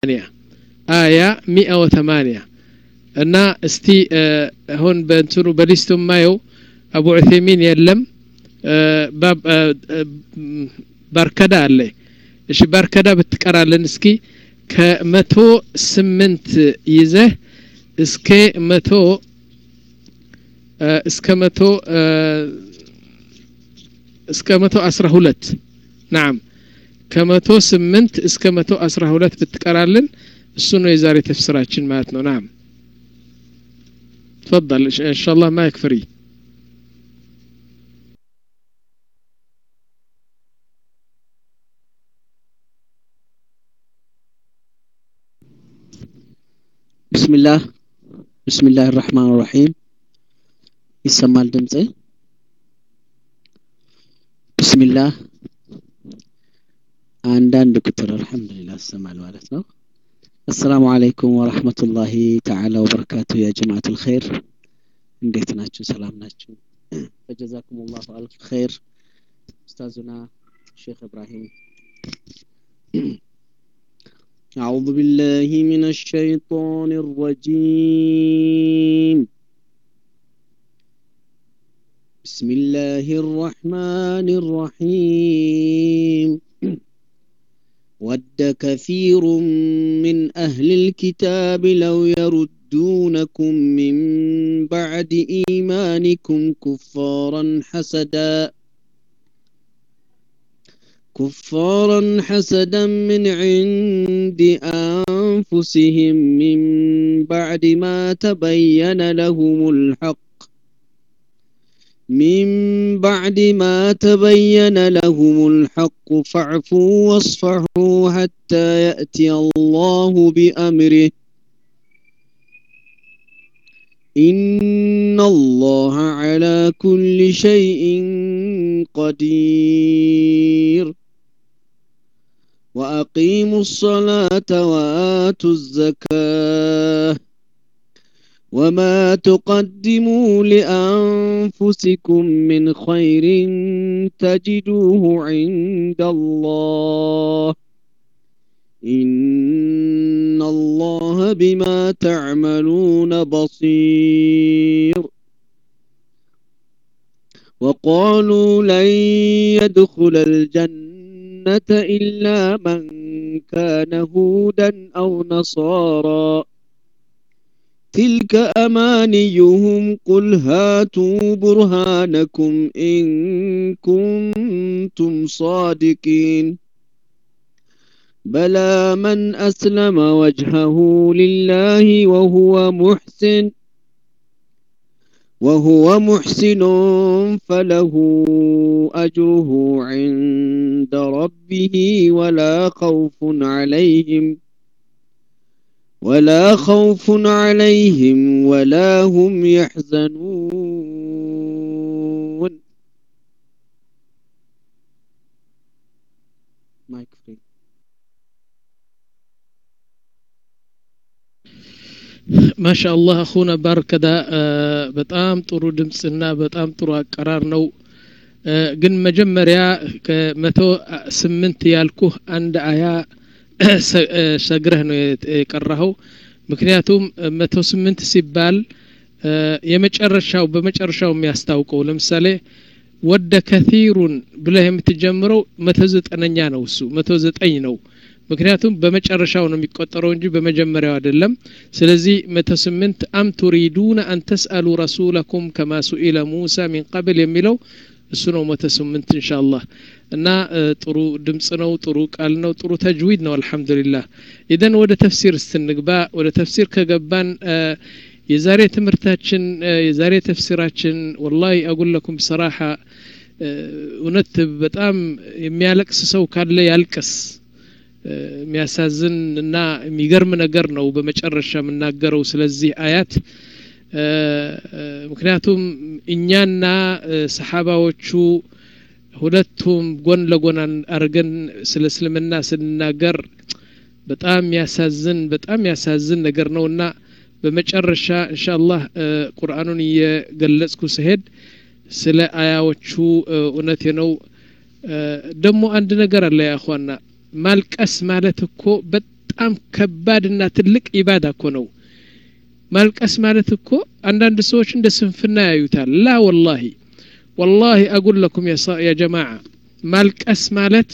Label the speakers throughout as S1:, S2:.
S1: አያ ሚአ ወተማንያ እና እስቲ አሁን በእንትኑ በሊስቱ ማየው አቡ ዑቴሚን የለም ባርከዳ አለ እሺ ባርከዳ ብትቀራለን እስኪ ከመቶ ስምንት ይዘህ እስከ መቶ እስከ መቶ እስከ መቶ አስራ ሁለት ናም ከመቶ ስምንት እስከ መቶ አስራ ሁለት ብትቀራልን እሱ ነው የዛሬ ተፍስራችን ማለት ነው ናም تفضل ان شاء الله ما يكفري
S2: بسم الله بسم الله الرحمن الرحيم يسمى الدمጽ بسم الله አንዳንድ ቁጥር አልহামዱሊላህ ይሰማል ማለት ነው السلام عليكم ورحمة الله تعالى وبركاته يا جماعة الخير እንዴት ናችሁ ሰላም ናችሁ فجزاكم الله ألف خير أستاذنا شيخ إبراهيم أعوذ بالله من الشيطان الرجيم بسم الله الرحمن الرحيم ود كثير من أهل الكتاب لو يردونكم من بعد إيمانكم كفارا حسدا كفارا حسدا من عند أنفسهم من بعد ما تبين لهم الحق من بعد ما تبين لهم الحق فاعفوا واصفحوا حتى يأتي الله بأمره إن الله على كل شيء قدير وأقيموا الصلاة وآتوا الزكاة وما تقدموا لأنفسكم من خير تجدوه عند الله إن الله بما تعملون بصير وقالوا لن يدخل الجنة إلا من كان هودا أو نصارى تلك أمانيهم قل هاتوا برهانكم إن كنتم صادقين بلى من أسلم وجهه لله وهو محسن وهو محسن فله أجره عند ربه ولا خوف عليهم ولا خوف عليهم ولا هم يحزنون مايك فري
S1: ማሻ አላህ አኹና ባርከዳ በጣም ጥሩ ድምፅና በጣም ጥሩ አቀራር ነው ግን መጀመሪያ ከመቶ ስምንት ያልኩህ አንድ አያ ሰግረህ ነው የቀራኸው ምክንያቱም መቶ ስምንት ሲባል የመጨረሻው በመጨረሻው የሚያስታውቀው ለምሳሌ ወደ ከቲሩን ብለህ የምትጀምረው መቶ ዘጠነኛ ነው እሱ መቶ ዘጠኝ ነው ምክንያቱም በመጨረሻው ነው የሚቆጠረው እንጂ በመጀመሪያው አይደለም ስለዚህ መቶ ስምንት አም ቱሪዱነ አን ተስአሉ ረሱለኩም ከማ ሱኢለ ሙሳ ሚን ቀብል የሚለው እሱ ነው መቶ ስምንት እንሻ አላህ እና ጥሩ ድምፅ ነው ጥሩ ቃል ነው ጥሩ ተጅዊድ ነው አልሐምዱሊላህ ኢደን ወደ ተፍሲር ስትንግባ ወደ ተፍሲር ከገባን የዛሬ ትምህርታችን የዛሬ ተፍሲራችን ወላሂ አጉለኩም ሰራሐ እውነት በጣም የሚያለቅስ ሰው ካለ ያልቅስ የሚያሳዝን እና የሚገርም ነገር ነው በመጨረሻ የምናገረው ስለዚህ አያት ምክንያቱም እኛና ሰሓባዎቹ ሁለቱም ጎን ለጎን አድርገን ስለ እስልምና ስንናገር በጣም ያሳዝን በጣም ያሳዝን ነገር ነው እና በመጨረሻ እንሻ አላህ ቁርአኑን እየገለጽኩ ስሄድ ስለ አያዎቹ እውነቴ ነው ደግሞ አንድ ነገር አለ ያኳና ማልቀስ ማለት እኮ በጣም ከባድና ትልቅ ኢባዳ እኮ ነው ማልቀስ ማለት እኮ አንዳንድ ሰዎች እንደ ስንፍና ያዩታል ላ ወላሂ ወላሂ አጉል ለኩም ያ ጀማዓ ማልቀስ ማለት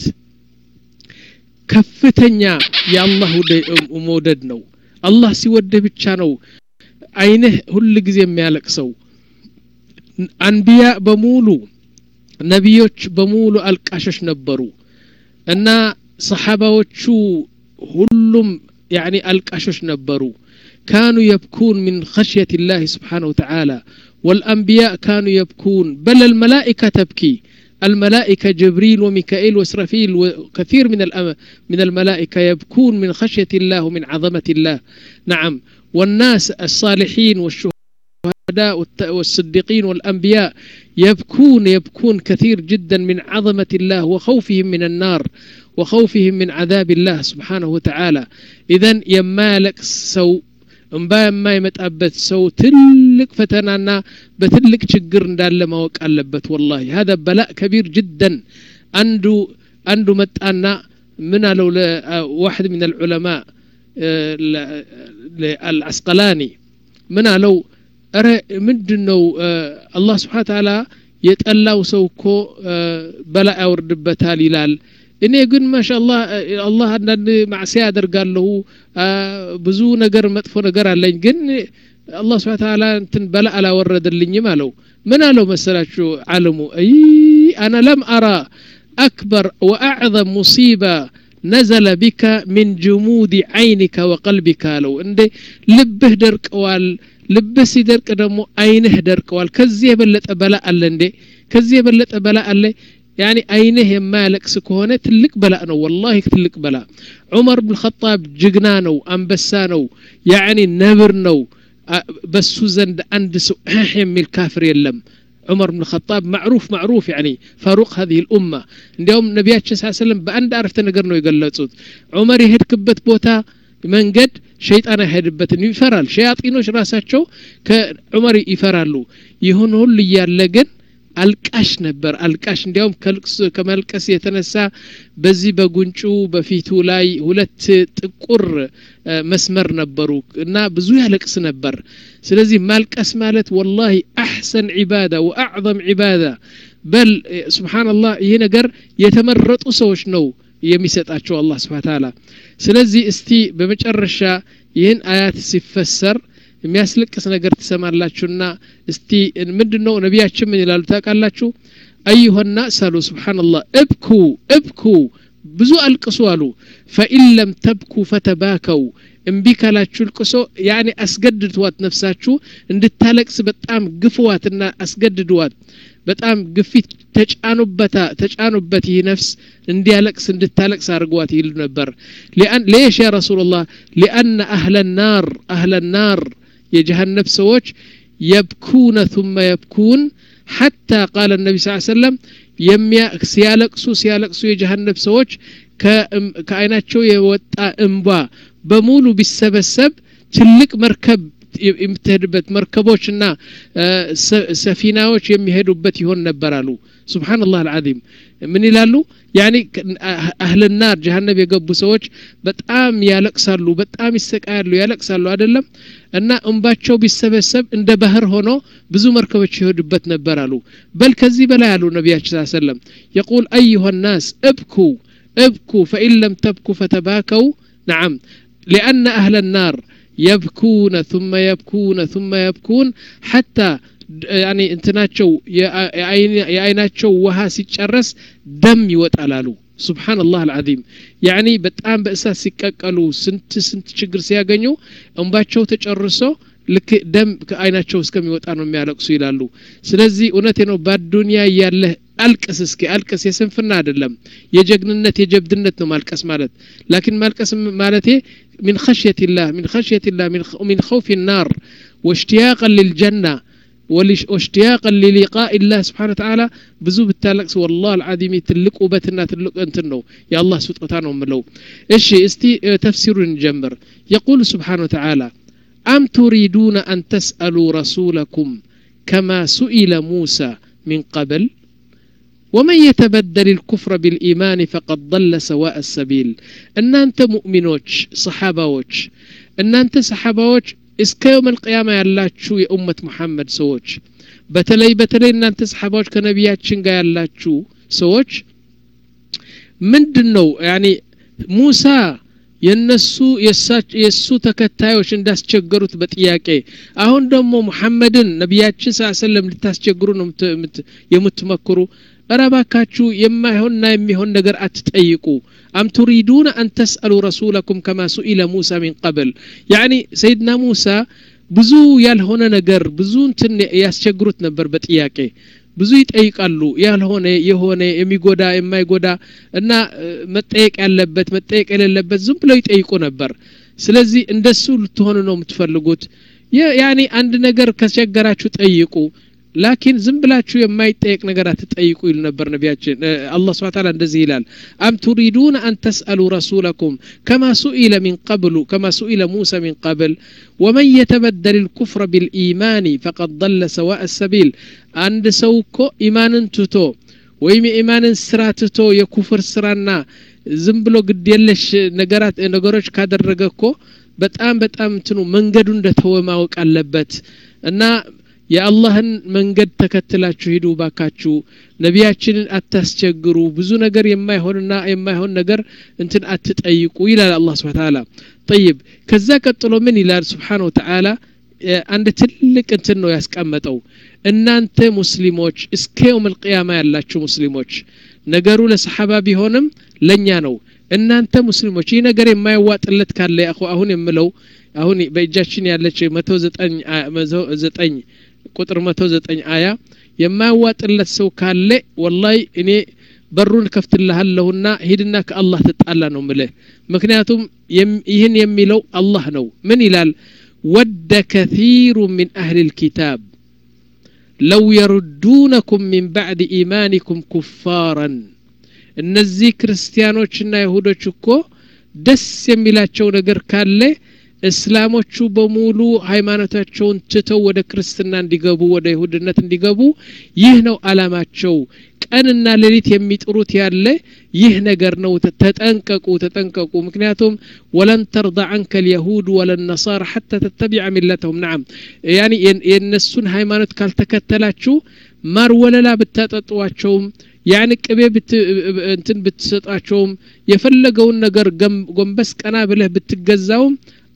S1: ከፍተኛ የአላህ መውደድ ነው አላህ ሲወድህ ብቻ ነው አይንህ ሁል ጊዜ የሚያለቅሰው አንቢያ በሙሉ ነቢዮች በሙሉ አልቃሾች ነበሩ እና ሰሓባዎቹ ሁሉም ያኒ አልቃሾች ነበሩ كانوا يبكون من خشية الله سبحانه وتعالى والأنبياء كانوا يبكون بل الملائكة تبكي الملائكة جبريل وميكائيل وإسرافيل وكثير من من الملائكة يبكون من خشية الله ومن عظمة الله نعم والناس الصالحين والشهداء والصديقين والأنبياء يبكون يبكون كثير جدا من عظمة الله وخوفهم من النار وخوفهم من عذاب الله سبحانه وتعالى إذا يمالك سو እንባ የማይመጣበት ሰው ትልቅ ፈተናና በትልቅ ችግር እንዳለ ማወቅ አለበት ወላሂ هذا በላእ ከቢር ጅደን አንዱ አንዱ መጣና ምን አለው ለዋሕድ ምን العلماء አልአስቀላኒ ምን አለው እረ ምንድን ነው አላህ ስብሓን ታላ የጠላው ሰው እኮ በላ ያወርድበታል ይላል እኔ ግን ማሻአላህ አላህ አንዳንድ ማዕሲያ ያደርጋለሁ ብዙ ነገር መጥፎ ነገር አለኝ ግን አላህ ስብሓን ታላ እንትን በላ አላወረደልኝም አለው ምን አለው መሰላችሁ አለሙ አይ አና ለም አራ አክበር ወአዕظም ሙሲባ ነዘለ ቢከ ሚን ጅሙድ ዓይኒከ ወቀልቢካ አለው እንዴ ልብህ ደርቀዋል ልብህ ሲደርቅ ደግሞ አይንህ ደርቀዋል ከዚህ የበለጠ በላ አለ እንዴ ከዚህ የበለጠ በላ አለ ያኒ አይንህ የማያለቅስ ከሆነ ትልቅ በላ ነው ወላሂ ትልቅ በላ ዑመር ብን ኸጣብ ጅግና ነው አንበሳ ነው ያኒ ነብር ነው በሱ ዘንድ አንድ ሰው እህ የሚል ካፍር የለም عمر بن الخطاب معروف معروف يعني فاروق هذه الأمة اليوم نبياتش صلى الله عليه وسلم بأن عرفت نقرنو يقلصوت عمر يهد كبت بوتا መንገድ ሸይጣን አይሄድበትን ይፈራል ሸያጢኖች ራሳቸው ከዑመር ይፈራሉ ይሁን ሁሉ እያለ ግን አልቃሽ ነበር አልቃሽ እንዲያውም ከመልቀስ የተነሳ በዚህ በጉንጩ በፊቱ ላይ ሁለት ጥቁር መስመር ነበሩ እና ብዙ ያለቅስ ነበር ስለዚህ ማልቀስ ማለት ወላሂ አሕሰን ዒባዳ ወአዕظም ዒባዳ በል ስብሓንላህ ይህ ነገር የተመረጡ ሰዎች ነው የሚሰጣቸው አላህ ስብሓ ታላ ስለዚህ እስቲ በመጨረሻ ይህን አያት ሲፈሰር የሚያስለቅስ ነገር ትሰማላችሁና እስቲ ምንድን ነው ነቢያችን ምን ይላሉ ታውቃላችሁ አዩሀና ሳሉ ስብሓንላህ እብኩ እብኩ ብዙ አልቅሱ አሉ ፈኢን ለም ተብኩ ፈተባከው እምቢ ካላችሁ ልቅሶ ያኔ አስገድድዋት ነፍሳችሁ እንድታለቅስ በጣም ግፍዋትና አስገድድዋት በጣም ግፊት ተጫኑበታ ተጫኑበት ይህ ነፍስ እንዲያለቅስ እንድታለቅስ አድርጓት ይሉ ነበር ሌሽ ያ ረሱላላህ ሊአነ አህለ ናር አህለ ናር የጀሃነብ ሰዎች የብኩነ ثم የብኩን ሐታ ቃለ ነቢ ስ ሰለም ሲያለቅሱ ሲያለቅሱ የጀሃነብ ሰዎች ከአይናቸው የወጣ እንባ በሙሉ ቢሰበሰብ ትልቅ መርከብ የምትሄድበት መርከቦችና ሰፊናዎች የሚሄዱበት ይሆን ነበር አሉ ስብሓንላህ አልዓዚም ምን ይላሉ ያኒ አህልናር ጀሃነብ የገቡ ሰዎች በጣም ያለቅሳሉ በጣም ይሰቃያሉ ያለቅሳሉ አይደለም እና እንባቸው ቢሰበሰብ እንደ ባህር ሆኖ ብዙ መርከቦች ይሄዱበት ነበር አሉ በል ከዚህ በላይ አሉ ነቢያችን ስ ሰለም የቁል አዩሃ ናስ እብኩ እብኩ ፈኢን ለም ተብኩ ፈተባከው ነዓም ሊአነ አህለ ናር يبكون ثم يبكون ثم يبكون حتى يعني እንትናቸው የአይናቸው ውሃ ሲጨረስ ደም ይወጣላሉ سبحان الله العظيم يعني በጣም በእሳት ሲቀቀሉ ስንት ስንት ችግር ሲያገኙ እንባቸው ተጨርሶ ልክ ደም ከአይናቸው እስከሚወጣ ነው የሚያለቅሱ ይላሉ ስለዚህ እውነቴ ነው በአዱንያ እያለህ አልቅስ እስኪ አልቅስ የስንፍና አይደለም የጀግንነት የጀብድነት ነው ማልቀስ ማለት ላኪን ማልቀስ ማለቴ من خشية الله من خشية الله من, من خوف النار واشتياقا للجنة واشتياقا للقاء الله سبحانه وتعالى بزو بالتالكس والله العظيم تلق وبتنا تلق انت نو يا الله سبحانه وملو ايش استي تفسير نجمر يقول سبحانه وتعالى أم تريدون أن تسألوا رسولكم كما سئل موسى من قبل ወመን የተበደል ልኩፍረ ቢልኢማን ፈቀድ ضለ ሰዋء ሰቢል እናንተ ሙእሚኖች ሰሓባዎች እናንተ ሰሓባዎች እስከ የውም አልቅያማ ያላችሁ የኡመት ሙሐመድ ሰዎች በተለይ በተለይ እናንተ ሰሓባዎች ከነቢያችን ጋር ያላችሁ ሰዎች ምንድን ነው ያኒ ሙሳ የነሱ የእሱ ተከታዮች እንዳስቸገሩት በጥያቄ አሁን ደግሞ ሙሐመድን ነቢያችን ስ ሰለም ልታስቸግሩ ነው የምትመክሩ እረባካችሁ የማይሆንና የሚሆን ነገር አትጠይቁ አም ቱሪዱን አን ተስአሉ ረሱለኩም ከማ ሱኢለ ሙሳ ሚን ቀብል ያኒ ሰይድና ሙሳ ብዙ ያልሆነ ነገር ብዙ እንትን ያስቸግሩት ነበር በጥያቄ ብዙ ይጠይቃሉ ያልሆነ የሆነ የሚጎዳ የማይጎዳ እና መጠየቅ ያለበት መጠየቅ የሌለበት ዝም ብለው ይጠይቁ ነበር ስለዚህ እንደሱ ልትሆኑ ነው የምትፈልጉት ያኒ አንድ ነገር ከቸገራችሁ ጠይቁ ላኪን ዝም ብላችሁ የማይጠየቅ ነገር አትጠይቁ ይሉ ነበር ነቢያችን አላህ ስብሐ ተዓላ እንደዚህ ይላል አም ቱሪዱን አን ተስአሉ ረሱለኩም ከማ ሱኢለ ሚን ቀብሉ ከማ ሱኢለ ሙሳ ሚን ቀብል ወመን የተበደል ልኩፍረ ቢልኢማን ፈቀድ ضለ ሰዋء ሰቢል አንድ ሰው እኮ ኢማንን ትቶ ወይም የኢማንን ስራ ትቶ የኩፍር ስራና ዝም ብሎ ግድ የለሽ ነገራት ነገሮች ካደረገ እኮ በጣም በጣም እንትኑ መንገዱ እንደተወ ማወቅ አለበት እና የአላህን መንገድ ተከትላችሁ ሂዱ ባካችሁ ነቢያችንን አታስቸግሩ ብዙ ነገር የማይሆንና የማይሆን ነገር እንትን አትጠይቁ ይላል አላህ ስብሓ ተዓላ ጠይብ ከዛ ቀጥሎ ምን ይላል ስብሓን ወተዓላ አንድ ትልቅ እንትን ነው ያስቀመጠው እናንተ ሙስሊሞች እስከ የውም ልቅያማ ያላችሁ ሙስሊሞች ነገሩ ለሰሓባ ቢሆንም ለእኛ ነው እናንተ ሙስሊሞች ይህ ነገር የማይዋጥለት ካለ አሁን የምለው አሁን በእጃችን ያለች መቶ ዘጠኝ ቁጥር መቶ ዘጠኝ አያ የማያዋጥለት ሰው ካለ ወላይ እኔ በሩን ከፍትልሃለሁና ሂድና ከአላህ ትጣላ ነው ምልህ ምክንያቱም ይህን የሚለው አላህ ነው ምን ይላል ወደ ከثير من أهل الكتاب لو يردونكم من بعد إيمانكم كفارا እነዚህ ክርስቲያኖችና ይሁዶች እኮ ደስ የሚላቸው ነገር ካለ እስላሞቹ በሙሉ ሃይማኖታቸውን ትተው ወደ ክርስትና እንዲገቡ ወደ ይሁድነት እንዲገቡ ይህ ነው አላማቸው ቀንና ሌሊት የሚጥሩት ያለ ይህ ነገር ነው ተጠንቀቁ ተጠንቀቁ ምክንያቱም ወለን ተርض አንከ ልየሁድ ወለነሳራ ሐታ ተተቢዐ ሚለተሁም ናም ያኒ የእነሱን ሃይማኖት ካልተከተላችሁ ማር ወለላ ብታጠጧቸውም ያን ቅቤ እንትን ብትሰጣቸውም የፈለገውን ነገር ጎንበስ ቀና ብለህ ብትገዛውም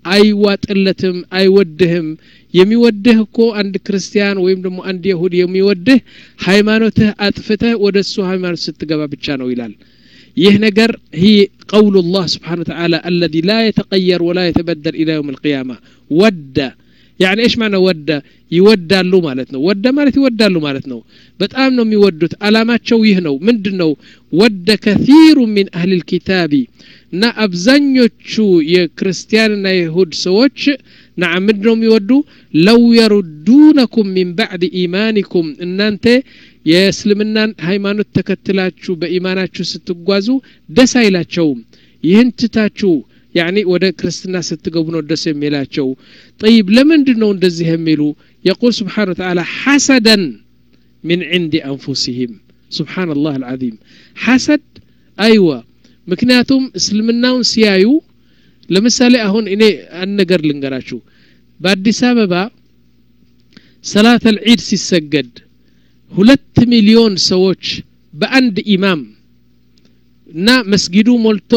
S1: አይዋጥለትም አይወድህም የሚወድህ እኮ አንድ ክርስቲያን ወይም ደግሞ አንድ የሁድ የሚወድህ ሃይማኖትህ አጥፍተህ ወደ እሱ ሃይማኖት ስትገባ ብቻ ነው ይላል ይህ ነገር هي قول الله سبحانه وتعالى الذي لا يتغير ولا يتبدل إلى يوم القيامة ود يعني ايش معنى ود ይወዳሉ ማለት ነው ወደ ማለት ይወዳሉ ማለት ነው በጣም ነው የሚወዱት አላማቸው ይህ ነው ምንድን ነው ወደ ከثير من أهل الكتاب እና አብዛኞቹ የክርስቲያንና የይሁድ ሰዎች ናም ምንድ ነው የሚወዱ ለው የሩዱነኩም ሚን ባዕድ ኢማኒኩም እናንተ የእስልምናን ሃይማኖት ተከትላችሁ በኢማናችሁ ስትጓዙ ደስ አይላቸውም ይህን ትታችሁ ያኒ ወደ ክርስትና ስትገቡ ነው ደስ የሚላቸው ጠይብ ለምንድን ነው እንደዚህ የሚሉ የቁል ስብሓን ተዓላ ሐሰደን ምን ዕንዲ አንፉሲህም ስብሓን ላህ አልዓዚም ሐሰድ አይዋ ምክንያቱም እስልምናውን ሲያዩ ለምሳሌ አሁን እኔ አንድ ነገር ልንገራችሁ በአዲስ አበባ ሰላት አልዒድ ሲሰገድ ሁለት ሚሊዮን ሰዎች በአንድ ኢማም እና መስጊዱ ሞልቶ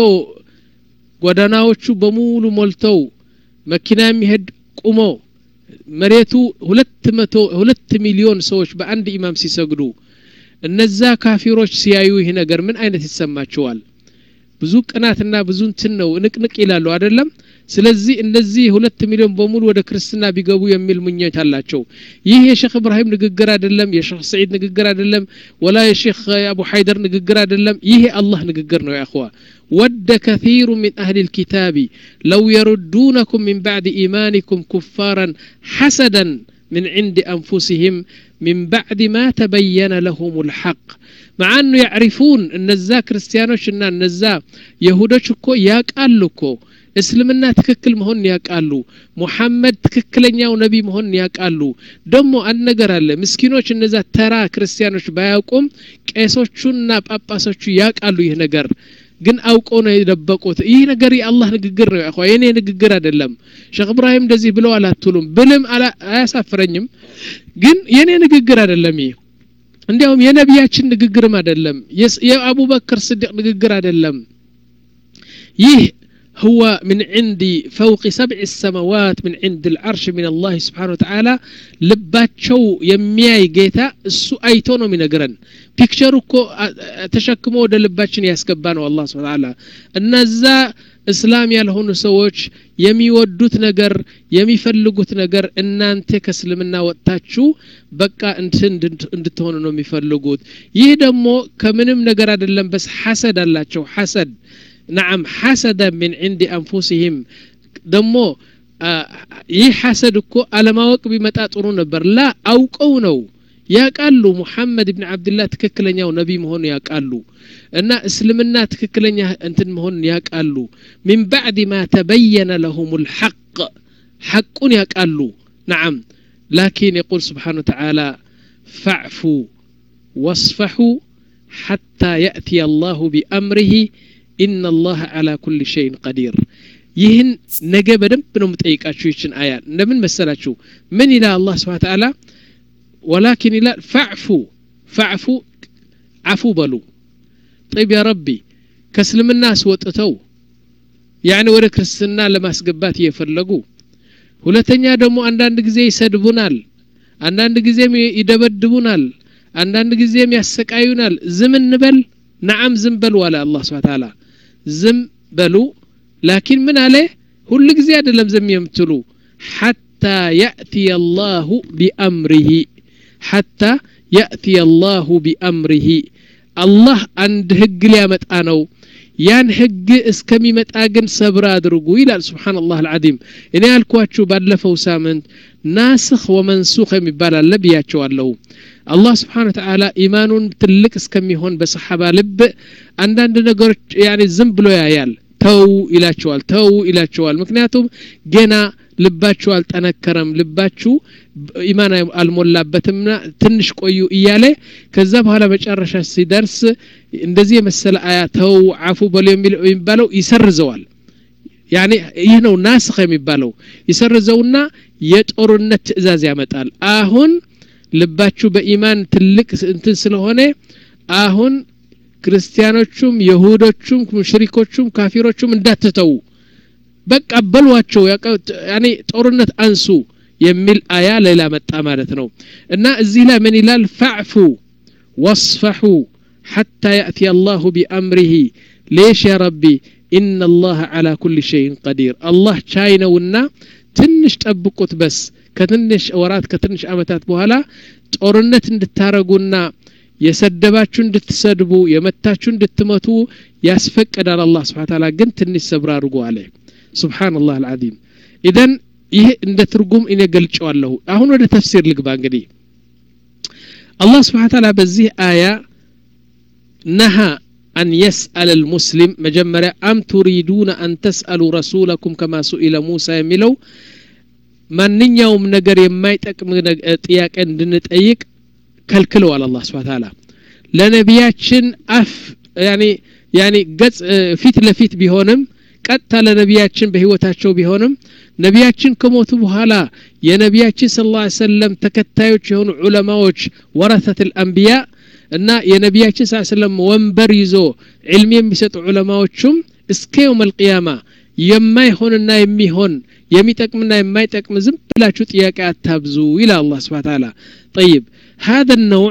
S1: ጎዳናዎቹ በሙሉ ሞልተው መኪና የሚሄድ ቁሞ መሬቱ ሁለት መቶ ሁለት ሚሊዮን ሰዎች በአንድ ኢማም ሲሰግዱ እነዛ ካፊሮች ሲያዩ ይህ ነገር ምን አይነት ይሰማቸዋል ብዙ ቅናትና ብዙ እንትን ነው ንቅንቅ ይላሉ አይደለም ስለዚህ እነዚህ ሁለት ሚሊዮን በሙሉ ወደ ክርስትና ቢገቡ የሚል ምኞት አላቸው ይህ የሼክ እብራሂም ንግግር አይደለም የሼክ ሰዒድ ንግግር አይደለም ወላ የሼክ አቡ ሐይደር ንግግር አይደለም ይህ የአላህ ንግግር ነው ያኸዋ ود كثير من أهل الكتاب لو يردونكم من بعد إيمانكم كفارا حسدا من عند أنفسهم من بعد ما تبين لهم الحق مع أنه يعرفون أن الزا كريستيانوش أن النزا يهودوش كو ياك ألوكو እስልምና ትክክል መሆንን ያውቃሉ ሙሐመድ ትክክለኛው ነቢ መሆንን ያውቃሉ ደግሞ አንድ ነገር አለ ምስኪኖች እነዛ ተራ ክርስቲያኖች ባያውቁም ቄሶቹና ጳጳሶቹ ያውቃሉ ይህ ነገር ግን አውቀው ነው የደበቁት ይህ ነገር የአላህ ንግግር ነው ያኳ የኔ ንግግር አይደለም ሼክ እብራሂም እንደዚህ ብለው አላትሉም ብልም አያሳፍረኝም ግን የኔ ንግግር አይደለም ይህ እንዲያውም የነቢያችን ንግግርም አይደለም የአቡበክር ስዲቅ ንግግር አይደለም ይህ هو من عندي فوق سبع السماوات من عند العرش من الله سبحانه وتعالى ልባቸው የሚያይ ጌታ እሱ አይቶ ነው የሚነግረን ፒክቸሩ እኮ ተሸክሞ ወደ ልባችን ያስገባ ነው አላህ ስብሐ ተዓላ እነዛ እስላም ያልሆኑ ሰዎች የሚወዱት ነገር የሚፈልጉት ነገር እናንተ ከእስልምና ወጥታችሁ በቃ እንትን እንድትሆኑ ነው የሚፈልጉት ይህ ደግሞ ከምንም ነገር አይደለም በስ ሐሰድ አላቸው ሐሰድ نعم حسدا من عند أنفسهم ደሞ ይህ ሐሰድ እኮ አለማወቅ ቢመጣ ጥሩ ነበር ላ አውቀው ነው ያቃሉ ሙሐመድ ብን አብድላህ ትክክለኛው ነቢ መሆኑ ያቃሉ እና እስልምና ትክክለኛ እንትን መሆኑን ያቃሉ ሚን ባዕድ ማ ተበየነ ለሁም ልሐቅ ሐቁን ያቃሉ ነዓም ላኪን የቁል ስብሓን ወተዓላ ፈዕፉ ወስፈሑ ሓታ የእትየ አላሁ ቢአምርህ ኢነ አላህ ዓላ ኩል ሸይን ቀዲር ይህን ነገ በደንብ ነው የምጠይቃችሁ ይችን አያ እንደምን መሰላችሁ ምን ይላል አላህ ስብሓ ተዓላ ወላኪን ይላል ፈዕፉ ፈዕፉ አፉ በሉ ጠይብ ያ ረቢ ከእስልምና አስወጥተው ያኒ ወደ ክርስትና ለማስገባት እየፈለጉ ሁለተኛ ደግሞ አንዳንድ ጊዜ ይሰድቡናል አንዳንድ ጊዜም ይደበድቡናል አንዳንድ ጊዜም ያሰቃዩናል ዝም እንበል ነዓም ዝም በሉ አለ አላህ ስብሓ ተዓላ ዝም በሉ ላኪን ምን አለ ሁል ጊዜ አይደለም ዝም የምትሉ ሐታ ያእትየ አላሁ ቢአምሪሂ ሐታ ያእትየ አላሁ ቢአምሪሂ አላህ አንድ ህግ ሊያመጣ ነው ያን ህግ እስከሚመጣ ግን ሰብር አድርጉ ይላል ስብሓን ላህ አልዓዚም እኔ ያልኳችሁ ባለፈው ሳምንት ናስኽ ወመንሱኽ የሚባል አለ ብያቸዋለሁ አላህ ስብሓን ተዓላ ኢማኑን ትልቅ እስከሚሆን በሰሓባ ልብ አንዳንድ ነገሮች ያኔ ዝም ብሎ ያያል ተው ይላቸዋል ተው ይላቸዋል ምክንያቱም ገና ልባችሁ አልጠነከረም ልባችሁ ኢማን አልሞላበትምና ትንሽ ቆዩ እያለ ከዛ በኋላ መጨረሻ ሲደርስ እንደዚህ የመሰለ አያ ተው አፉ በሉ የሚባለው ይሰርዘዋል ያኔ ይህ ነው ናስኽ የሚባለው ይሰርዘውና የጦርነት ትእዛዝ ያመጣል አሁን ልባችሁ በኢማን ትልቅ እንትን ስለሆነ አሁን ክርስቲያኖቹም የሁዶቹም ሙሽሪኮቹም ካፊሮቹም እንዳትተው በቃ በሏቸው ያኔ ጦርነት አንሱ የሚል አያ ሌላ መጣ ማለት ነው እና እዚህ ላይ ምን ይላል ፈዕፉ ወስፈሑ حتى يأتي الله بأمره ليش يا ربي إن الله على كل شيء قدير الله شاينونا ትንሽ ጠብቁት በስ ከትንሽ ወራት ከትንሽ አመታት በኋላ ጦርነት እንድታረጉና የሰደባችሁ እንድትሰድቡ የመታችሁ እንድትመቱ ያስፈቅዳል አላህ ስብሓ ታላ ግን ትንሽ ሰብር አድርጎ አለ ስብሓን ላህ አልዓዚም ኢደን ይህ እንደ ትርጉም እኔ ገልጨዋለሁ አሁን ወደ ተፍሲር ልግባ እንግዲህ አላህ ስብሓ ታላ በዚህ አያ ነሃ أن يسأل المسلم مجمرة أم تريدون أن تسألوا رسولكم كما سئل موسى يميلو ማንኛውም ነገር የማይጠቅም ጥያቄ እንድንጠይቅ ከልክለዋል አላህ ስብሓ ታላ ለነቢያችን አፍ ያኒ ገጽ ፊት ለፊት ቢሆንም ቀጥታ ለነቢያችን በህይወታቸው ቢሆንም ነቢያችን ከሞቱ በኋላ የነቢያችን ስለ ላ ሰለም ተከታዮች የሆኑ ዑለማዎች ወረተት ልአንቢያ እና የነቢያችን ስ ሰለም ወንበር ይዞ ዕልም የሚሰጡ ዑለማዎቹም እስከ የውም አልቅያማ የማይሆንና የሚሆን የሚጠቅምና የማይጠቅም ዝም ብላችሁ ጥያቄ አታብዙ ይላል አላህ ስብሓ ታላ ጠይብ هذا النوع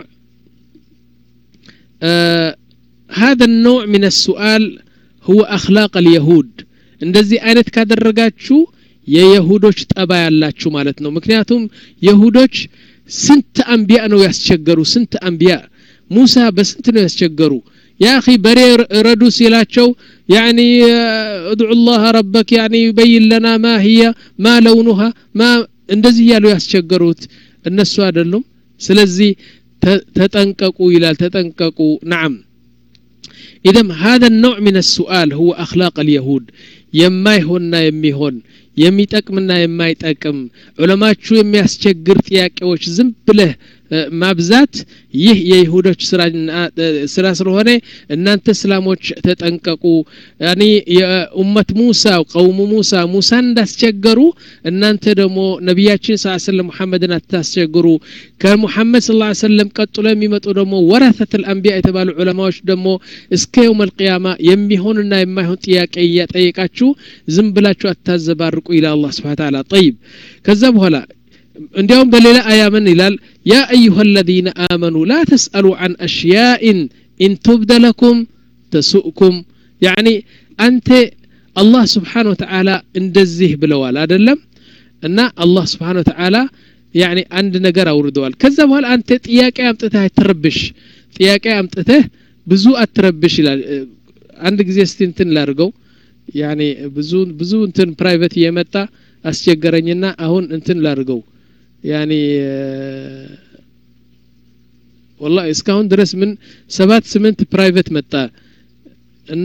S1: آه هذا النوع من السؤال هو أخلاق اليهود እንደዚህ አይነት ካደረጋችሁ የየሁዶች ጠባ ያላችሁ ማለት ነው ምክንያቱም የሁዶች ስንት አንቢያ ነው ያስቸገሩ ስንት አንቢያ ሙሳ በስንት ነው ያስቸገሩ يا أخي بري ردو سيلاتشو يعني ادعو الله ربك يعني يبين لنا ما هي ما لونها ما እንደዚህ እያሉ ያስቸገሩት እነሱ አይደሉም ስለዚህ ተጠንቀቁ ይላል ተጠንቀቁ نعم إذا هذا النوع من السؤال هو أخلاق اليهود የማይሆንና የሚሆን የሚጠቅምና የማይጠቅም ዑለማችሁ የሚያስቸግር ጥያቄዎች ዝም ብለህ ማብዛት ይህ የይሁዶች ስራ ስለሆነ እናንተ እስላሞች ተጠንቀቁ ያኒ የኡመት ሙሳ ቀውሙ ሙሳ ሙሳን እንዳስቸገሩ እናንተ ደግሞ ነቢያችን ስ ሰለም ሙሐመድን አታስቸግሩ ከሙሐመድ ስ ሰለም ቀጥሎ የሚመጡ ደግሞ ወረተት ልአንቢያ የተባሉ ዑለማዎች ደግሞ እስከ የውም አልቅያማ የሚሆንና የማይሆን ጥያቄ እያጠየቃችሁ ዝም ብላችሁ አታዘባርቁ ይላል አላህ ስብሓን ታላ ጠይብ ከዛ በኋላ እንዲያውም በሌላ አያ ምን ይላል ያ አዩሃ አለዚነ አመኑ ላ ተስአሉ አን አሽያኢን ኢን ቱብደ ለኩም ተሱእኩም ያኒ አንተ አላህ ስብሓን ወተዓላ እንደዚህ ብለዋል አደለም እና አላህ ስብሓን ወተዓላ ያኒ አንድ ነገር አውርደዋል ከዛ በኋላ አንተ ጥያቄ አምጥተህ አትረብሽ ጥያቄ አምጥተህ ብዙ አትረብሽ ይላል አንድ ጊዜ እስቲ እንትን ላድርገው ያኒ ብዙ ብዙ እንትን ፕራይቬት እየመጣ አስቸገረኝና አሁን እንትን ላድርገው ያኒ ወላ እስካሁን ድረስ ምን ሰባት ስምንት ፕራይቬት መጣ እና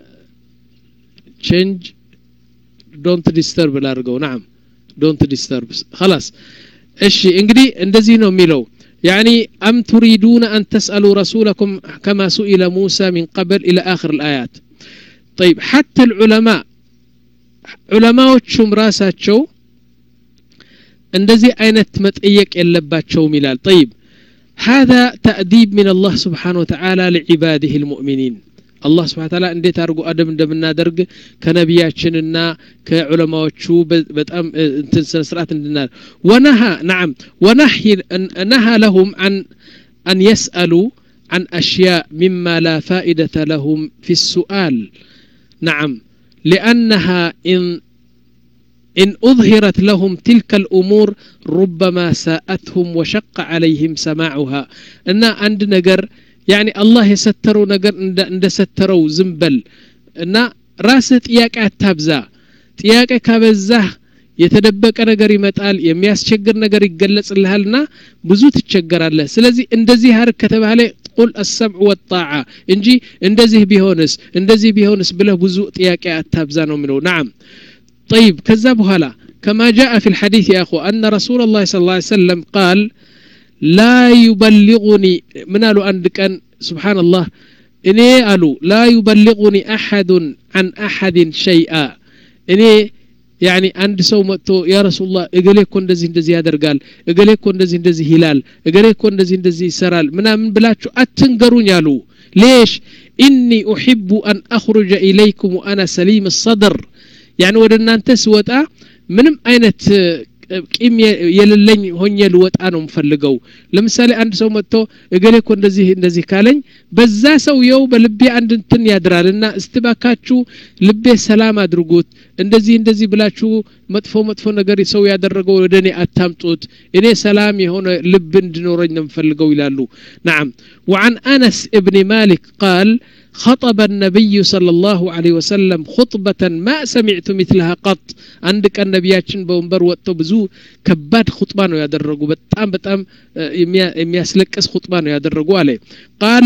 S1: ቼንጅ ዶንት ዲስተርብ ላድርገው ናም ዶንት ዲስተርብ خلاص እሺ እንግዲህ እንደዚህ ነው የሚለው يعني أم تريدون أن تسألوا رسولكم كما سئل موسى من قبل إلى آخر الآيات طيب حتى العلماء ዑለማዎቹም ራሳቸው እንደዚህ አይነት መጠየቅ የለባቸውም ይላል ጠይብ هذا تأديب من الله سبحانه وتعالى لعباده المؤمنين الله سبحانه وتعالى እንዴት አድርጎ አደብ እንደምናደርግ ከነቢያችንና ከዑለማዎቹ በጣም እንትን ስነ ስርዓት እንድናል ወነሃ ናም ወነህ ነሃ ለሁም አን أن يسألوا عن أشياء مما لا فائدة لهم في السؤال نعم لأنها إن إن أظهرت لهم تلك الأمور ربما ساءتهم وشق عليهم سماعها إن عند نجر يعني الله يستروا نجر عند ستروا زنبل إن راست إياك أتابزا ጥያቄ ካበዛህ የተደበቀ ነገር ይመጣል የሚያስቸግር ነገር ይገለጽልሃልና ብዙ ትቸገራለህ ስለዚህ እንደዚህ አርግ ከተባለ ቁል አሰምዕ ወጣዓ እንጂ እንደዚህ ቢሆንስ እንደዚህ ቢሆንስ ብለህ ብዙ ጥያቄ አታብዛ ነው የሚለው ናም طيب كذا بهلا كما جاء في الحديث يا أخو أن رسول الله صلى الله عليه وسلم قال لا يبلغني من قالوا عندك أن سبحان الله إني قالوا لا يبلغني أحد عن أحد شيئا إني ያኒ አንድ ሰው መጥቶ ያ ረሱላህ እገሌ እኮ እንደዚህ እንደዚህ ያደርጋል እገሌ እኮ እንደዚህ እንደዚህ ይላል እገሌ እኮ እንደዚህ እንደዚህ ይሰራል ምናምን ብላችሁ አትንገሩኝ አሉ ሌሽ ኢኒ ኡሕቡ አን አኽሩጀ ኢለይኩም ወአና ሰሊም ሰድር ያኒ ወደ እናንተ ስወጣ ምንም አይነት ቂም የሌለኝ ሆኜ ልወጣ ነው ምፈልገው ለምሳሌ አንድ ሰው መጥቶ እገሌ እኮ እንደዚህ እንደዚህ ካለኝ በዛ ሰውየው በልቤ አንድ እንትን ያድራል እና እስትባካችሁ ልቤ ሰላም አድርጉት እንደዚህ እንደዚህ ብላችሁ መጥፎ መጥፎ ነገር ሰው ያደረገው ወደ እኔ አታምጡት እኔ ሰላም የሆነ ልብ እንዲኖረኝ ነው ምፈልገው ይላሉ ናም وعن أنس ابن مالك قال خطب النبي صلى الله عليه وسلم خطبة ما سمعت مثلها قط عندك النبياتشن بومبر وقتو بزو كباد خطبة نو يدرقو بتام بتام يمياسلكس خطبة نو يدرقو عليه قال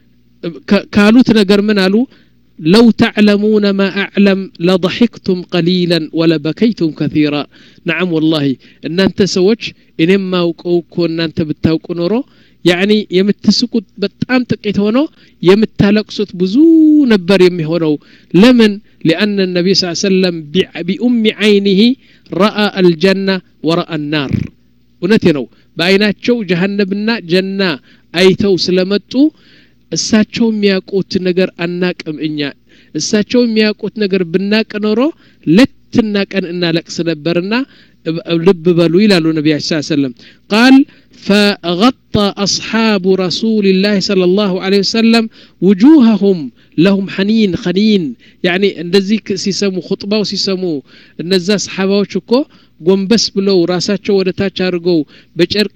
S1: كالوت نقر من قالوا لو تعلمون ما أعلم لضحكتم قليلا ولبكيتم كثيرا نعم والله إن أنت سوتش إنما وكوكو إن أنت بتاوكو نورو ያኒ የምትስቁት በጣም ጥቂት ሆኖ የምታለቅሱት ብዙ ነበር የሚሆነው ለምን ሊአነ ነቢይ ስ ሰለም ቢኡሚ ዓይኒህ ረአ አልጀና ወረአ ናር እውነቴ ነው በአይናቸው ጀሃነብና ጀና አይተው ስለመጡ እሳቸው የሚያውቁት ነገር አናቅም እኛ እሳቸው የሚያውቁት ነገር ብናቅ ኖሮ ሌትና ቀን እናለቅስ ነበርና ልብ በሉ ይላሉ ነቢያችን ስ ሰለም ቃል فغطى أصحاب رسول الله صلى الله عليه وسلم وجوههم لهم حنين خنين يعني እንደዚህ ሲሰሙ ኹጥባው ሲሰሙ እነዛ ሰሓባዎች እኮ ጎንበስ ብለው ራሳቸው ወደ ታች አድርገው በጨርቅ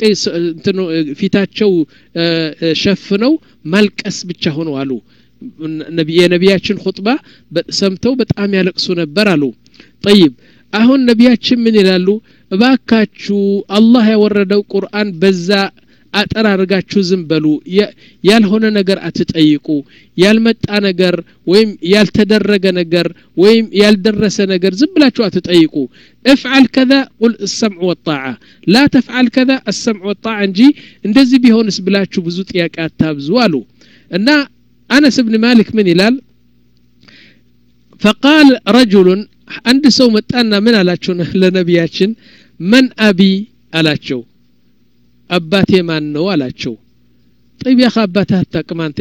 S1: ፊታቸው ሸፍነው ማልቀስ ብቻ ሆነው አሉ የነቢያችን ኹጥባ ሰምተው በጣም ያለቅሱ ነበር አሉ ጠይብ አሁን ነቢያችን ምን ይላሉ እባካችሁ አላህ ያወረደው ቁርአን በዛ አጠራርጋችሁ ዝም በሉ ያልሆነ ነገር አትጠይቁ ያልመጣ ነገር ወይም ያልተደረገ ነገር ወይም ያልደረሰ ነገር ዝም ብላችሁ አትጠይቁ እፍዓል ከዛ ቁል ሰምዕ ወጣዓ ላ ተፍዓል ከዛ አሰምዕ ወጣዓ እንጂ እንደዚህ ቢሆንስ ብላችሁ ብዙ ጥያቄ አታብዙ አሉ እና አነስ ብን ማሊክ ምን ይላል ፈቃል ረጁሉን አንድ ሰው መጣና ምን አላቸው ለነቢያችን መን አቢ አላቸው አባቴ ማን ነው አላቸው ጠይብ ያኸ አባትህ አታቅም አንተ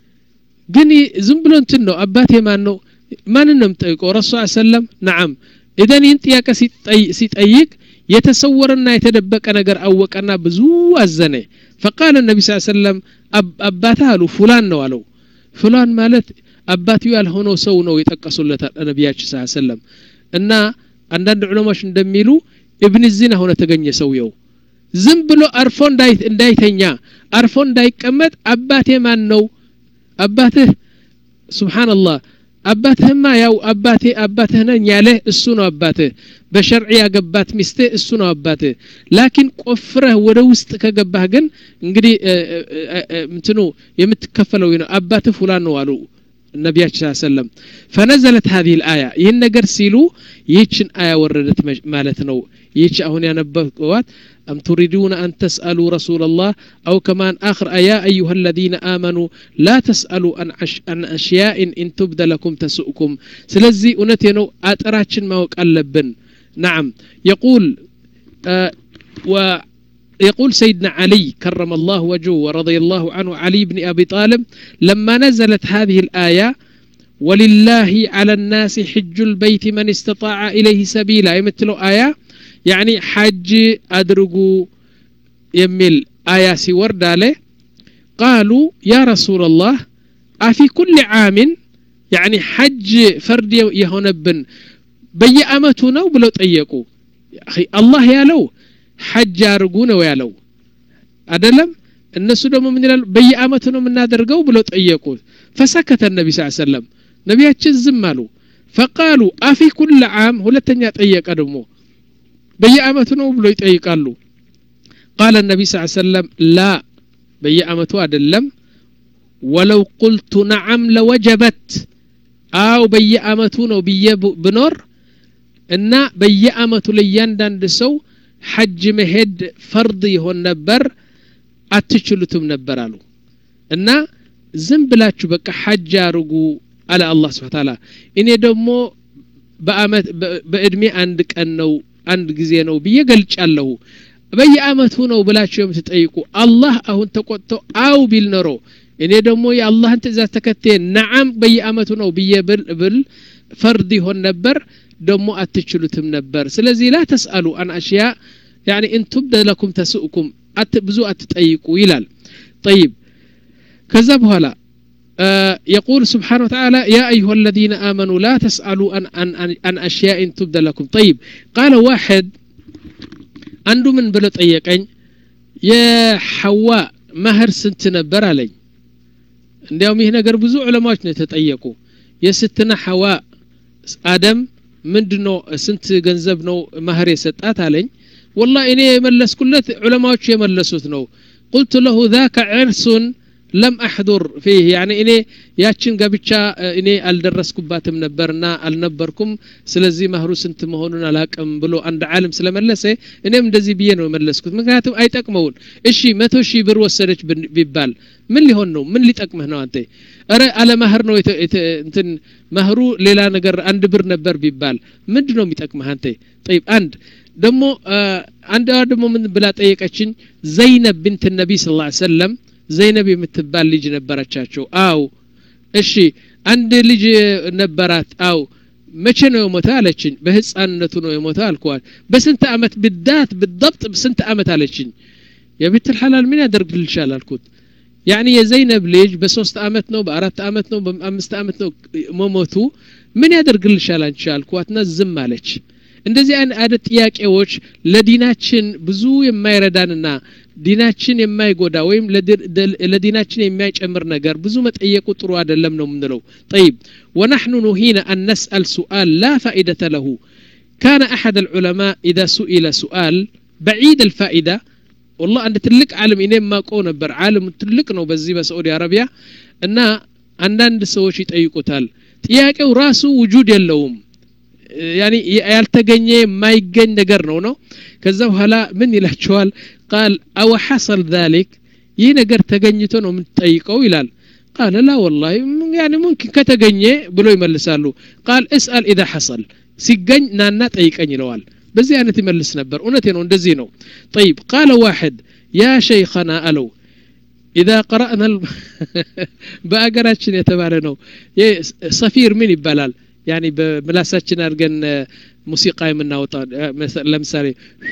S1: ግን ዝም ብሎ እንትን ነው አባቴ ማን ነው ማንን ነው የምጠይቀው ረሱ ሰለም ናዓም ኢደን ይህን ጥያቄ ሲጠይቅ የተሰወረና የተደበቀ ነገር አወቀና ብዙ አዘነ ፈቃል ነቢ ስ ሰለም አባትህ አሉ ፉላን ነው አለው ፉላን ማለት አባትዩ ያልሆነው ሰው ነው የጠቀሱለታል ነቢያችን ስ ሰለም እና አንዳንድ ዑለማዎች እንደሚሉ እብን ዚና ሆነ ተገኘ ሰውየው ዝም ብሎ አርፎ እንዳይተኛ አርፎ እንዳይቀመጥ አባቴ ማን ነው አባትህ ስብሓንላህ አባትህማ ያው አባቴ አባትህ ነኝ ያለህ እሱ ነው አባትህ በሸርዕ ያገባት ሚስትህ እሱ ነው አባትህ ላኪን ቆፍረህ ወደ ውስጥ ከገባህ ግን እንግዲህ ምትኑ የምትከፈለው ነው አባትህ ፉላን ነው አሉ ነቢያችን ስ ሰለም ፈነዘለት ሀዚህ ልአያ ይህን ነገር ሲሉ ይህችን አያ ወረደት ማለት ነው ይህች አሁን ያነበብዋት أم تريدون أن تسألوا رسول الله أو كمان آخر يا أيها الذين آمنوا لا تسألوا عن, عش عن أشياء إن تبد لكم تسؤكم سلزي أنتينو أتراتشن ما وقلبن نعم يقول آه و يقول سيدنا علي كرم الله وجهه ورضي الله عنه علي بن أبي طالب لما نزلت هذه الآية ولله على الناس حج البيت من استطاع إليه سبيلا يمثلوا آية يعني حج أدرقوا يمل آية سورد عليه قالوا يا رسول الله أفي كل عام يعني حج فرد يهونبن بيأمتنا بلو تأيقوا أخي الله يا لو ሐጅ አርጉ ነው ያለው አደለም እነሱ ደግሞ ምን ይላሉ በየአመቱ ነው የምናደርገው ብለው ጠየቁ ፈሰከተ ነቢ ስ ሰለም ነቢያችን ዝም አሉ ፈቃሉ አፊ ኩል ዓም ሁለተኛ ጠየቀ ደግሞ በየአመቱ ነው ብሎ ይጠይቃሉ ቃለ ነቢ ስ ሰለም ላ በየአመቱ አይደለም ወለው ቁልቱ ነዓም ለወጀበት አው በየአመቱ ነው ብዬ ብኖር እና በየአመቱ ለእያንዳንድ ሰው ሐጅ መሄድ ፈርድ ይሆን ነበር አትችሉትም ነበር አሉ እና ዝም ብላችሁ በቃ ሐጅ አርጉ አለ አላህ ስብሓ ታላ እኔ ደግሞ በአመት በእድሜ አንድ ቀን ነው አንድ ጊዜ ነው ብዬ ገልጫለሁ በየአመቱ ነው ብላችሁ የምትጠይቁ አላህ አሁን ተቆጥቶ አው ቢል ኖሮ እኔ ደግሞ የአላህን ትእዛዝ ተከቴ ነዓም በየአመቱ ነው ብዬ ብል ፈርድ ይሆን ነበር ደሞ አትችሉትም ነበር ስለዚህ ላ ተስአሉ አን አሽያ ያኒ እን ቱብደ ለኩም ተስኡኩም ብዙ አትጠይቁ ይላል ጠይብ ከዛ በኋላ يقول سبحانه وتعالى يا أيها الذين آمنوا لا تسألوا عن, عن, عن, عن أشياء تبدى لكم طيب قال واحد عنده من بلو طيقين يا حواء مهر سنت نبر علي እንዲያውም ይህ ነገር ብዙ ዑለማዎች ነው የተጠየቁ የስትና ሐዋ አደም ምንድን ነው ስንት ገንዘብ ነው ማህር የሰጣት አለኝ ወላ እኔ የመለስኩለት ዑለማዎቹ የመለሱት ነው ቁልቱ ለሁ ذاك ዕርሱን ለም አሕዱር ፊህ ያኒ እኔ ያችን ጋብቻ እኔ አልደረስኩባትም ነበርና አልነበርኩም ስለዚህ ማህሩ ስንት መሆኑን አላቅም ብሎ አንድ ዓለም ስለመለሰ እኔም እንደዚህ ብዬ ነው የመለስኩት ምክንያቱም አይጠቅመውን እሺ መቶ ሺህ ብር ወሰደች ቢባል ምን ሊሆን ነው ምን ሊጠቅምህ ነው አንተ እረ አለ ማህር ነው እንትን ማህሩ ሌላ ነገር አንድ ብር ነበር ቢባል ምንድ ነው የሚጠቅምህ አንተ ጠይብ አንድ ደግሞ አንድ ደግሞ ምን ብላ ጠየቀችኝ ዘይነብ ብንት ነቢ ስ ሰለም ዘይነብ የምትባል ልጅ ነበረቻቸው አው እሺ አንድ ልጅ ነበራት አው መቼ ነው የሞተ አለችኝ በህፃንነቱ ነው የሞተ አልኳል በስንት አመት ብዳት ብضبጥ በስንት አመት አለችኝ የቤትል ሐላል ምን ያደርግልሻል አልኩት ያኒ የዘይነብ ልጅ በሶስት አመት ነው በአራት አመት ነው በአምስት አመት ነው መሞቱ ምን ያደርግልሻል አንቺ አልኳትና ዝም አለች እንደዚህ አይነት ጥያቄዎች ለዲናችን ብዙ የማይረዳንና ዲናችን የማይጎዳ ወይም ለዲናችን የማይጨምር ነገር ብዙ መጠየቁ ጥሩ አይደለም ነው የምንለው ጠይብ ወናሕኑ ኑሂነ አን ነስአል ሱአል ላ ፋኢደተ ለሁ كان أحد العلماء إذا سئل سؤال بعيد الفائدة ወላ አንድ ትልቅ ዓለም እኔ የማውቀው ነበር ዓለም ትልቅ ነው በዚህ በሳዑዲ አረቢያ እና አንዳንድ ሰዎች ይጠይቁታል ጥያቄው ራሱ ውጁድ የለውም ያኒ ያልተገኘ የማይገኝ ነገር ነው ነው ከዛ በኋላ ምን ይላቸዋል ቃል አወ ሐሰል ذلك ይህ ነገር ተገኝቶ ነው የምትጠይቀው ይላል ቃል ላ ወላሂ ያኒ ሙምኪን ከተገኘ ብሎ ይመልሳሉ ቃል እስአል ኢዛ ሐሰል ሲገኝ ናና ጠይቀኝ ይለዋል በዚህ አይነት ይመልስ ነበር እውነቴ ነው እንደዚህ ነው ጠይብ ቃለ ዋሕድ ያ ሸይኸና አለው ኢዛ ቀረእና በአገራችን የተባለ ነው ሰፊር ምን ይባላል ያኒ በምላሳችን አድርገን ሙዚቃ የምናወጣ ለምሳሌ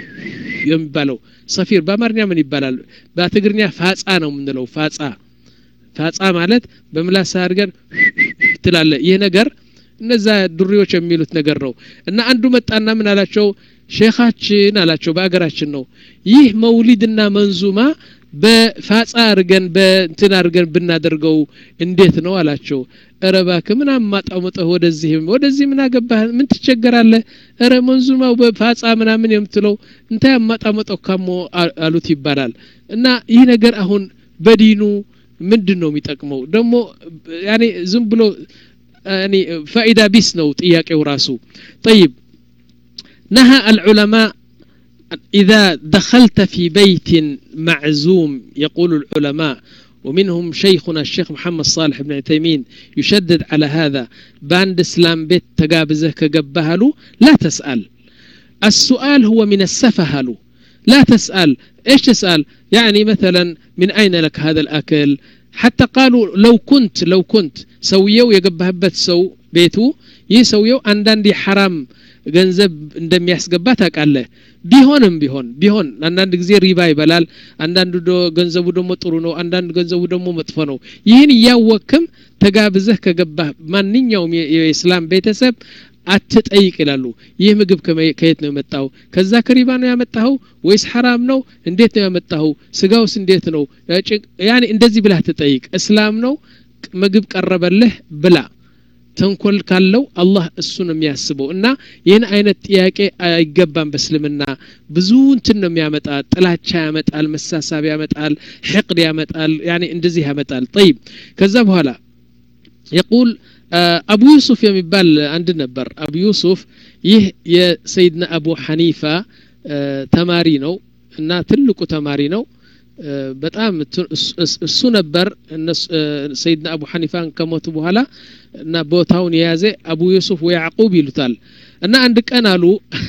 S1: የሚባለው ሰፊር በአማርኛ ምን ይባላል በትግርኛ ፋጻ ነው የምንለው ፋጻ ፋጻ ማለት በምላስ አድርገን ትላለ ይህ ነገር እነዛ ዱሪዎች የሚሉት ነገር ነው እና አንዱ መጣና ምን አላቸው ሼኻችን አላቸው በአገራችን ነው ይህ መውሊድና መንዙማ በፋጻ አድርገን በእንትን አድርገን ብናደርገው እንዴት ነው አላቸው እረ እባክህ ምን አማጣሙጠህ ወደዚህም ወደዚህ ምን አገባህ ምን ትቸገራለህ እረ መንዙማው በፋጻ ምናምን የምትለው እንታይ አማጣመጠው ካሞ አሉት ይባላል እና ይህ ነገር አሁን በዲኑ ምንድን ነው የሚጠቅመው ደግሞ ያኔ ዝም ብሎ يعني فائدة بيس نو ጥያቄው ራሱ طيب نهى العلماء إذا دخلت في بيت معزوم يقول العلماء ومنهم شيخنا الشيخ محمد صالح بن عثيمين يشدد على هذا باند اسلام بيت تقابزه كقبهلو لا تسأل السؤال هو من السفهلو لا تسأل ايش تسأل يعني مثلا من اين لك هذا الاكل حتى قالوا لو كنت لو كنت ሰውየው የገባህበት ሰው ቤቱ ይህ ሰውየው አንዳንድ የሐራም ገንዘብ እንደሚያስገባ ታውቃለህ ቢሆንም ቢሆን ቢሆን አንዳንድ ጊዜ ሪባ ይበላል አንዳንዱ ገንዘቡ ደግሞ ጥሩ ነው አንዳንድ ገንዘቡ ደግሞ መጥፎ ነው ይህን እያወክም ተጋብዘህ ከገባህ ማንኛውም የእስላም ቤተሰብ አትጠይቅ ይላሉ ይህ ምግብ ከየት ነው የመጣው ከዛ ከሪባ ነው ያመጣኸው ወይስ ሐራም ነው እንዴት ነው ያመጣኸው ስጋውስ እንዴት ነው ያኔ እንደዚህ ብላህ ትጠይቅ እስላም ነው ምግብ ቀረበልህ ብላ ተንኮል ካለው አላህ እሱ ነው የሚያስበው እና ይህን አይነት ጥያቄ አይገባም በእስልምና ብዙ እንትን ነው የሚያመጣ ጥላቻ ያመጣል መሳሳብ ያመጣል ሕቅድ ያመጣል ያኔ እንደዚህ ያመጣል ጠይብ ከዛ በኋላ የቁል አቡ ዩሱፍ የሚባል አንድ ነበር አቡ ዩሱፍ ይህ የሰይድና አቡ ሐኒፋ ተማሪ ነው እና ትልቁ ተማሪ ነው በጣም እሱ ነበር ሰይድና አቡ ሐኒፋን ከሞቱ በኋላ እና ቦታውን የያዘ አቡ ዩሱፍ ወያዕቁብ ይሉታል እና አንድ ቀን አሉ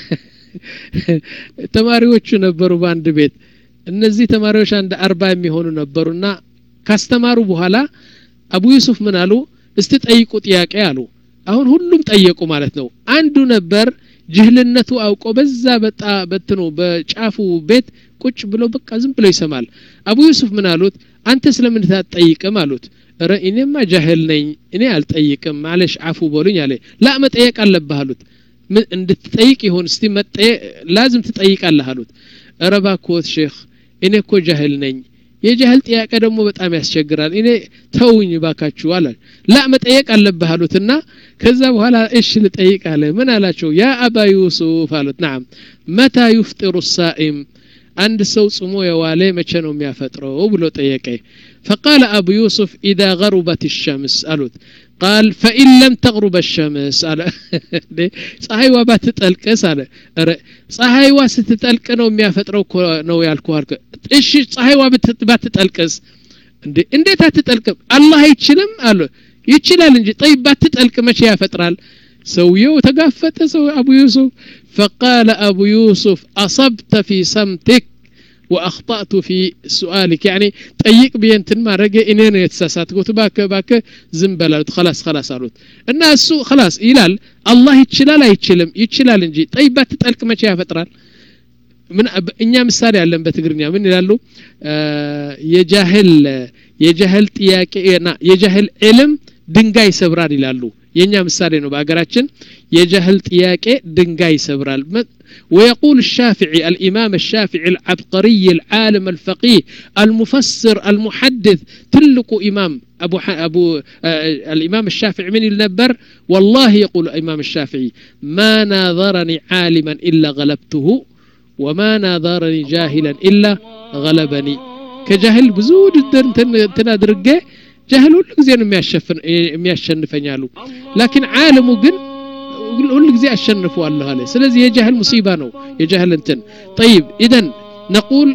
S1: ተማሪዎቹ ነበሩ በአንድ ቤት እነዚህ ተማሪዎች አንድ አርባ የሚሆኑ ነበሩና ካስተማሩ በኋላ አቡ ዩሱፍ ምን አሉ እስቲ ጠይቁ ጥያቄ አሉ አሁን ሁሉም ጠየቁ ማለት ነው አንዱ ነበር ጅህልነቱ አውቆ በዛ በጣ በትኖ በጫፉ ቤት ቁጭ ብሎ በቃ ዝም ብሎ ይሰማል አቡ ዩሱፍ ምን አሉት አንተ ስለምን አትጠይቅም አሉት ረ እኔማ ጃህል ነኝ እኔ አልጠይቅም ማለሽ አፉ በሉኝ አለ ላ መጠየቅ አለብህ አሉት እንድትጠይቅ ይሆን እስቲ ላዝም ትጠይቃለህ አሉት ረ ባክዎት ሼክ እኔ እኮ ጃህል ነኝ የጃህል ጥያቄ ደግሞ በጣም ያስቸግራል እኔ ተውኝ ባካችሁ አለ ላ መጠየቅ አለብህ አሉትና ከዛ በኋላ እሽ ልጠይቅ አለ ምን አላቸው ያ አባ ዩሱፍ አሉት ናም መታ ዩፍጢሩ ሳኢም አንድ ሰው ጽሞ የዋለ መቼ ነው የሚያፈጥረው ብሎ ጠየቀ فقال أبو يوسف إذا غربت الشمس قالت قال فإن لم تغرب الشمس قال ፀሐይ ዋ ባትጠልቅስ አለ ፀሐይ ዋ ስትጠልቅ ነው የሚያፈጥረው ነው ያልኩ አልከ እሺ ፀሐይ ዋ ባትጠልቅስ እንዴ እንዴት አትጠልቅም አላህ አይችልም አሉ ይችላል እንጂ ጠይብ ባትጠልቅ መቼ ያፈጥራል ሰውየው ተጋፈጠ ሰው አቡ ዩሱፍ فقال أبو يوسف أصبت في صمتك وأخطأت في سؤالك يعني طيق بينتن ما رجع إنين يتساسات قلت باك باك زنبلالت خلاص خلاص قالت الناس خلاص إلال الله يتشلال يتشلم يتشلال እንጂ طيب ባትጠልቅ መቼ ያፈጥራል ምን እኛ ምሳሌ ያለን በትግርኛ ምን ይላሉ የጃህል የጃህል ጥያቄ የጃህል ዕልም ድንጋይ ይሰብራል ይላሉ የኛ ምሳሌ ነው በሀገራችን የጃህል ጥያቄ ድንጋይ ይሰብራል ويقول الشافعي الإمام الشافعي العبقري العالم الفقيه المفسر المحدث تلق إمام أبو, ح... أبو آه الإمام الشافعي من النبر والله يقول الإمام الشافعي ما ناظرني عالما إلا غلبته ወማ ናዛረኒ ጃሂለን ኢላ ገለበኒ ከጃህል ብዙ ውድድር እንትን አድርጌ ጃህል ሁሉ ጊዜ ነው የሚያሸንፈኝ አሉ ላኪን ዓለሙ ግን ሁሉ ጊዜ አሸንፈዋለሁ አለ ስለዚህ የጃህል ሙሲባ ነው የጃህል እንትን ጠይብ ኢደን ነቁል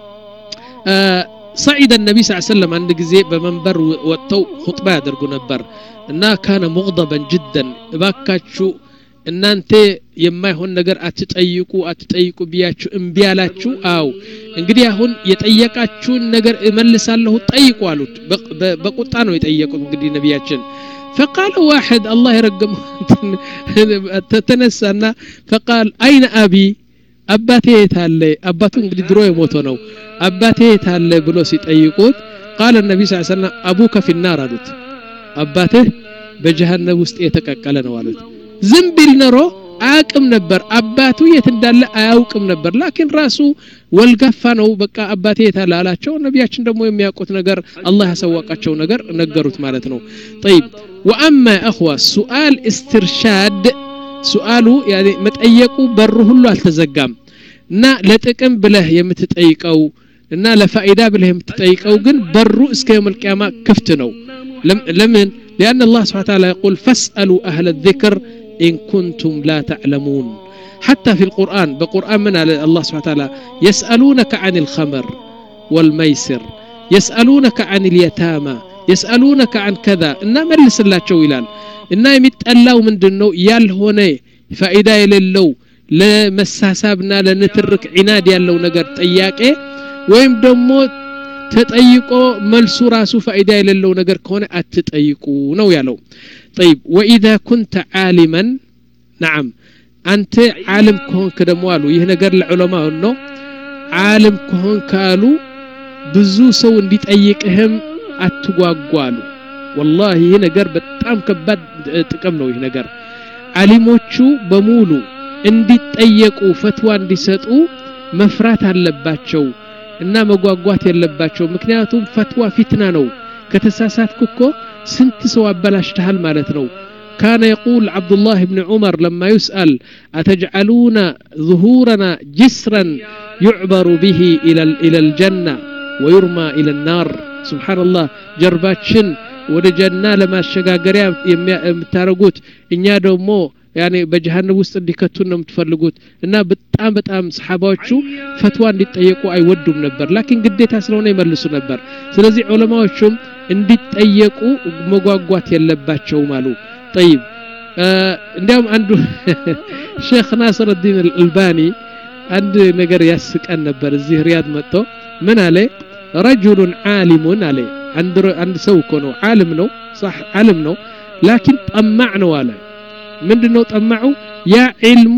S1: صعد النبي صلى الله عليه وسلم عند ጊዜ በመንበር ወጥተው ሁጥባ ያደርጉ ነበር እና ካነ ሙغضبا جدا እባካችሁ እናንተ የማይሆን ነገር አትጠይቁ አትጠይቁ ብያችሁ እምቢ አላችሁ አው እንግዲህ አሁን የጠየቃችሁን ነገር እመልሳለሁ ጠይቁ አሉት በቁጣ ነው የጠየቁት እንግዲህ ነቢያችን فقال واحد الله يرقم تتنسى فقال أين أبي አባቴ የት አለ አባቱ እንግዲህ ድሮ የሞተ ነው አባቴ የት አለ ብሎ ሲጠይቁት ቃለ ነቢ ስ ሰለም አቡከ ፊናር አሉት አባትህ በጀሃነብ ውስጥ የተቀቀለ ነው አሉት ዝም ቢል ኖሮ አያውቅም ነበር አባቱ የት እንዳለ አያውቅም ነበር ላኪን ራሱ ወልጋፋ ነው በቃ አባቴ የት አለ አላቸው ነቢያችን ደግሞ የሚያውቁት ነገር አላህ ያሳወቃቸው ነገር ነገሩት ማለት ነው ጠይብ ወአማ እኽዋ ሱአል እስትርሻድ ሱአሉ መጠየቁ በሩ ሁሉ አልተዘጋም እና ለጥቅም ብለህ የምትጠይቀው እና ለፋይዳ ብለህ የምትጠይቀው ግን በሩ እስከ የውም ልቅያማ ክፍት ነው ለምን لأن الله سبحانه وتعالى يقول فاسألوا أهل الذكر إن كنتم لا تعلمون حتى في القرآن بقرآن من الله سبحانه وتعالى يسألونك عن الخمر والميسر يسألونك عن اليتامى يسألونك عن كذا إن ملس الله ይላል እና የሚጠላው ምንድን ነው ያልሆነ ፋይዳ የሌለው ለመሳሳብና ለንትርክ ዒናድ ያለው ነገር ጥያቄ ወይም ደግሞ ተጠይቆ መልሱ ራሱ ፋይዳ የሌለው ነገር ከሆነ አትጠይቁ ነው ያለው ጠይብ ወኢዛ ኩንተ ዓሊመን ናዓም አንተ ዓለም ከሆንክ ደግሞ አሉ ይህ ነገር ለዑለማ ነው ዓለም ከሆንክ አሉ ብዙ ሰው እንዲጠይቅህም አትጓጓ አሉ ወላሂ ይህ ነገር በጣም ከባድ ጥቅም ነው ይህ ነገር አሊሞቹ በሙሉ እንዲጠየቁ ፈትዋ እንዲሰጡ መፍራት አለባቸው እና መጓጓት የለባቸው ምክንያቱም ፈትዋ ፊትና ነው ከተሳሳትኩ እኮ ስንት ሰው አበላሽተሃል ማለት ነው كان يقول عبد الله بن عمر لما يسأل أتجعلون ظهورنا جسرا يعبر به إلى إلى الجنة ويرمى إلى النار سبحان الله جرباتشن ወደ ጀና ለማሸጋገሪያ የምታደረጉት እኛ ደግሞ ያኔ በጀሃነብ ውስጥ እንዲከቱን ነው የምትፈልጉት እና በጣም በጣም ሰሓባዎቹ ፈትዋ እንዲጠየቁ አይወዱም ነበር ላኪን ግዴታ ስለሆነ ይመልሱ ነበር ስለዚህ ዑለማዎቹም እንዲጠየቁ መጓጓት የለባቸውም አሉ ጠይብ እንዲያውም አንዱ ሼክ ናስር ዲን አልባኒ አንድ ነገር ያስቀን ነበር እዚህ ሪያድ መጥቶ ምን አለ ረጁሉን ዓሊሙን አለ አንድ ሰው እኮ ነው ዓለም ነው صح ዓለም ነው ላኪን ጠማዕ ነው አለ ምንድነው ጠማዑ ያ ዒልሙ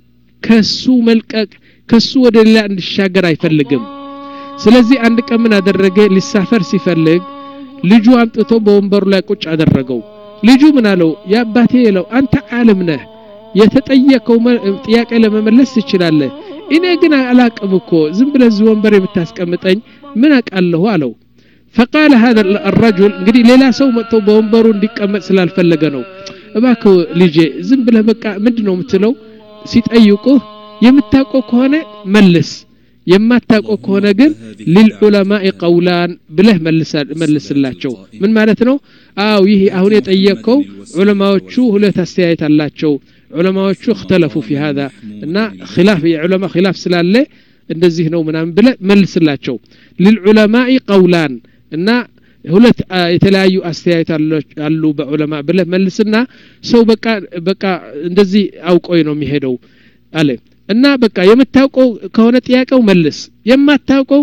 S1: ከሱ መልቀቅ ከሱ ወደ ሌላ እንዲሻገር አይፈልግም ስለዚህ አንድ ቀን ምን አደረገ ሊሳፈር ሲፈልግ ልጁ አምጥቶ በወንበሩ ላይ ቁጭ አደረገው ልጁ ምን አለው የአባቴ የለው አንተ ዓለም ነህ የተጠየቀው ጥያቄ ለመመለስ ትችላለህ እኔ ግን አላቅም እኮ ዝም ብለህ እዚህ ወንበር የምታስቀምጠኝ ምን አቃለሁ አለው فقال هذا الرجل እንግዲህ ሌላ ሰው መጥቶ በወንበሩ እንዲቀመጥ ስላልፈለገ ነው እባክ ልጄ ዝም ብለህ በቃ ምንድን ነው የምትለው ሲጠይቁህ የምታውቀው ከሆነ መልስ የማታውቀው ከሆነ ግን ሊልዑለማኢ ቀውላን ብለህ መልስላቸው ምን ማለት ነው አው ይህ አሁን የጠየቅከው ዑለማዎቹ ሁለት አስተያየት አላቸው ዑለማዎቹ እክተለፉ ፊ ሀዛ እና ኪላፍ የዑለማ ኪላፍ ስላለ እንደዚህ ነው ምናምን ብለ መልስላቸው ሊልዑለማኢ ቀውላን እና ሁለት የተለያዩ አስተያየት አሉ በዑለማ ብለ መልስና ሰው በቃ በቃ እንደዚህ አውቆይ ነው የሚሄደው አለ እና በቃ የምታውቀው ከሆነ ጥያቄው መልስ የማታውቀው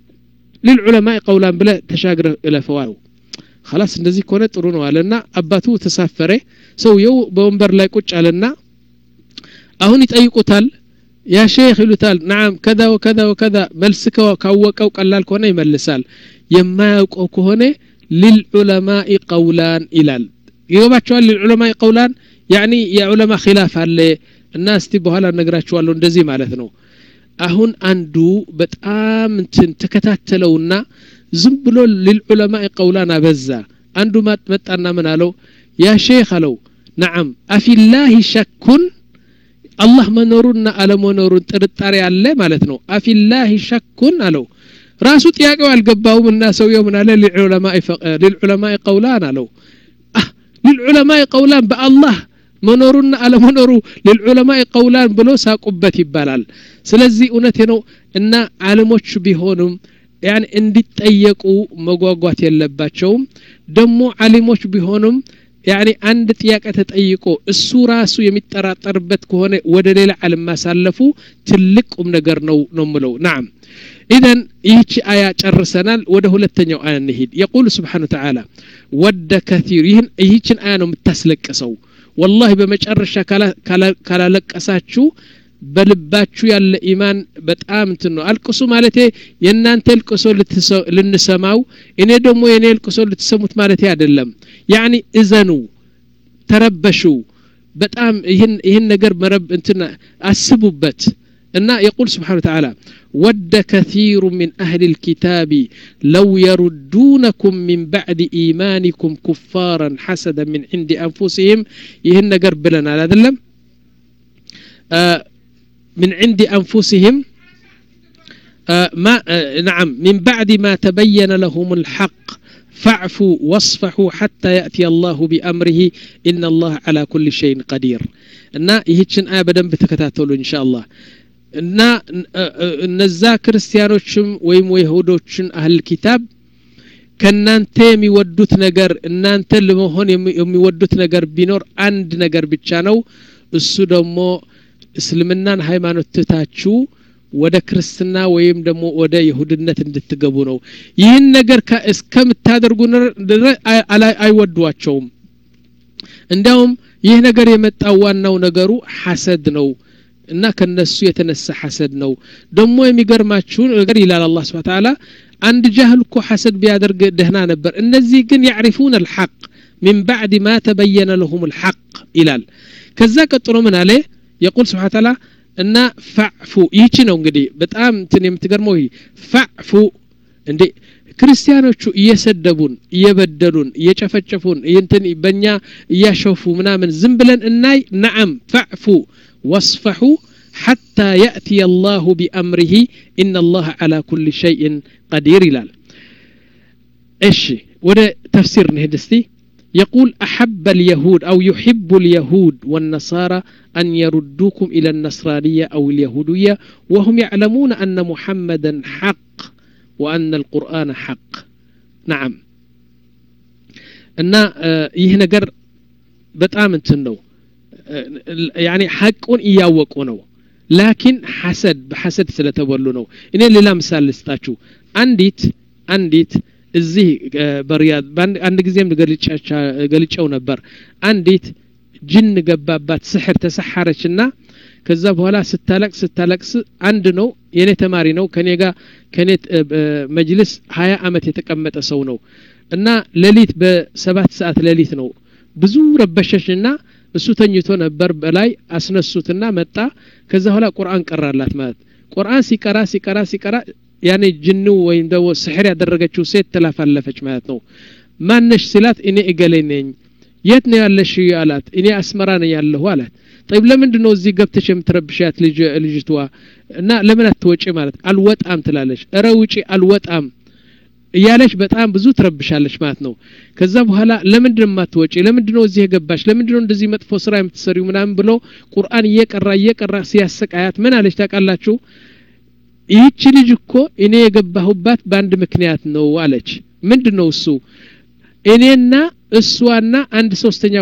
S1: ልልዑለማ ቀውላን ብለ ተሻግረ እለፈዋል خلاص እንደዚህ ከሆነ ጥሩ ነው አለና አባቱ ተሳፈረ ሰውየው በወንበር ላይ ቁጭ አለና አሁን ይጠይቁታል ያ ሼክ ይሉታል ናም ከዛ ወከዛ ወከዛ መልስ ካወቀው ቀላል ከሆነ ይመልሳል የማያውቀው ከሆነ ሊልዑለማኢ ቀውላን ይላል ይገባቸዋል ሊልዑለማኢ ቀውላን ያኒ የዑለማ ኪላፍ አለ እና እስቲ በኋላ እነግራችኋለሁ እንደዚህ ማለት ነው አሁን አንዱ በጣም እንትን ተከታተለውና ዝም ብሎ ሊልዑለማኢ ቀውላን አበዛ አንዱ መጣና ምን አለው ያ ሼክ አለው ነዓም አፊላሂ ሸኩን አላህ መኖሩና አለመኖሩን ጥርጣሬ አለ ማለት ነው አፊላህ ሸኩን አለው ራሱ ጥያቄው አልገባውም እና ሰውየው ምን አለ ሊልዑለማኢ ቀውላን አለው ሊልዑለማኢ ቀውላን በአላህ መኖሩና አለመኖሩ ልልዑለማኢ ቀውላን ብሎ ሳቁበት ይባላል ስለዚህ እውነቴ ነው እና አለሞች ቢሆኑም ያን እንዲጠየቁ መጓጓት የለባቸውም ደግሞ አሊሞች ቢሆኑም ያኒ አንድ ጥያቄ ተጠይቆ እሱ ራሱ የሚጠራጠርበት ከሆነ ወደ ሌላ ዓለም ማሳለፉ ትልቅ ቁም ነገር ነው ነው ምለው ናም ኢዘን ይህቺ አያ ጨርሰናል ወደ ሁለተኛው አያ እንሂድ የቁል ስብሓን ተዓላ ወደ ከቲር ይህን ይህችን አያ ነው የምታስለቅሰው ወላሂ በመጨረሻ ካላለቀሳችሁ በልባችሁ ያለ ኢማን በጣም እንትን ነው አልቅሱ ማለቴ የእናንተ ልቅሶ ልንሰማው እኔ ደግሞ የኔ ልቅሶ ልትሰሙት ማለቴ አይደለም ያኒ እዘኑ ተረበሹ በጣም ይህን ነገር መረብ እንትን አስቡበት እና የቁል ስብሓን ተዓላ ود كثير من أهل الكتاب لو يردونكم من بعد إيمانكم كفارا حسدا من عند أنفسهم يهن قرب لنا لا دلم آه من عند أنفسهم آه ما آه نعم من بعد ما تبين لهم الحق فاعفوا واصفحوا حتى يأتي الله بأمره إن الله على كل شيء قدير እና ይህችን አያ በደንብ ተከታተሉ እንሻ አላህ እና እነዛ ክርስቲያኖችም ወይም የይሁዶችን አህል ኪታብ ከእናንተ የሚወዱት ነገር እናንተ ለመሆን የሚወዱት ነገር ቢኖር አንድ ነገር ብቻ ነው እሱ ደግሞ እስልምናን ሃይማኖት ትታችሁ ወደ ክርስትና ወይም ደግሞ ወደ ይሁድነት እንድትገቡ ነው ይህን ነገር እስከምታደርጉ አይወዷቸውም እንዲያውም ይህ ነገር የመጣው ዋናው ነገሩ ሐሰድ ነው እና ከነሱ የተነሳ ሐሰድ ነው ደግሞ የሚገርማችሁ ነገር ይላል አላህ ስብሐ ተዓላ አንድ ጃህል እኮ ሐሰድ ቢያደርግ ደህና ነበር እነዚህ ግን ያዕሪፉን አልሐቅ ሚን ባዕድ ማ ተበየነ ለሁም አልሐቅ ይላል ከዛ ቀጥሎ ምን አለ የቁል ስብሐ ተዓላ እና ፋዕፉ ይህቺ ነው እንግዲህ በጣም እንትን የምትገርመው ፋዕፉ እንዴ ክርስቲያኖቹ እየሰደቡን እየበደሉን እየጨፈጨፉን እንትን በእኛ እያሸፉ ምናምን ዝም ብለን እናይ ነዓም ፋዕፉ واصفحوا حتى يأتي الله بأمره إن الله على كل شيء قدير إلال إيش وده تفسير نهدستي يقول أحب اليهود أو يحب اليهود والنصارى أن يردوكم إلى النصرانية أو اليهودية وهم يعلمون أن محمدا حق وأن القرآن حق نعم أن يهنجر بتآمن تنو ያኒ ሐቁን እያወቁ ነው ላኪን ሐሰድ በሐሰድ ስለተበሉ ነው እኔ ሌላ ምሳሌ ልስጣችሁ አንዲት አንዲት እዚህ በሪያድ አንድ ጊዜም ገልጨው ነበር አንዲት ጅን ገባባት ስሕር ተሰሐረች ና ከዛ በኋላ ስታለቅስ ስታለቅስ አንድ ነው የኔ ተማሪ ነው ከኔ ጋር ከኔ መጅልስ ሀያ አመት የተቀመጠ ሰው ነው እና ሌሊት በሰባት ሰዓት ሌሊት ነው ብዙ ረበሸሽና እሱ ተኝቶ ነበር በላይ አስነሱትና መጣ ከዛ በኋላ ቁርአን ቀራላት ማለት ቁርአን ሲቀራ ሲቀራ ሲቀራ ያኔ ጅኑ ወይም ደግሞ ስሕር ያደረገችው ሴት ተላፋለፈች ማለት ነው ማነሽ ሲላት እኔ እገሌ ነኝ የት ነው ያለሽ አላት እኔ አስመራ ነኝ ያለሁ አላት ጠይብ ለምንድን ነው እዚህ ገብተሽ የምትረብሻት ልጅቷ እና ለምን አትወጪ ማለት አልወጣም ትላለች እረ ውጪ አልወጣም እያለች በጣም ብዙ ትረብሻለች ማለት ነው ከዛ በኋላ ለምንድን ማትወጪ ለምንድን ነው እዚህ የገባሽ ለምንድን ነው እንደዚህ መጥፎ ስራ የምትሰሪው ምናምን ብሎ ቁርአን እየቀራ እየቀራ ሲያሰቃያት ምን አለች ታውቃላችሁ ይህቺ ልጅ እኮ እኔ የገባሁባት በአንድ ምክንያት ነው አለች ምንድን ነው እሱ እኔና እሷና አንድ ሶስተኛ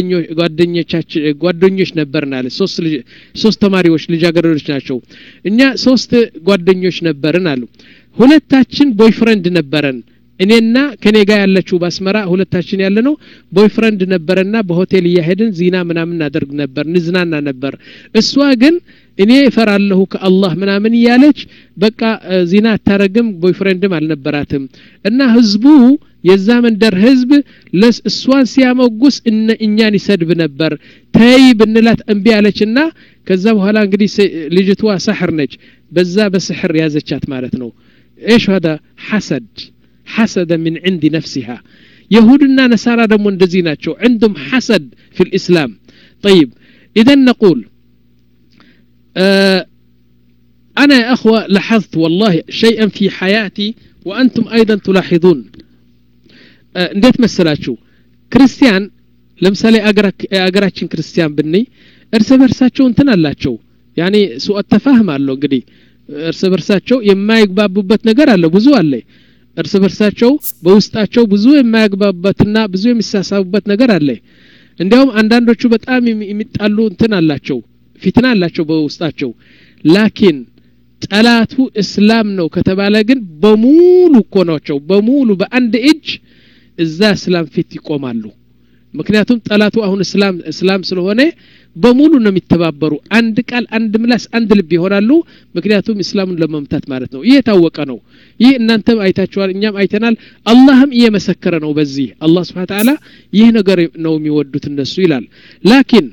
S1: ጓደኞቻችን ጓደኞች ነበርን አለ ሶስት ሶስት ተማሪዎች ልጃገረዶች ናቸው እኛ ሶስት ጓደኞች ነበርን አሉ ሁለታችን ቦይፍረንድ ነበረን እኔና ከኔ ጋር ያለችው በአስመራ ሁለታችን ያለ ነው ቦይፍረንድ ነበረና በሆቴል እያሄድን ዚና ምናምን እናደርግ ነበር ንዝናና ነበር እሷ ግን እኔ እፈራለሁ ከአላህ ምናምን እያለች በቃ ዚና አታረግም ቦይፍሬንድም አልነበራትም እና ህዝቡ የዛ መንደር ህዝብ እሷን ሲያመጉስ እኛን ይሰድብ ነበር ተይ ብንላት እምቢ አለችና ከዛ በኋላ እንግዲህ ልጅቷ ሳሕር ነች በዛ በስሕር ያዘቻት ማለት ነው ايش هذا حسد حسد من عند نفسها يهودنا نصارى دمو እንደዚህ ናቸው عندهم حسد في الإسلام طيب إذا نقول آه أنا يا أخوة لاحظت والله شيئا في حياتي وأنتم أيضا تلاحظون እንዴት መሰላችሁ ክርስቲያን ለምሳሌ የአገራችን ክርስቲያን ብንይ እርስ በርሳቸው እንትን አላቸው ያኔ ሱአት ተፋህም አለው እንግዲህ እርስ በርሳቸው የማይግባቡበት ነገር አለ ብዙ አለ እርስ በርሳቸው በውስጣቸው ብዙ የማያግባቡበትና ብዙ የሚሳሳቡበት ነገር አለ እንዲያውም አንዳንዶቹ በጣም የሚጣሉ እንትን አላቸው ፊትና አላቸው በውስጣቸው ላኪን ጠላቱ እስላም ነው ከተባለ ግን በሙሉ እኮ ናቸው በሙሉ በአንድ እጅ እዛ እስላም ፊት ይቆማሉ ምክንያቱም ጠላቱ አሁን እስላም እስላም ስለሆነ በሙሉ ነው የሚተባበሩ አንድ ቃል አንድ ምላስ አንድ ልብ ይሆናሉ ምክንያቱም እስላሙን ለመምታት ማለት ነው ይህ የታወቀ ነው ይህ እናንተም አይታችኋል እኛም አይተናል አላህም እየመሰከረ ነው በዚህ አላህ ስብሓን ተዓላ ይህ ነገር ነው የሚወዱት እነሱ ይላል ላኪን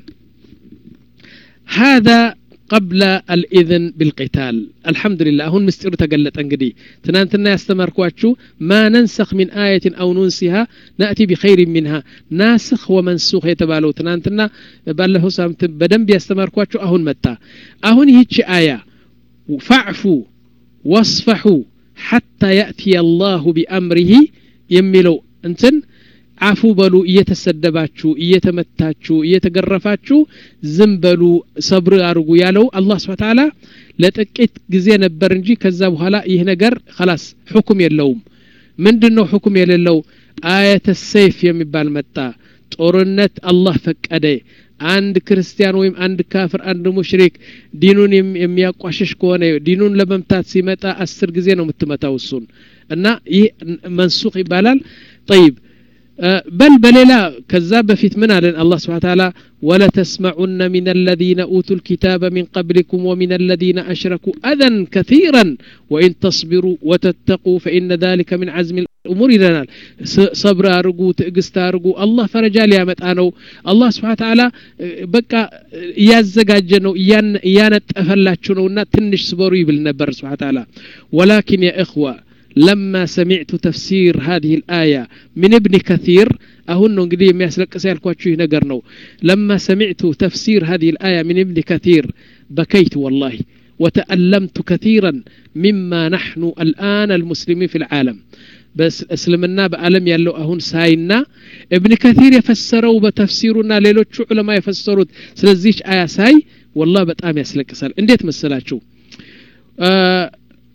S1: هذا قبل الإذن بالقتال الحمد لله هون مستير تقلت انقدي تنانتنا يستمركواتشو ما ننسخ من آية أو ننسها نأتي بخير منها ناسخ ومنسوخ يتبالو تنانتنا باله سامت بدن بيستمركواتشو أهون متى أهون هيتش آية فاعفوا واصفحوا حتى يأتي الله بأمره يملو انتن አፉ በሉ እየተሰደባችሁ እየተመታችሁ እየተገረፋችሁ ዝም በሉ ሰብር አድርጉ ያለው አላህ ስብሓ ተዓላ ለጥቂት ጊዜ ነበር እንጂ ከዛ በኋላ ይህ ነገር ከላስ ሕኩም የለውም ምንድን ነው ሕኩም የሌለው አየተ ሰይፍ የሚባል መጣ ጦርነት አላህ ፈቀደ አንድ ክርስቲያን ወይም አንድ ካፍር አንድ ሙሽሪክ ዲኑን የሚያቋሽሽ ከሆነ ዲኑን ለመምታት ሲመጣ አስር ጊዜ ነው የምትመታው እሱን እና ይህ መንሱክ ይባላል ጠይብ بل بللا كذاب في من الله سبحانه وتعالى ولتسمعن من الذين أوتوا الكتاب من قبلكم ومن الذين أشركوا أذى كثيرا وإن تصبروا وتتقوا فإن ذلك من عزم الأمور لنا صبر أرجو تقست أرجو الله فرجال يا متانو الله سبحانه وتعالى بقى يازجاجنو ያን ያነጠፈላችሁ ነውና ትንሽ ስበሩ ይብል ነበር ስብሓ ተዓላ ወላኪን ያ እኽዋ لما سمعت تفسير هذه الآية من ابن كثير أهن انقدي يمياسلقس يالكواتشو نقرنو لما سمعت تفسير هذه الآية من ابن كثير بكيت والله وتألمت كثيرا مما نحن الآن المسلمين في العالم بس اسلمنا بألم يلو أهون ساينا ابن كثير يفسروا بتفسيرنا ليلوتشو علماء يفسروا سلزيش آية ساي والله بتأم يسلقسال انديت مسلاتشو آه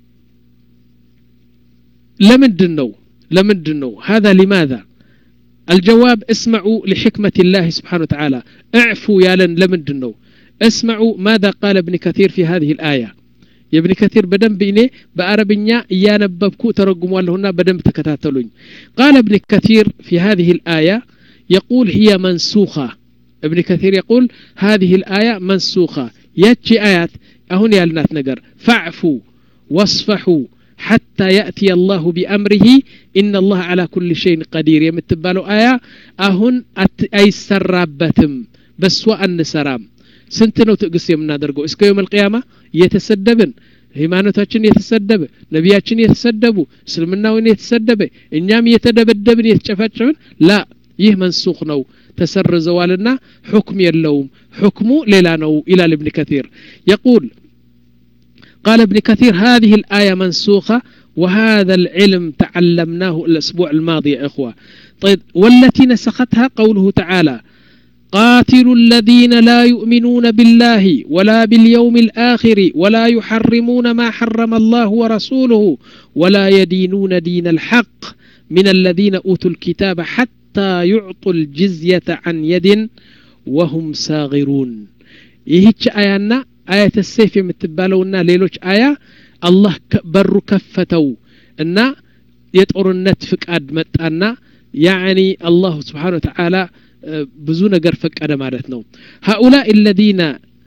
S1: لمدن نو لمدن نو هذا لماذا الجواب اسمعوا لحكمة الله سبحانه وتعالى اعفوا يا لن لمدن نو اسمعوا ماذا قال ابن كثير في هذه الآية يا ابن كثير بدن بإني بأربنيا يانببكو ترقموا لهنا بدن تكتاتلون قال ابن كثير في هذه الآية يقول هي منسوخة ابن كثير يقول هذه الآية منسوخة ياتشي آيات أهون يا النات نقر فاعفوا واصفحوا حتى يأتي الله بأمره إن الله على كل شيء قدير يمتبالو آية أهن أي سرابتم بس وأن سرام سنتنو تقص يمنا درقو اسكو يوم القيامة يتسدبن ሃይማኖታችን የተሰደበ ነቢያችን የተሰደቡ እስልምናውን የተሰደበ እኛም እየተደበደብን የተጨፈጨብን ላ ይህ መንሱክ ነው ተሰርዘዋልና ሕክም የለውም ሕክሙ ሌላ ነው ይላል እብን ከቲር የቁል قال ابن كثير هذه الآية منسوخة وهذا العلم تعلمناه الأسبوع الماضي يا إخوة طيب والتي نسختها قوله تعالى قاتلوا الذين لا يؤمنون بالله ولا باليوم الآخر ولا يحرمون ما حرم الله ورسوله ولا يدينون دين الحق من الذين أوتوا الكتاب حتى يعطوا الجزية عن يد وهم صاغرون يهيش آيانا آية السيف የምትባለውና ሌሎች አያ አላህ በሩ ከፈተው እና የጦርነት ፍቃድ መጣና ያዕኒ አላሁ ስብሓን ወተዓላ ብዙ ነገር ፈቀደ ማለት ነው هؤلاء الذين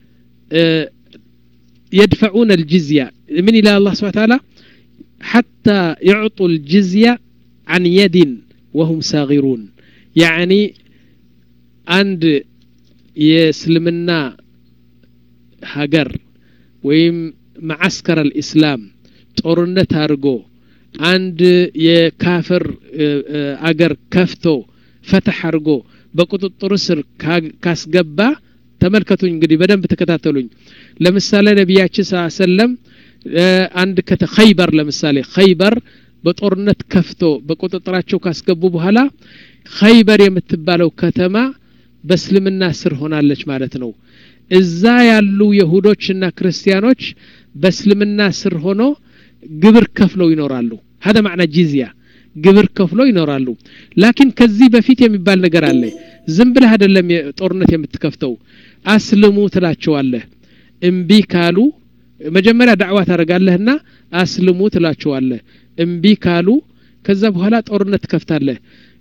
S1: يدفعون الجزية من إلى الله سبحانه وتعالى حتى يعطوا الجزية عن يد وهم صاغرون يعني عند يسلمنا ሀገር ወይም ማዓስከር አልእስላም ጦርነት አድርጎ አንድ የካፍር አገር ከፍቶ ፈተሕ አድርጎ በቁጥጥሩ ስር ካስገባ ተመልከቱኝ እንግዲህ በደንብ ተከታተሉኝ ለምሳሌ ነቢያችን ስ ሰለም አንድ ከተ ኸይበር ለምሳሌ ኸይበር በጦርነት ከፍቶ በቁጥጥራቸው ካስገቡ በኋላ ኸይበር የምትባለው ከተማ በእስልምና ስር ሆናለች ማለት ነው እዛ ያሉ የሁዶችና ክርስቲያኖች በእስልምና ስር ሆኖ ግብር ከፍለው ይኖራሉ هذا معنى ጂዝያ ግብር ከፍለው ይኖራሉ ላኪን ከዚህ በፊት የሚባል ነገር አለ ዝም ብለህ አይደለም ጦርነት የምትከፍተው አስልሙ ትላቸዋለህ እምቢ ካሉ መጀመሪያ ዳዕዋ ታደርጋለህና አስልሙ ትላቸዋለህ እምቢ ካሉ ከዛ በኋላ ጦርነት ትከፍታለህ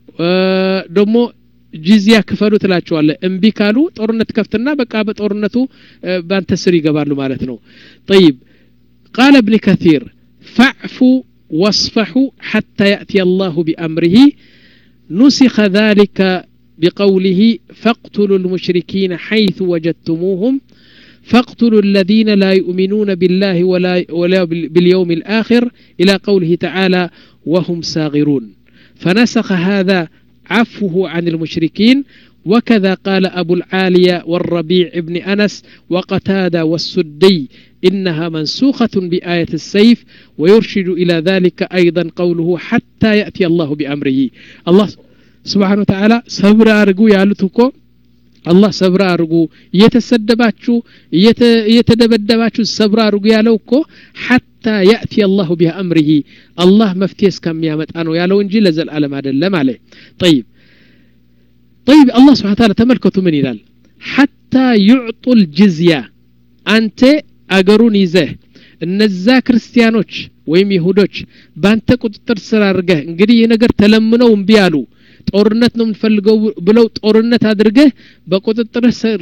S1: ደግሞ ጂዚያ ክፈሉ ትላቸዋለህ እምቢ ካሉ ጦርነት ከፍትና በቃ በጦርነቱ ባንተ ስር ይገባሉ ማለት ነው طيب قال ابن كثير فاعفوا واصفحوا حتى يأتي الله بأمره نسخ ذلك بقوله فاقتلوا المشركين حيث وجدتموهم فاقتلوا الذين لا يؤمنون بالله ولا, ولا باليوم الآخر إلى قوله تعالى وهم ساغرون فنسخ هذا عفوه عن المشركين وكذا قال أبو العالية والربيع ابن أنس وقتادة والسدي إنها منسوخة بآية السيف ويرشد إلى ذلك أيضا قوله حتى يأتي الله بأمره الله سبحانه وتعالى صبر أرجو يالتكو አላህ ሰብራ አድርጉ እየተሰደባችሁ እየተደበደባችሁ ሰብራ አድርጉ ያለው እኮ ሐታ ያእቲ አላሁ ቢአምሪሂ አላህ መፍትሄ እስከሚያመጣ ነው ያለው እንጂ ለዘላለም አይደለም አለ ጠይብ ጠይብ አላህ ስብሓን ታላ ተመልከቱ ምን ይላል ሐታ ዩዕጡ ልጅዝያ አንተ አገሩን ይዘህ እነዛ ክርስቲያኖች ወይም ይሁዶች በአንተ ቁጥጥር ስር አድርገህ እንግዲህ ይህ ነገር ተለምነው እምቢ አሉ ጦርነት ነው የምንፈልገው ብለው ጦርነት አድርገህ በቁጥጥር ስር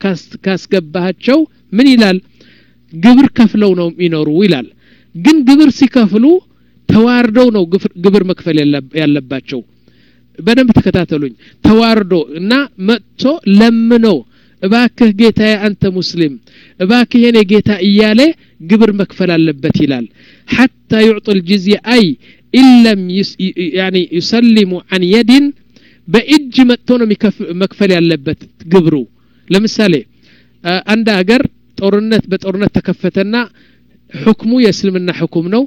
S1: ካስገባሃቸው ምን ይላል ግብር ከፍለው ነው የሚኖሩ ይላል ግን ግብር ሲከፍሉ ተዋርደው ነው ግብር መክፈል ያለባቸው በደንብ ተከታተሉኝ ተዋርዶ እና መጥቶ ለምነው እባክህ ጌታዬ አንተ ሙስሊም እባክህ የኔ ጌታ እያለ ግብር መክፈል አለበት ይላል ሐታ ዩዕጡ ልጅዝያ አይ ኢለም ያኒ ዩሰሊሙ አን የድን በእጅ መጥቶ ነው መክፈል ያለበት ግብሩ ለምሳሌ አንድ አገር ጦርነት በጦርነት ተከፈተና ሕክሙ የእስልምና ሕኩም ነው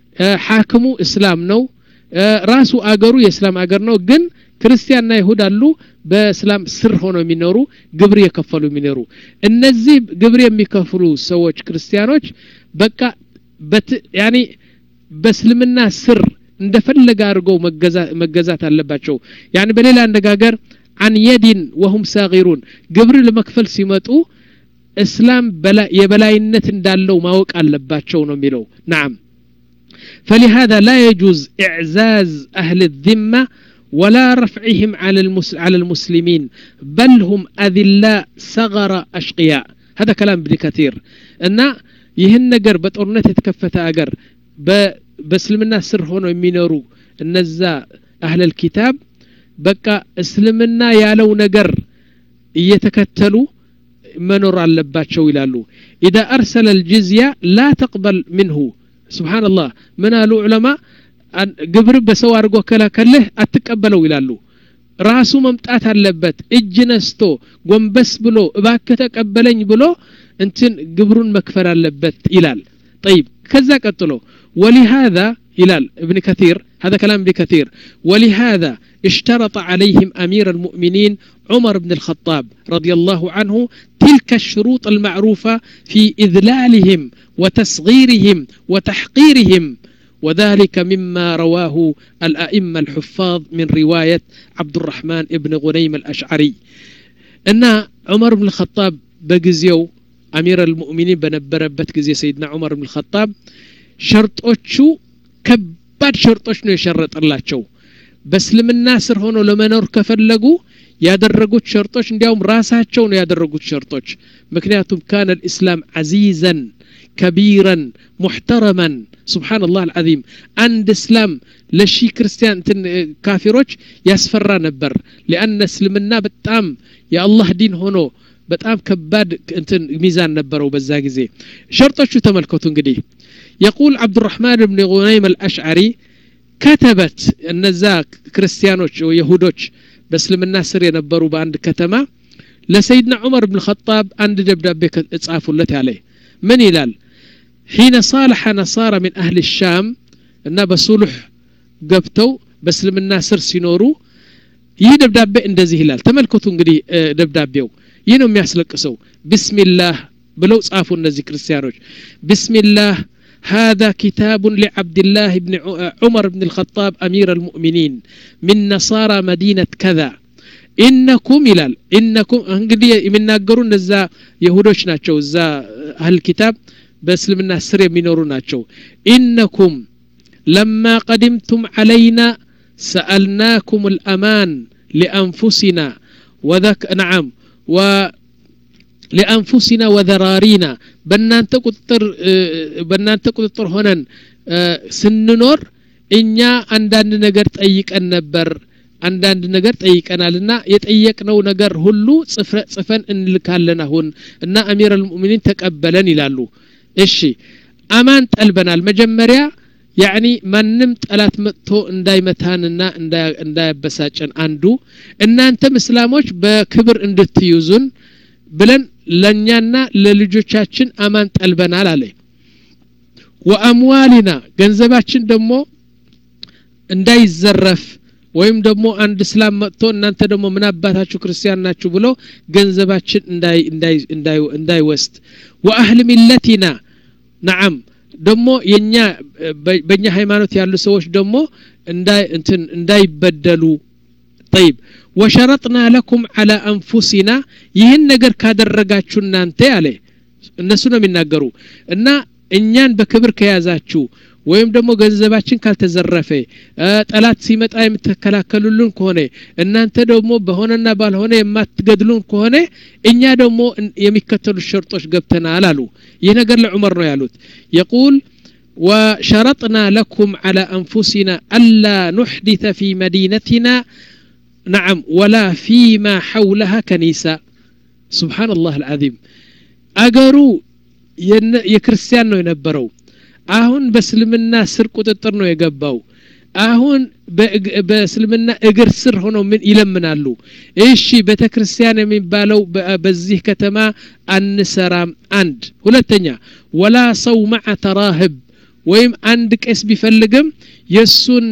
S1: ሐክሙ እስላም ነው ራሱ አገሩ የእስላም አገር ነው ግን ክርስቲያንና ይሁድ አሉ በእስላም ስር ሆነው የሚኖሩ ግብር የከፈሉ የሚኖሩ እነዚህ ግብር የሚከፍሉ ሰዎች ክርስቲያኖች በቃ ያኒ በእስልምና ስር እንደፈለገ አድርገው መገዛት አለባቸው ያን በሌላ አነጋገር አን የዲን ወሁም ሳጊሩን ግብር ለመክፈል ሲመጡ እስላም የበላይነት እንዳለው ማወቅ አለባቸው ነው የሚለው ናም فلهذا لا يجوز إعزاز أهل الذمة ولا رفعهم على على المسلمين بل هم أذلاء صغر أشقياء هذا كلام ابن كثير أن ይህን ነገር በጦርነት የተከፈተ አገር በእስልምና ስር ሆነው የሚኖሩ እነዛ አህለል ኪታብ በቃ እስልምና ያለው ነገር እየተከተሉ መኖር አለባቸው ይላሉ ኢዳ አርሰለ ልጅዝያ ላ ተቅበል ምንሁ ስብሓንላህ ምን አሉ ዑለማ ግብር በሰው አድርጎ ከላከልህ አትቀበለው ይላሉ ራሱ መምጣት አለበት እጅ ነስቶ ጎንበስ ብሎ እባክህ ተቀበለኝ ብሎ እንትን ግብሩን መክፈል አለበት ይላል طيب كذا قتلو ولهذا إلال ابن كثير هذا كلام ابن كثير ولهذا اشترط عليهم أمير المؤمنين عمر بن الخطاب رضي الله عنه تلك الشروط المعروفة في إذلالهم وتصغيرهم وتحقيرهم وذلك مما رواه الأئمة الحفاظ من رواية عبد الرحمن بن غنيم الأشعري أن عمر بن الخطاب بجزيو أمير المؤمنين بنبربت جزي سيدنا عمر بن الخطاب شرطوشو كباد شرطوش ነው የሸረጠላቸው በእስልምና ስር ሆኖ ለመኖር ከፈለጉ ያደረጉት ሸርጦች እንዲያውም ራሳቸው ነው ያደረጉት ሸርጦች ምክንያቱም ካነ ልእስላም ዓዚዘን ከቢረን ሙሕተረመን ስብሓን ላህ አልዓዚም አንድ እስላም ለሺ ክርስቲያን እንትን ካፊሮች ያስፈራ ነበር ሊአነ እስልምና በጣም የአላህ ዲን ሆኖ በጣም ከባድ እንትን ሚዛን ነበረው በዛ ጊዜ ሸርጦቹ ተመልከቱ እንግዲህ የቁል ዓብዱራሕማን ብን ጉነይም አልአሽዓሪ ከተበት እነዛ ክርስቲያኖች የሁዶች በእስልምና ስር የነበሩ በአንድ ከተማ ለሰይድና ዑመር ብን ኸጣብ አንድ ደብዳቤ ጻፉለት ያለ ምን ይላል ሒነ ሳለሐ ነሳራ ምን አህል ሻም እና በሱሉሕ ገብተው በእስልምና ስር ሲኖሩ ይህ ደብዳቤ እንደዚህ ይላል ተመልከቱ እንግዲህ ደብዳቤው ይህ ነው የሚያስለቅሰው ብስሚላህ ብለው ጻፉ እነዚህ ክርስቲያኖች ብስሚላህ هذا كتاب لعبد الله بن عمر بن الخطاب أمير المؤمنين من نصارى مدينة كذا إنكم إلال إنكم እንግዲህ የሚናገሩ እነዛ የሁዶች ናቸው እዛ አህል ኪታብ በእስልምና ስር የሚኖሩ ናቸው ኢነኩም ለማ ቀድምቱም علينا سألناكم الأمان لأنفسنا وذك نعم و لأنفسنا وذرارينا በእናንተ ቁጥጥር በእናንተ ቁጥጥር ሆነን ስንኖር እኛ አንዳንድ ነገር ጠይቀን ነበር አንዳንድ ነገር ጠይቀናልና የጠየቅነው ነገር ሁሉ ጽፈን እንልካለን አሁን እና አሚር አልሙእሚኒን ተቀበለን ይላሉ እሺ አማን ጠልበናል መጀመሪያ ያኒ ማንም ጠላት መጥቶ እንዳይመታንና እንዳያበሳጨን አንዱ እናንተም እስላሞች በክብር እንድትይዙን ብለን ለእኛና ለልጆቻችን አማን ጠልበናል አለ ወአምዋሊና ገንዘባችን ደግሞ እንዳይዘረፍ ወይም ደግሞ አንድ እስላም መጥቶ እናንተ ደግሞ ምን አባታችሁ ክርስቲያን ናችሁ ብሎ ገንዘባችን እንዳይወስድ ወአህል ሚለቲና ነዓም ደግሞ የኛ በእኛ ሃይማኖት ያሉ ሰዎች ደግሞ እንዳይበደሉ ጠይብ ወሸረጥና ለኩም አላ አንፉሲና ይህን ነገር ካደረጋችሁ እናንተ አለ እነሱ ነው የሚናገሩ እና እኛን በክብር ከያዛችሁ ወይም ደግሞ ገንዘባችን ካልተዘረፈ ጠላት ሲመጣ የምትከላከሉልን ከሆነ እናንተ ደግሞ በሆነና ባልሆነ የማትገድሉን ከሆነ እኛ ደግሞ የሚከተሉት ሸርጦች ገብተናል አሉ ይህ ነገር ለዑመር ነው ያሉት የቁል وشرطنا لكم على أنفسنا ألا نحدث في مدينتنا نعم ولا فيما حولها كنيسة سبحان الله العظيم أقروا የክርስቲያን ነው የነበረው አሁን በእስልምና ስር ቁጥጥር ነው የገባው አሁን በእስልምና እግር ስር ሆነው ምን ይለምናሉ እሺ ቤተ ክርስቲያን የሚባለው በዚህ ከተማ አንሰራም አንድ ሁለተኛ ወላ ሰው መዓ ተራህብ ወይም አንድ ቄስ ቢፈልግም የእሱን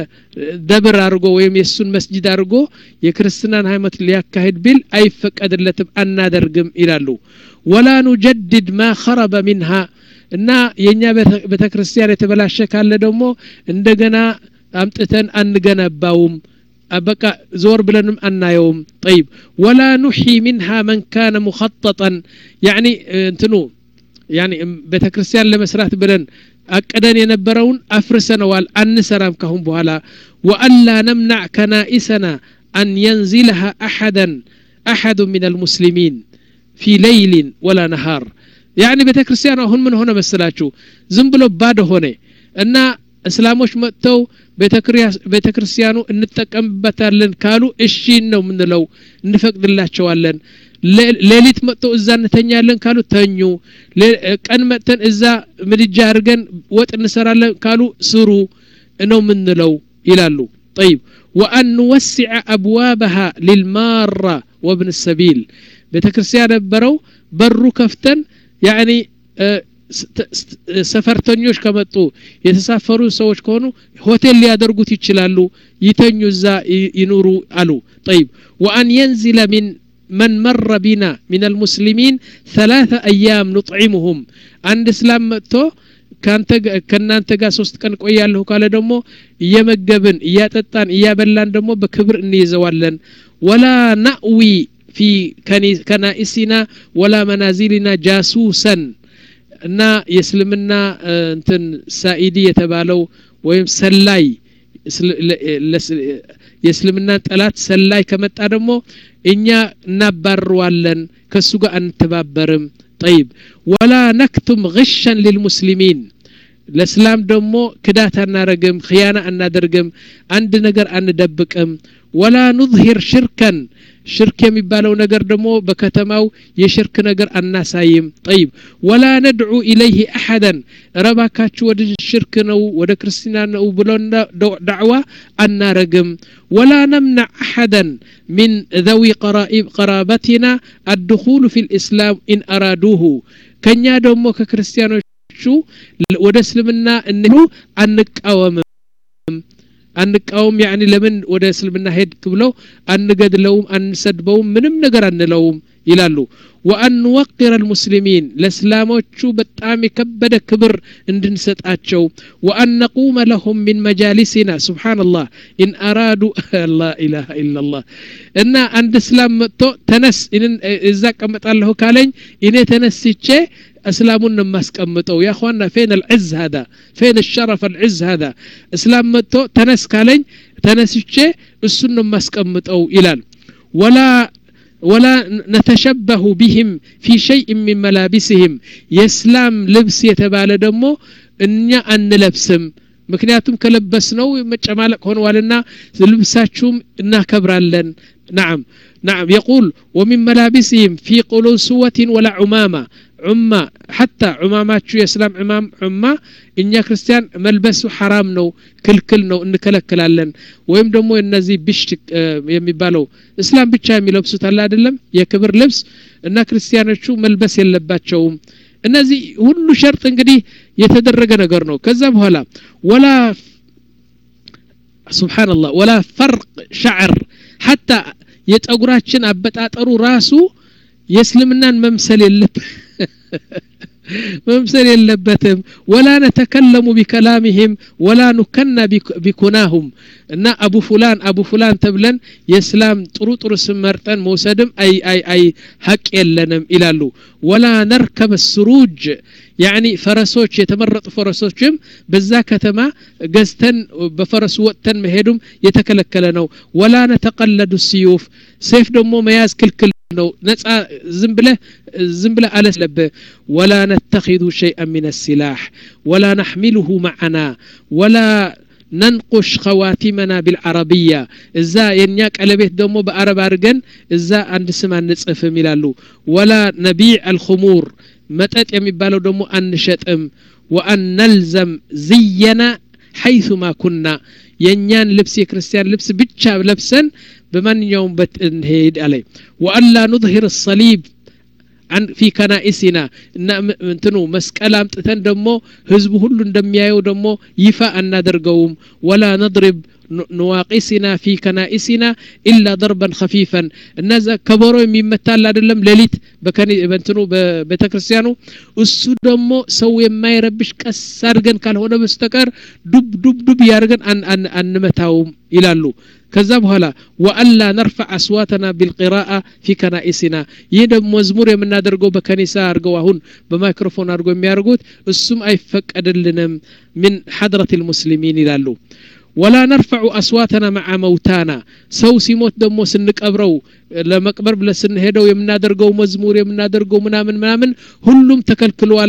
S1: ደብር አድርጎ ወይም የእሱን መስጅድ አድርጎ የክርስትናን ሃይማኖት ሊያካሂድ ቢል አይፈቀድለትም አናደርግም ይላሉ ወላ ኑጀድድ ማ ኸረበ ሚንሃ እና የእኛ ቤተ ክርስቲያን የተበላሸ ካለ ደግሞ እንደገና አምጥተን አንገነባውም በቃ ዞር ብለንም አናየውም ጠይብ ወላ ኑሒ ሚንሃ መን ካነ ሙኸጠጠን ያኒ እንትኑ ያኒ ቤተ ክርስቲያን ለመስራት ብለን አቅደን የነበረውን አፍርሰነዋል አንሰራም ካሁን በኋላ ወአላ ነምናዕ ከናኢሰና አን የንዚለሃ አሐደን አሐዱ ምን አልሙስሊሚን ፊ ለይሊን ወላ ነሃር ያኒ ቤተ ክርስቲያኑ አሁን ምን ሆነ መስላችሁ ዝም ብሎ ባዶ ሆነ እና እስላሞች መጥተው ቤተ ክርስቲያኑ እንጠቀምበታለን ካሉ እሺ ነው ምንለው እንፈቅድላቸዋለን ሌሊት መጥተው እዛ እንተኛለን ካሉ ተኙ ቀን መጥተን እዛ ምድጃ አድርገን ወጥ እንሰራለን ካሉ ስሩ ነው ምንለው ይላሉ طيب وأن نوسع أبوابها للمارة وابن السبيل ቤተ ክርስቲያን ነበረው በሩ ከፍተን ያኒ ሰፈርተኞች ከመጡ የተሳፈሩ ሰዎች ከሆኑ ሆቴል ሊያደርጉት ይችላሉ ይተኙ እዛ ይኑሩ አሉ طيب وأن ينزل من من مر بنا من المسلمين ثلاثة أيام نطعمهم عند اسلام مጥቶ ከእናንተ ጋር ሶስት ቀን ቆያለሁ ካለ ደግሞ እየመገብን እያጠጣን እያበላን ደግሞ በክብር እንይዘዋለን ወላ ናእዊ في كنائسنا ولا منازلنا جاسوسا እና የእስልምና እንትን ሳኢዲ የተባለው ወይም ሰላይ የእስልምና ጠላት ሰላይ ከመጣ ደግሞ እኛ እናባርዋለን ከእሱ ጋር አንተባበርም ጠይብ ወላ ነክቱም ግሸን ልልሙስሊሚን ለእስላም ደግሞ ክዳት አናረግም ክያና አናደርግም አንድ ነገር አንደብቅም ወላ ኑظሂር ሽርከን ሽርክ የሚባለው ነገር ደግሞ በከተማው የሽርክ ነገር አናሳይም ጠይብ ወላ ነድዑ ኢለይህ አሐደን ረባካችሁ ወደ ሽርክ ነው ወደ ክርስትና ነው ብሎ ዳዕዋ አናረግም ወላ ነምናዕ አሐደን ሚን ዘዊ ቀራበትና አድኹሉ ፊ ልእስላም ኢን አራዱሁ ከእኛ ደግሞ ከክርስቲያኖቹ ወደ እስልምና እንሉ አንቃወምም አንቃወም ያኒ ለምን ወደ እስልምና ሄድክ ብለው አንገድለውም አንሰድበውም ምንም ነገር አንለውም ይላሉ ወአን ወቅር አልሙስሊሚን ለእስላሞቹ በጣም የከበደ ክብር እንድንሰጣቸው ወአን ነቁመ ለሁም ሚን መጃሊሲና ስብሓንላህ ኢን አራዱ ላ ኢላሃ ኢላላህ እና አንድ እስላም መጥቶ ተነስ እዛ ቀመጣለሁ ካለኝ እኔ ተነስቼ እስላሙን ነው የማስቀምጠው ያ ኳና ፌን አልዕዝ ሀዳ ፌን ሸረፍ አልዕዝ ሀዳ እስላም መጥቶ ተነስ ካለኝ ተነስቼ እሱን ነው የማስቀምጠው ይላል ወላ ወላ ነተሸበሁ ቢህም ፊ ሸይء ሚን መላቢስህም የእስላም ልብስ የተባለ ደግሞ እኛ አንለብስም ምክንያቱም ከለበስ ነው መጨማለቅ ሆነዋልና ልብሳችሁም እናከብራለን نعم نعم يقول ومن ملابسهم في قلوسوة ولا عمامة ዑማ ሐታ ዑማማችሁ የእስላም ዑማም ዑማ እኛ ክርስቲያን መልበሱ ሐራም ነው ክልክል ነው እንከለክላለን ወይም ደግሞ እነዚህ ብሽት የሚባለው እስላም ብቻ የሚለብሱት አለ አይደለም የክብር ልብስ እና ክርስቲያኖቹ መልበስ የለባቸውም እነዚህ ሁሉ ሸርጥ እንግዲህ የተደረገ ነገር ነው ከዛ በኋላ ወላ ስብሓንላህ ወላ ፈርቅ ሻዕር ሐታ የጸጉራችን አበጣጠሩ ራሱ የእስልምናን መምሰል የለብ መምሰል የለበትም ወላ ነተከለሙ ቢከላሚህም ወላ ኑከና ቢኩናሁም እና አቡ ፉላን አቡ ፉላን ተብለን የእስላም ጥሩ ጥሩ ስም መርጠን መውሰድም አይ አይ አይ ሀቅ የለንም ይላሉ ወላ ነርከበ ስሩጅ ያኒ ፈረሶች የተመረጡ ፈረሶችም በዛ ከተማ ገዝተን በፈረሱ ወጥተን መሄዱም የተከለከለ ነው ወላ ነተቀለዱ ስዩፍ ሴፍ ደግሞ መያዝ ክልክል ነው ነጻ ዝም ብለህ ዝም ብለህ አለስለብህ ወላ ነተኪዙ ሸይአን ምን السلاح ولا نحمله معنا ولا ነንቁሽ ኸዋቲመና ቢልዓረብያ እዛ የእኛ ቀለቤት ደግሞ በአረብ አድርገን እዛ አንድ ስም አንጽፍም ይላሉ ወላ ነቢዕ አልኹሙር መጠጥ የሚባለው ደግሞ አንሸጥም ወአን ነልዘም ዝየና ሐይثማ ኩና የእኛን ልብስ የክርስቲያን ልብስ ብቻ ለብሰን በማንኛውም በት እንሄድ አለ ወአላ ኑظሂር ሰሊብ ፊ ከናኢሲና እና እንትኑ መስቀል አምጥተን ደግሞ ህዝቡ ሁሉ እንደሚያየው ደግሞ ይፋ አናደርገውም ወላ ነድሪብ ነዋቂሲና ፊ ከናኢሲና ኢላ ደርበን ከፊፈን እነዛ ከበሮ የሚመታል አይደለም ሌሊት በእንትኑ በቤተ ክርስቲያኑ እሱ ደግሞ ሰው የማይረብሽ ቀስ አድርገን ካልሆነ በስተቀር ዱብ ዱብ ዱብ ያድርገን አንመታውም ይላሉ ከዛ በኋላ ወአላ ነርፈዕ አስዋተና ቢልቂራአ ፊ ከናኢሲና ይህ ደግሞ መዝሙር የምናደርገው በከኒሳ አድርገው አሁን በማይክሮፎን አድርገው የሚያደርጉት እሱም አይፈቀድልንም ምን ሐድረት ልሙስሊሚን ይላሉ ወላ ነርፈዑ አስዋተና መዓ መውታና ሰው ሲሞት ደግሞ ስንቀብረው ለመቅበር ብለ ስንሄደው የምናደርገው መዝሙር የምናደርገው ምናምን ምናምን ሁሉም ተከልክለዋል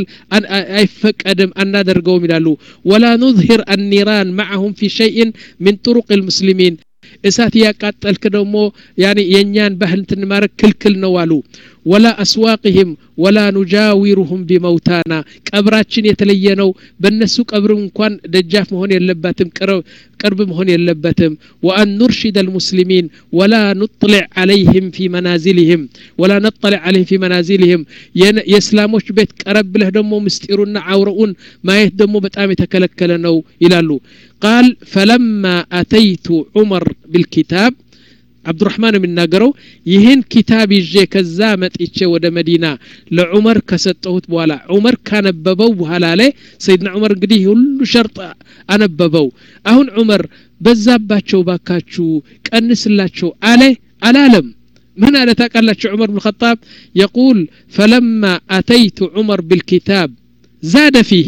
S1: አይፈቀድም አናደርገውም ይላሉ ወላ ኑظሂር አኒራን ማዓሁም ፊ ሸይን ምን ጥሩቅ ልሙስሊሚን እሳት እያቃጠልክ ደግሞ ያኒ የእኛን ባህል ትንማረግ ክልክል ነው አሉ ወላ አስዋቅህም ወላ ኑጃዊሩሁም ቢመውታና ቀብራችን የተለየ ነው በእነሱ ቀብርም እንኳን ደጃፍ መሆን የለበትም ቅርብ መሆን የለበትም ወአን ኑርሽድ አልሙስሊሚን ወላ ኑጥልዕ አለይህም ፊ መናዚልህም ወላ ነጠልዕ አለይህም ፊ መናዚልህም የእስላሞች ቤት ቀረብ ብለህ ደግሞ ምስጢሩና አውረኡን ማየት ደግሞ በጣም የተከለከለ ነው ይላሉ ቃል ፈለማ አተይቱ ዑመር ቢልኪታብ አብዱራህማን የሚናገረው ይህን ኪታብ ይዤ ከዛ መጥቼ ወደ መዲና ለዑመር ከሰጠሁት በኋላ ዑመር ካነበበው በኋላ ላይ ሰይድና ዑመር እንግዲህ ሁሉ ሸርጥ አነበበው አሁን ዑመር በዛባቸው ባካችሁ ቀንስላቸው አለ አላለም ምን አለ ታውቃላችሁ ዑመር ብን ኸጣብ የቁል ፈለማ አተይቱ ዑመር ቢልኪታብ ዛደ ፊሂ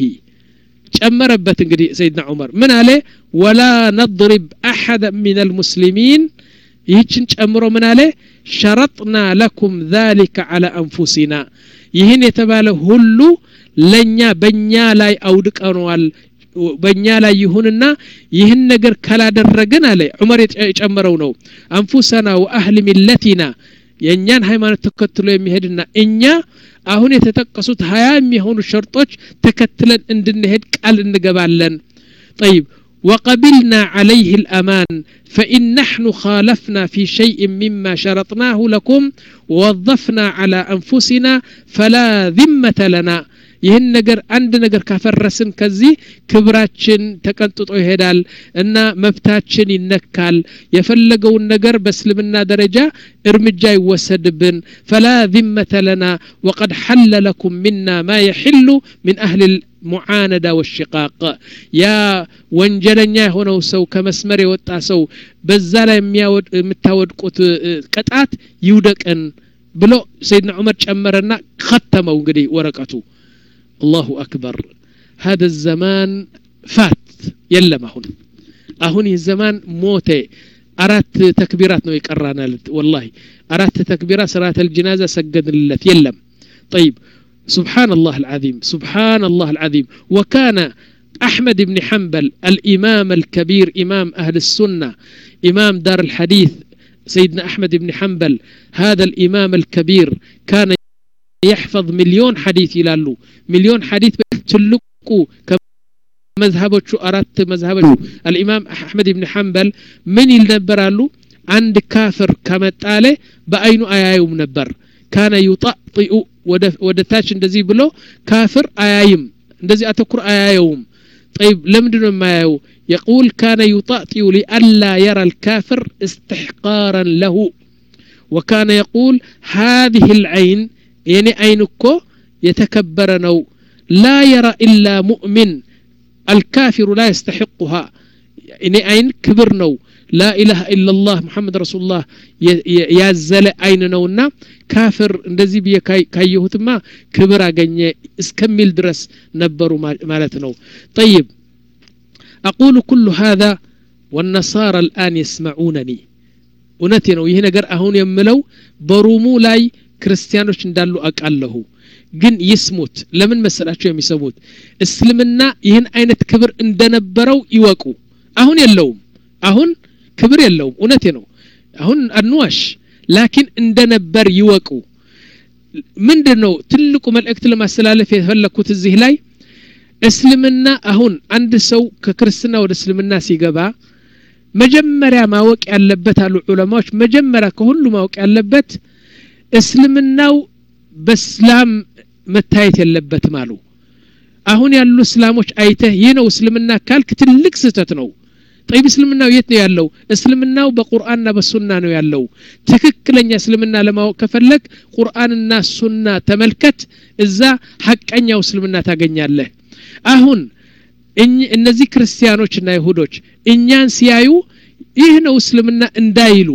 S1: ጨመረበት እንግዲህ ሰይድና ዑመር ምን አለ ወላ ነضሪብ አሐደ ምን አልሙስሊሚን ይህችን ጨምሮ ምን አለ ሸረጥና ለኩም ذلك على أنفسنا ይህን የተባለ ሁሉ ለእኛ በእኛ ላይ አውድቀነዋል በእኛ ላይ ይሁንና ይህን ነገር ካላደረግን አለ ዑመር የጨመረው ነው አንፉሰና ወአህል ሚለቲና የእኛን ሃይማኖት ተከትሎ የሚሄድና እኛ አሁን የተጠቀሱት ሀያ የሚሆኑ ሸርጦች ተከትለን እንድንሄድ ቃል እንገባለን طيب وقبلنا عليه الأمان فإن نحن خالفنا في شيء مما شرطناه لكم ووظفنا على أنفسنا فلا ذمة لنا ይህን ነገር አንድ ነገር ካፈረስን ከዚህ ክብራችን ተቀንጥጦ ይሄዳል እና መብታችን ይነካል የፈለገውን ነገር በእስልምና ደረጃ እርምጃ ይወሰድብን ፈላ ذመተ ለና ወቀድ ሐለ ለኩም ሚና ማ የሕሉ ምን አህል ሙዓነዳ ወሽቃቅ ያ ወንጀለኛ የሆነው ሰው ከመስመር የወጣ ሰው በዛ ላይ የምታወድቁት ቅጣት ይውደቅን ብሎ ሰይድና ዑመር ጨመረና ከተመው እንግዲህ ወረቀቱ الله أكبر هذا الزمان فات يلم هون أهون الزمان موتي أرات تكبيرات نو يقرانا والله أرات تكبيرات صلاة الجنازة سجد لله يلم طيب سبحان الله العظيم سبحان الله العظيم وكان أحمد بن حنبل الإمام الكبير إمام أهل السنة إمام دار الحديث سيدنا أحمد بن حنبل هذا الإمام الكبير كان يحفظ مليون حديث يلالو مليون حديث تلقوا مذهبوቹ አራት መዝሀቦቹ الإمام أحمد بن حنبل ምን ይል ነበር አሉ አንድ ካፍር ከመጣለ በአይኑ አያዩም ነበር ካነ ዩጣጢኡ ወደ ታች እንደዚህ ብሎ ካፍር አያይም እንደዚህ አተኩር አያየውም طيب لمدن ما يو يقول كان يطأطئ لئلا يرى الكافر استحقارا له وكان يقول هذه العين የኔ አይን እኮ የተከበረ ነው ላ የራ ኢላ ሙእሚን አልካፊሩ ላ የስተሕቁሃ እኔ አይን ክብር ነው ላ ኢላሃ ኢላላህ ሙሐመድ ረሱሉላህ ያዘለ አይን ነውና ካፍር እንደዚህ ብዬ ካየሁትማ ክብር አገኘ እስከሚል ድረስ ነበሩ ማለት ነው ጠይብ أقول كل هذا والنصارى الآن يسمعونني እውነቴ ነው ይህ ነገር አሁን የምለው በሩሙ ላይ ክርስቲያኖች እንዳሉ አውቃለሁ ግን ይስሙት ለምን መሰላቸው የሚሰሙት እስልምና ይህን አይነት ክብር እንደነበረው ይወቁ አሁን የለውም አሁን ክብር የለውም እውነቴ ነው አሁን አንዋሽ ላኪን እንደነበር ይወቁ ምንድን ነው ትልቁ መልእክት ለማስተላለፍ የፈለግኩት እዚህ ላይ እስልምና አሁን አንድ ሰው ከክርስትና ወደ እስልምና ሲገባ መጀመሪያ ማወቅ ያለበት አሉ ዑለማዎች መጀመሪያ ከሁሉ ማወቅ ያለበት እስልምናው በእስላም መታየት የለበትም አሉ አሁን ያሉ እስላሞች አይተህ ይህ ነው እስልምና ካልክ ትልቅ ስህተት ነው ጠይብ እስልምናው የት ነው ያለው እስልምናው በቁርአንና በሱና ነው ያለው ትክክለኛ እስልምና ለማወቅ ከፈለግ ቁርአንና ሱና ተመልከት እዛ ሐቀኛው እስልምና ታገኛለህ አሁን እነዚህ ክርስቲያኖችና ይሁዶች እኛን ሲያዩ ይህ ነው እስልምና እንዳይሉ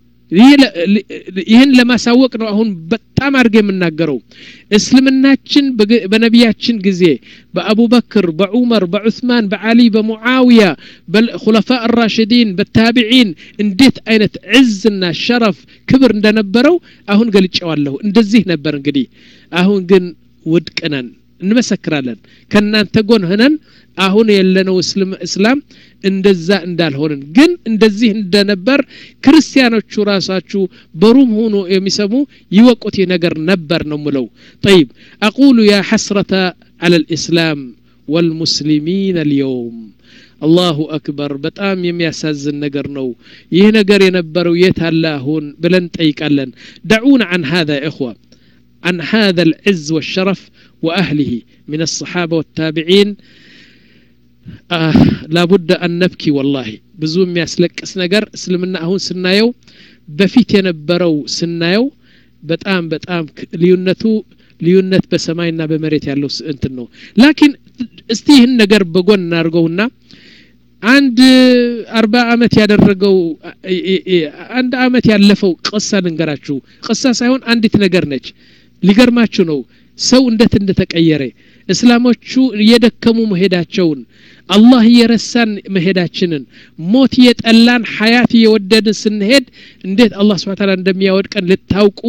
S1: ይህን ለማሳወቅ ነው አሁን በጣም አድርገ የምናገረው እስልምናችን በነቢያችን ጊዜ በአቡበክር በዑመር በዑስማን በዓሊ በሙዓውያ በኹለፋ ራሽዲን በታቢዒን እንዴት አይነት ዕዝና ሸረፍ ክብር እንደነበረው አሁን ገልጨዋለሁ እንደዚህ ነበር እንግዲህ አሁን ግን ውድቅ ነን እንመሰክራለን ከእናንተ ጎን ሆነን አሁን የለነው እስላም እንደዛ እንዳልሆንን ግን እንደዚህ እንደነበር ክርስቲያኖቹ ራሳችሁ በሩም ሆኖ የሚሰሙ ይወቁት ነገር ነበር ነው ምለው ጠይብ አቁሉ ያ ሐስረተ አለ ልእስላም ወልሙስሊሚን አልየውም አላሁ አክበር በጣም የሚያሳዝን ነገር ነው ይህ ነገር የነበረው የት አለ አሁን ብለን ጠይቃለን ደዑና አን هذا إخوة عن هذا العز والشرف وأهله من الصحابة والتابعين آه لابد أن نبكي والله ብዙ የሚያስለቅስ ነገር እስልምና አሁን ስናየው በፊት የነበረው ስናየው በጣም በጣም ልዩነቱ ልዩነት በሰማይና በመሬት ያለው እንትን ነው ላኪን እስቲ ይህን ነገር በጎን እናድርገውና አንድ አርባ አመት ያደረገው አንድ አመት ያለፈው ቅሳ ልንገራችሁ ቅሳ ሳይሆን አንዲት ነገር ነች ሊገርማችሁ ነው ሰው እንደት እንደተቀየረ እስላሞቹ እየደከሙ መሄዳቸውን አላህ እየረሳን መሄዳችንን ሞት እየጠላን ሀያት እየወደድን ስንሄድ እንዴት አላህ ስብን ታላ እንደሚያወድቀን ልታውቁ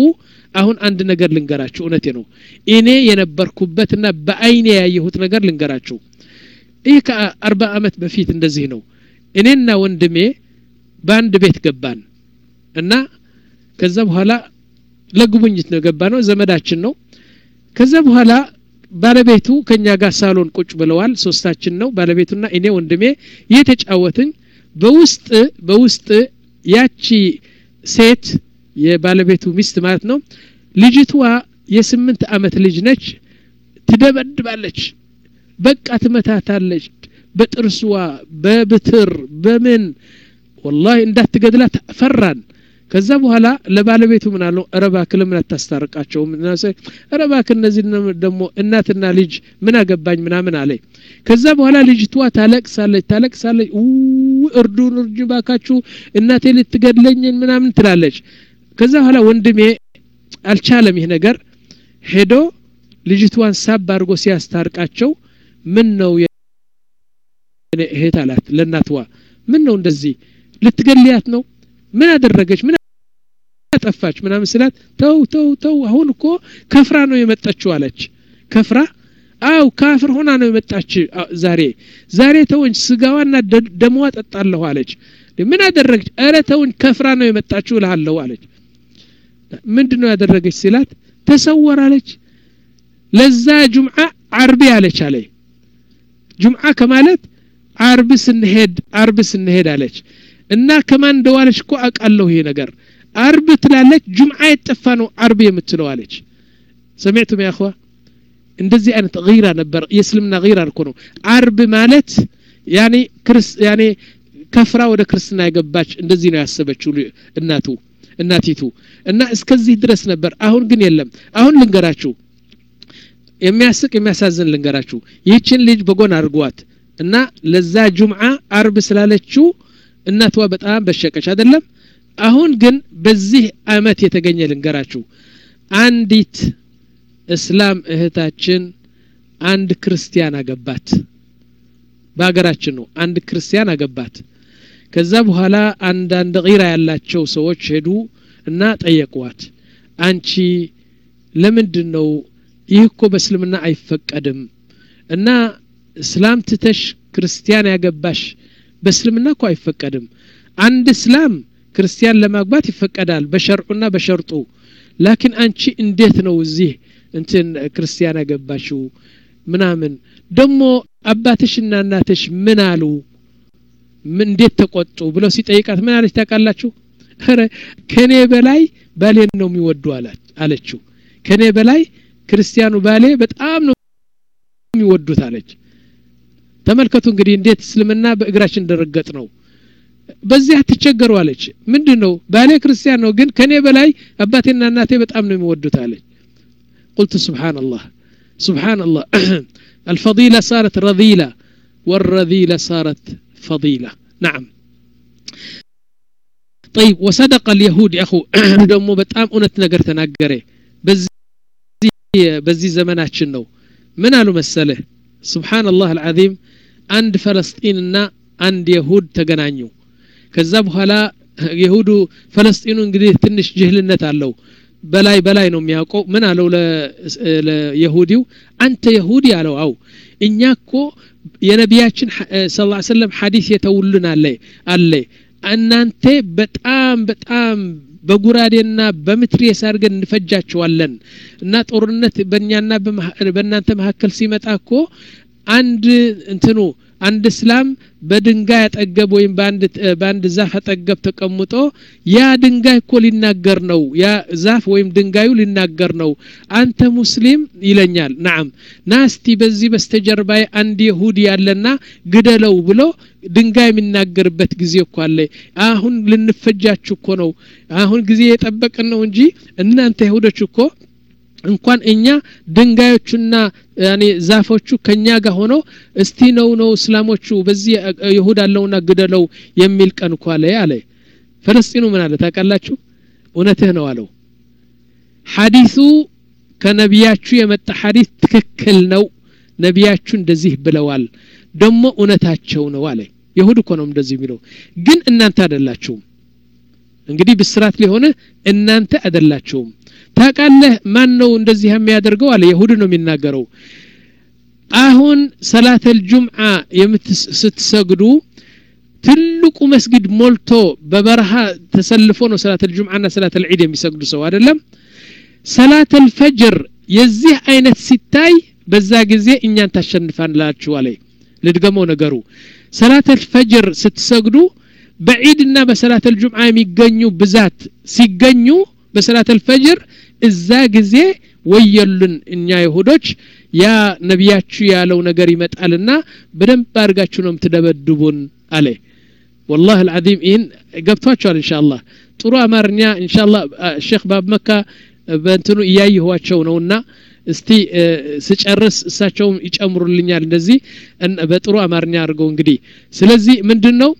S1: አሁን አንድ ነገር ልንገራችሁ እውነቴ ነው እኔ የነበርኩበትና በአይኔ ያየሁት ነገር ልንገራችሁ ይህ ከአርባ ዓመት በፊት እንደዚህ ነው እኔና ወንድሜ በአንድ ቤት ገባን እና ከዛ በኋላ ለጉብኝት ነው ገባ ነው ዘመዳችን ነው ከዛ በኋላ ባለቤቱ ከኛ ጋር ሳሎን ቁጭ ብለዋል ሶስታችን ነው ባለቤቱና እኔ ወንድሜ እየተጫወትን በውስጥ በውስጥ ያቺ ሴት የባለቤቱ ሚስት ማለት ነው ልጅቷ የስምንት አመት ልጅ ነች ትደበድባለች በቃ ትመታታለች በጥርስዋ በብትር በምን ወላሂ እንዳትገድላት ፈራን ከዛ በኋላ ለባለቤቱ ምን አለው እረባክ ለምን አታስታርቃቸውም እረባክ እነዚህ ደግሞ እናትና ልጅ ምን አገባኝ ምናምን አለ ከዛ በኋላ ልጅቷ ታለቅሳለች ታለቅሳለች እርዱን እርጅ ባካችሁ እናቴ ልትገድለኝን ምናምን ትላለች ከዛ በኋላ ወንድሜ አልቻለም ይህ ነገር ሄዶ ልጅቷን ሳብ አድርጎ ሲያስታርቃቸው ምን ነው እህት አላት ለእናትዋ ምን ነው እንደዚህ ልትገልያት ነው ምን አደረገች ምን አጠፋች ምናምን ስላት ተው ተው ተው አሁን እኮ ከፍራ ነው የመጣችው አለች ከፍራ አው ካፍር ሆና ነው የመጣች ዛሬ ዛሬ ተወኝ ስጋዋና ደሟ ጠጣለሁ አለች ምን አደረገች እረ ተውኝ ከፍራ ነው የመጣችው እልሃለሁ አለች ምንድን ነው ያደረገች ሲላት ተሰወራለች ለዛ ጁምዓ አርቢ አለች አለ ጁምዓ ከማለት አርብ ስንሄድ አርብ ስንሄድ አለች እና ከማን እንደዋለች እኮ አውቃለሁ ይሄ ነገር አርብ ትላለች ጁምዓ የጠፋ ነው አርብ የምትለው አለች ሰሚዕቱም ያኸዋ እንደዚህ አይነት ጊራ ነበር የእስልምና ጊራ እኮ ነው አርብ ማለት ያኔ ክርስ ያኔ ከፍራ ወደ ክርስትና የገባች እንደዚህ ነው ያሰበችው እናቱ እናቲቱ እና እስከዚህ ድረስ ነበር አሁን ግን የለም አሁን ልንገራችሁ የሚያስቅ የሚያሳዝን ልንገራችሁ ይህችን ልጅ በጎን አድርጓት እና ለዛ ጁምዓ አርብ ስላለችው እናቷ በጣም በሸቀች አይደለም አሁን ግን በዚህ አመት የተገኘ ልንገራችሁ አንዲት እስላም እህታችን አንድ ክርስቲያን አገባት በሀገራችን ነው አንድ ክርስቲያን አገባት ከዛ በኋላ አንዳንድ ጊራ ያላቸው ሰዎች ሄዱ እና ጠየቋት አንቺ ለምንድን ነው ይህ እኮ በእስልምና አይፈቀድም እና እስላም ትተሽ ክርስቲያን ያገባሽ በእስልምና እኮ አይፈቀድም አንድ እስላም ክርስቲያን ለማግባት ይፈቀዳል በሸርዑና በሸርጡ ላኪን አንቺ እንዴት ነው እዚህ እንትን ክርስቲያን ያገባሽው ምናምን ደግሞ አባትሽና እናትሽ ምን አሉ እንዴት ተቆጡ ብለው ሲጠይቃት ምን አለች ታውቃላችሁ ረ ከኔ በላይ ባሌን ነው የሚወዱ አለችው ከኔ በላይ ክርስቲያኑ ባሌ በጣም ነው የሚወዱት አለች ተመልከቱ እንግዲህ እንዴት እስልምና በእግራችን እንደረገጥ ነው በዚህ አትቸገሩ አለች ምንድን ነው ባሌ ክርስቲያን ነው ግን ከኔ በላይ አባቴና እናቴ በጣም ነው የሚወዱት አለች قلت سبحان الله سبحان الله الفضيلة صارت رذيلة والرذيلة صارت فضيلة نعم طيب وصدق اليهود يا أخو دمو بتام أنت نقر تناقري بزي بزي زمناتشن ነው ምን አሉ መሰለ ስብሓን ላህ አልዓዚም አንድ ፈለስጢንና አንድ የሁድ ተገናኙ ከዛ በኋላ የሁዱ ፈለስጢኑ እንግዲህ ትንሽ ጅህልነት አለው በላይ በላይ ነው የሚያውቀው ምን አለው ለየሁዲው አንተ የሁዲ አለው አው እኛ እኮ የነቢያችን ስ ሰለም ሐዲስ የተውልን አለ አለ እናንተ በጣም በጣም በጉራዴና በምትሬስ አድርገን እንፈጃቸዋለን እና ጦርነት በእኛና በእናንተ መካከል ሲመጣ እኮ አንድ እንትኑ አንድ እስላም በድንጋይ አጠገብ ወይም በአንድ ዛፍ አጠገብ ተቀምጦ ያ ድንጋይ እኮ ሊናገር ነው ያ ዛፍ ወይም ድንጋዩ ሊናገር ነው አንተ ሙስሊም ይለኛል ናም ናስቲ በዚህ በስተጀርባይ አንድ የሁዲ ያለና ግደለው ብሎ ድንጋይ የሚናገርበት ጊዜ እኮ አለ አሁን ልንፈጃችሁ እኮ ነው አሁን ጊዜ የጠበቅን ነው እንጂ እናንተ ይሁዶች እኮ እንኳን እኛ ድንጋዮቹና ያኔ ዛፎቹ ከኛ ጋር ሆኖ እስቲ ነው ነው እስላሞቹ በዚህ ይሁድ አለውና ግደለው የሚል ቀን እኮ አለ አለ ፈለስጢኑ ምን አለ ታውቃላችሁ እውነትህ ነው አለው ሐዲሱ ከነቢያችሁ የመጣ ሐዲስ ትክክል ነው ነቢያችሁ እንደዚህ ብለዋል ደግሞ እውነታቸው ነው አለ ይሁድ እኮ ነው እንደዚህ የሚለው ግን እናንተ አይደላችሁም እንግዲህ ብስራት ሊሆነ እናንተ አይደላችሁም ታቃለህ ማን ነው እንደዚህ የሚያደርገው አለ የሁድ ነው የሚናገረው አሁን ሰላተል ጁምዓ ስትሰግዱ ትልቁ መስጊድ ሞልቶ በበረሃ ተሰልፎ ነው ሰላተል ጁምዓና ሰላተል ዒድ የሚሰግዱ ሰው አይደለም ሰላተል ፈጅር የዚህ አይነት ሲታይ በዛ ጊዜ እኛን ታሸንፋላችሁ አለ ልድገመው ነገሩ ሰላተል ፈጅር ስትሰግዱ በዒድና በሰላተል ጁምዓ የሚገኙ ብዛት ሲገኙ በሰላተል ፈጅር እዛ ጊዜ ወየሉን እኛ ይሁዶች ያ ነቢያችሁ ያለው ነገር ይመጣልና በደንብ አድርጋችሁ ነው የምትደበድቡን አለ ወላህ አልዓዚም ይህን ገብቷቸዋል እንሻ አላህ ጥሩ አማርኛ እንሻ አላህ ሼክ ባብ መካ በእንትኑ እያየኋቸው ነውና እስቲ ስጨርስ እሳቸውም ይጨምሩልኛል እንደዚህ በጥሩ አማርኛ አድርገው እንግዲህ ስለዚህ ምንድን ነው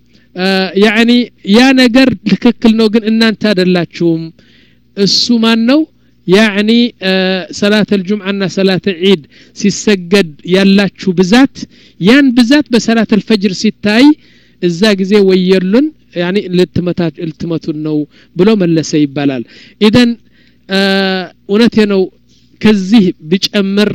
S1: ያኒ ያ ነገር ትክክል ነው ግን እናንተ አደላችሁም እሱ ማን ነው ያኒ ሰላት አልጁምዓና ሰላት ዒድ ሲሰገድ ያላችሁ ብዛት ያን ብዛት በሰላት አልፈጅር ሲታይ እዛ ጊዜ ወየሉን ያኒ ልትመቱን ነው ብሎ መለሰ ይባላል ኢደን እውነቴ ነው ከዚህ ብጨምር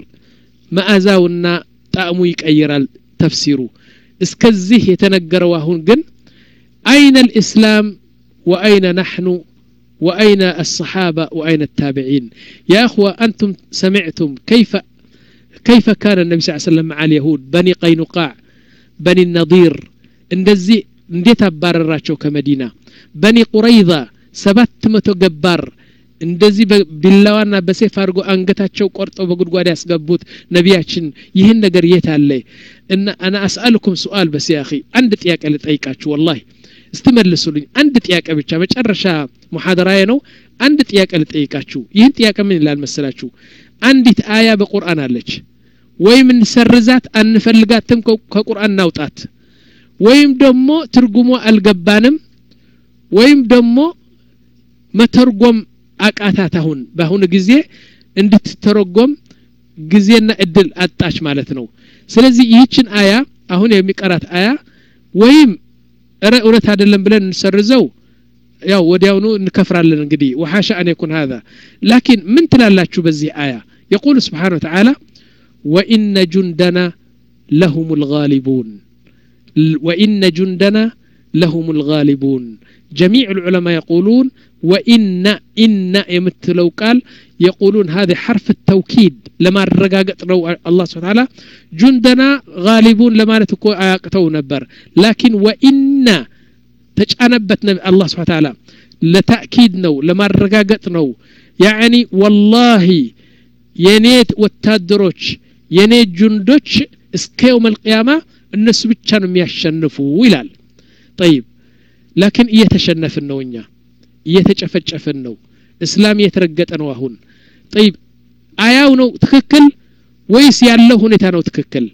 S1: መዓዛውና ጣዕሙ ይቀይራል ተፍሲሩ እስከዚህ የተነገረው አሁን ግን አይነ ልእስላም ወአይነ ናሕኑ وأين الصحابة وأين التابعين يا أخوة أنتم سمعتم كيف كيف كان النبي صلى الله عليه وسلم مع اليهود بني قينقاع بني النضير እንደዚህ እንዴት አባረራቸው ከመዲና በኒ ቁረይዛ ሰባት መቶ ገባር እንደዚህ ቢላዋና በሴፍ አድርጎ አንገታቸው ቆርጠው በጉድጓድ ያስገቡት ነቢያችን ይህን ነገር የት አለ እና አና አስአልኩም ሱአል በስ ያኺ አንድ ጥያቄ ልጠይቃችሁ ወላሂ እስቲ መልሱልኝ አንድ ጥያቄ ብቻ መጨረሻ ሙሐደራዬ ነው አንድ ጥያቄ ልጠይቃችሁ ይህን ጥያቄ ምን ይላል መሰላችሁ አንዲት አያ በቁርአን አለች ወይም እንሰርዛት አንፈልጋትም ከቁርአን እናውጣት ወይም ደግሞ ትርጉሞ አልገባንም ወይም ደግሞ መተርጎም አቃታት አሁን በአሁኑ ጊዜ እንድትተረጎም ጊዜና እድል አጣች ማለት ነው ስለዚህ ይህችን አያ አሁን የሚቀራት አያ ወይም እረ እውነት አይደለም ብለን እንሰርዘው ያው ወዲያውኑ እንከፍራለን እንግዲህ ወሓሻ አን የኩን هذا ላኪን ምን ትላላችሁ በዚህ አያ የቁል ስብሓን ወተዓላ ወኢነ ጁንደና ለሁም ልጋሊቡን وإن جندنا لهم الغالبون جميع العلماء يقولون وإن إن يمثلوا قال يقولون هذا حرف التوكيد لما الرقاقت رو الله سبحانه وتعالى جندنا غالبون لما نتكو آياقتو نبر لكن وإن تجأنبت الله سبحانه وتعالى لتأكيد نو لما الرقاقت نو يعني والله ينيت والتادروش ينيت جندوش እስከ የውም አልቅያማ እነሱ ብቻ ነው የሚያሸንፉ ይላል ጠይብ ላኪን እየተሸነፍን ነው እኛ እየተጨፈጨፍን ነው እስላም እየተረገጠ ነው አሁን ጠይብ አያው ነው ትክክል ወይስ ያለው ሁኔታ ነው ትክክል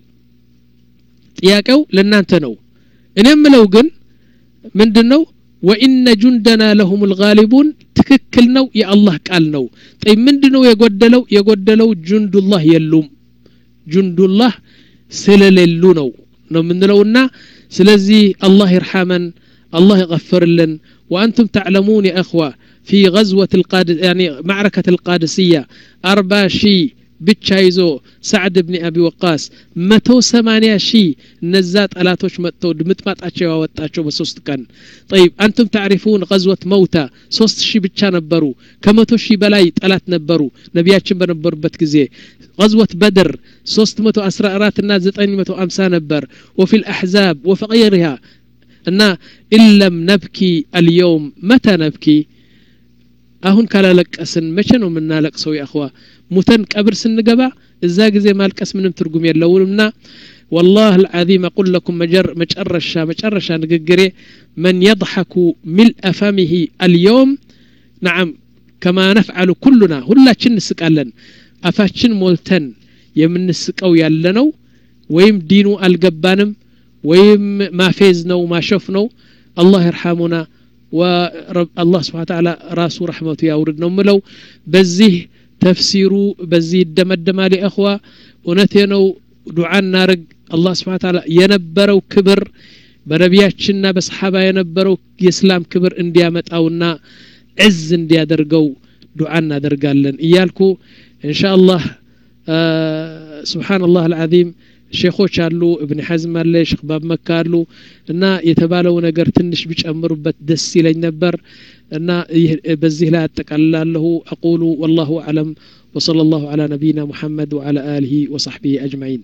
S1: ጥያቄው ለእናንተ ነው እኔ ምለው ግን ምንድን ነው ወኢነ ጁንደና ለሁም ልጋሊቡን ትክክል ነው የአላህ ቃል ነው ጠይ ምንድ ነው የጎደለው የጎደለው ጁንዱላህ የሉም ጁንዱላህ ስለሌሉ ነው ነው የምንለውና ስለዚህ አላህ ይርሐመን አላህ ይغፍርልን وأنتم تعلمون يا أخوة في غزوة القادس يعني معركة القادسية أربع شي ብቻ سعد بن أبي وقاص متو سمانيا شي نزات ألاتوش متو دمتماتاتشو ووتاتشو بسوست كان طيب أنتم تعرفون غزوة موتى سوست شي بتشا نبرو كمتو شي بلاي طلات نبرو نبياتشن بنبر بتكزي غزوة بدر سوست متو أسرى أراتنا زتاني متو أمسا نبر وفي الأحزاب وفي غيرها أن إن لم نبكي اليوم متى نبكي አሁን ካላለቀስን መቼ ነው የምናለቅሰው የአኽዋ ሙተን ቀብር ስንገባ እዛ ጊዜ ማልቀስ ምንም ትርጉም የለውምና والله العظيم أقول لكم مجر مجرشا مجرشا نققري من يضحك ملء فمه اليوم نعم كما نفعل كلنا هلا شن نسقالن أفاشن مولتن የምንስቀው ያለ ነው ወይም ዲኑ አልገባንም ወይም ማፌዝ ነው ማሾፍ ነው አላህ ይርሐሙና والله سبحانه وتعالى راسه رحمته يورد نملو بزيه تفسير بزيه الدمدما لأخوة ونتينو دعاء نارق الله سبحانه وتعالى ينبرو كبر በነቢያችንና በሰሓባ የነበረው የእስላም ክብር እንዲያመጣውና ዕዝ እንዲያደርገው ዱዓ እናደርጋለን እያልኩ እንሻ አላህ ስብሓንላህ አልዓዚም ሼኾች አሉ እብን ሐዝም አለ ሼክ ባብ መካ አሉ እና የተባለው ነገር ትንሽ ቢጨምሩበት ደስ ይለኝ ነበር እና በዚህ ላይ አጠቃልላለሁ አቁሉ ወላሁ አዕለም وصلى الله على نبينا محمد وعلى آله وصحبه أجمعين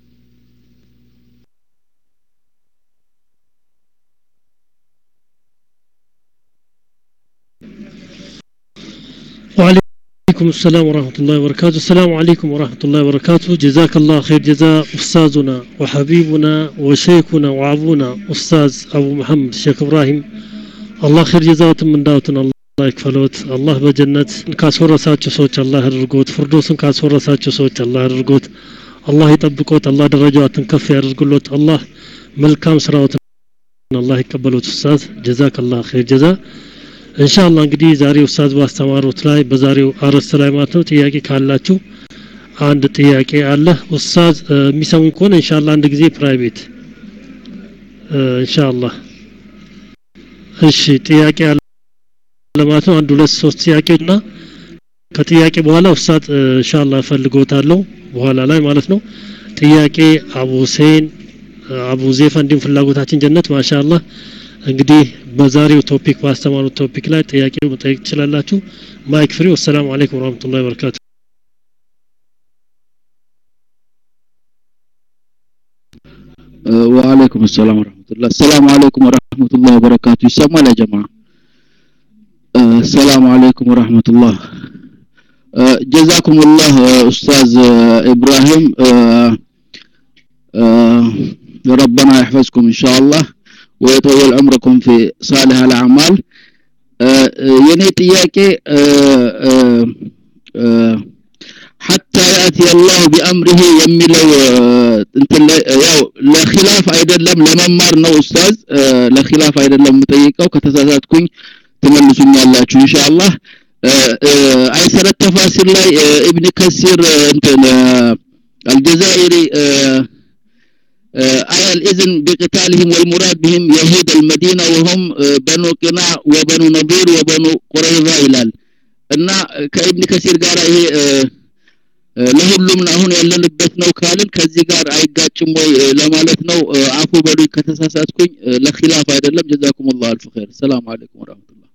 S3: وعليكم السلام ورحمة الله وبركاته السلام عليكم ورحمة الله وبركاته جزاك الله خير جزاء أستاذنا وحبيبنا وشيخنا وعبونا أستاذ أبو محمد الشيخ إبراهيم الله خير جزاء من داوتنا الله يكفلوت الله بجنة ካስወረሳቸው ሰዎች አላህ ያድርጎት ፍርዶስን ካስወረሳቸው ሰዎች አላህ ያድርጎት አላህ ይጠብቆት አላህ ደረጃዋትን ከፍ ያድርግሎት አላህ መልካም ስራዎትን አላህ ይቀበሎት ኡስታዝ ጀዛከላህ ኸይር ጀዛ እንሻላ እንግዲህ ዛሬ ኡስታዝ ባስተማሩት ላይ በዛሬው አርዕስት ላይ ማለት ነው ጥያቄ ካላችሁ አንድ ጥያቄ አለ ኡስታዝ የሚሰሙኝ ከሆነ እንሻላ አንድ ጊዜ ፕራይቬት እንሻላ እሺ ጥያቄ አለ ለማለት ነው አንድ ሁለት ሶስት ጥያቄና ከጥያቄ በኋላ ኡስታዝ እንሻላ እፈልጎታለሁ በኋላ ላይ ማለት ነው ጥያቄ አቡ ሁሴን አቡ ዜፋ እንዲሁም ፍላጎታችን ጀነት ማሻአላህ እንግዲህ በዛሬው ቶፒክ ባስተማሩት ቶፒክ ላይ ጥያቄ መጠየቅ ትችላላችሁ ማይክ ፍሪ ወሰላሙ አለይኩም ወራህመቱላሂ ወበረካቱ
S4: وعليكم السلام ورحمة الله السلام عليكم ورحمة الله وبركاته يسمى يا جماعة السلام عليكم ورحمة الله جزاكم الله أستاذ إبراهيم ربنا يحفظكم إن شاء الله ويطول عمركم في صالح الأعمال የኔ ጥያቄ ሐታ ያእቲ አላሁ ቢአምሪሂ የሚለው እንትን ያው ለኺላፍ አይደለም ለመማር ነው ኡስታዝ ለኺላፍ አይደለም የምጠይቀው ከተሳሳትኩኝ ትመልሱኛላችሁ ኢንሻአላህ አይሰረት ተፋሲር ላይ ኢብን ከሲር እንትን አልጀዛኢሪ آية الإذن بقتالهم والمراد بهم يهود المدينة وهم بنو قناع وبنو نضير وبنو قريظة إلال እና ከኢብን ከሲር ጋር ይሄ ለሁሉም አሁን ያለንበት ነው ካልን ከዚህ ጋር አይጋጭም ወይ ለማለት ነው አፉ በሉኝ ከተሳሳትኩኝ ለኺላፍ አይደለም ጀዛኩም ላሁ አልፍ ኸይር ሰላም አለይኩም ወራህመቱላህ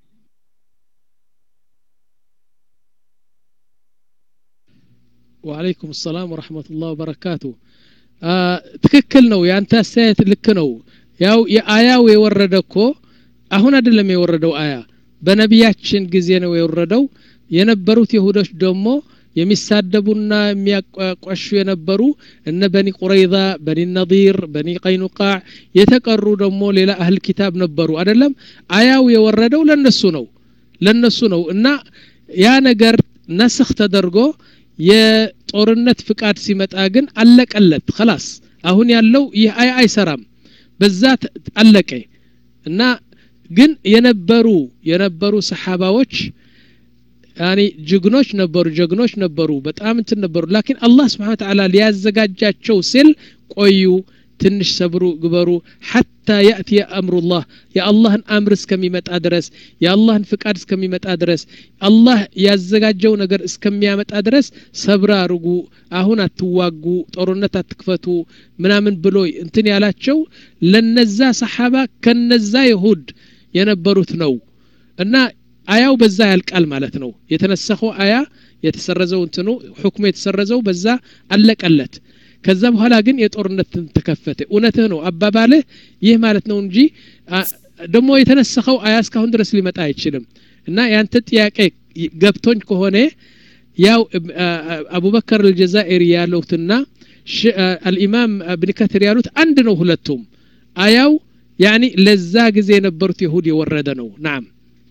S1: ወአለይኩም ሰላም ወረህመቱላህ ወበረካቱ ትክክል ነው የአንተ አስተያየት ልክ ነው ያው የአያው የወረደ እኮ አሁን አይደለም የወረደው አያ በነቢያችን ጊዜ ነው የወረደው የነበሩት ይሁዶች ደግሞ የሚሳደቡና የሚያቋሹ የነበሩ እነ በኒ ቁረይዛ በኒ ነዲር በኒ ቀይኑቃዕ የተቀሩ ደግሞ ሌላ አህል ኪታብ ነበሩ አይደለም አያው የወረደው ለነሱ ነው ለነሱ ነው እና ያ ነገር ነስኽ ተደርጎ የጦርነት ፍቃድ ሲመጣ ግን አለቀለት خلاص አሁን ያለው ይህ አይ አይሰራም በዛ አለቀ እና ግን የነበሩ የነበሩ ሰሓባዎች ያኒ ጀግኖች ነበሩ ጀግኖች ነበሩ በጣም እንትን ነበሩ ላኪን አላህ ስብሓን ተዓላ ሊያዘጋጃቸው ሲል ቆዩ ትንሽ ሰብሩ ግበሩ ሐታ ያእቲ አምሩላህ የአላህን አምር እስከሚመጣ ድረስ የአላህን ፍቃድ እስከሚመጣ ድረስ አላህ ያዘጋጀው ነገር እስከሚያመጣ ድረስ ሰብር አርጉ አሁን አትዋጉ ጦርነት አትክፈቱ ምናምን ብሎ እንትን ያላቸው ለነዛ ሰሓባ ከነዛ ይሁድ የነበሩት ነው እና አያው በዛ ያልቃል ማለት ነው የተነሰኸው አያ የተሰረዘው እንትኑ ሁክሙ የተሰረዘው በዛ አለቀለት ከዛ በኋላ ግን የጦርነት ተከፈተ እውነትህ ነው አባባልህ ይህ ማለት ነው እንጂ ደግሞ የተነሰኸው አያ እስካሁን ድረስ ሊመጣ አይችልም እና ያንተ ጥያቄ ገብቶኝ ከሆነ ያው አቡበከር አልጀዛኢሪ ያሉትና አልኢማም እብን ከትር ያሉት አንድ ነው ሁለቱም አያው ያኒ ለዛ ጊዜ የነበሩት ይሁድ የወረደ ነው ናም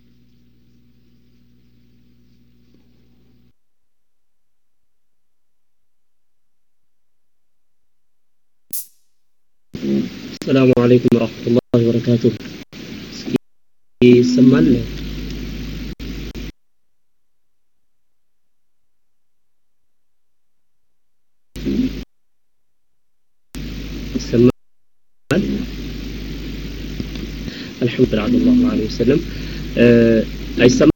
S5: السلام عليكم ورحمة الله وبركاته ይሰማል ይሰማል الحمد لله صلى الله عليه وسلم አይሰማም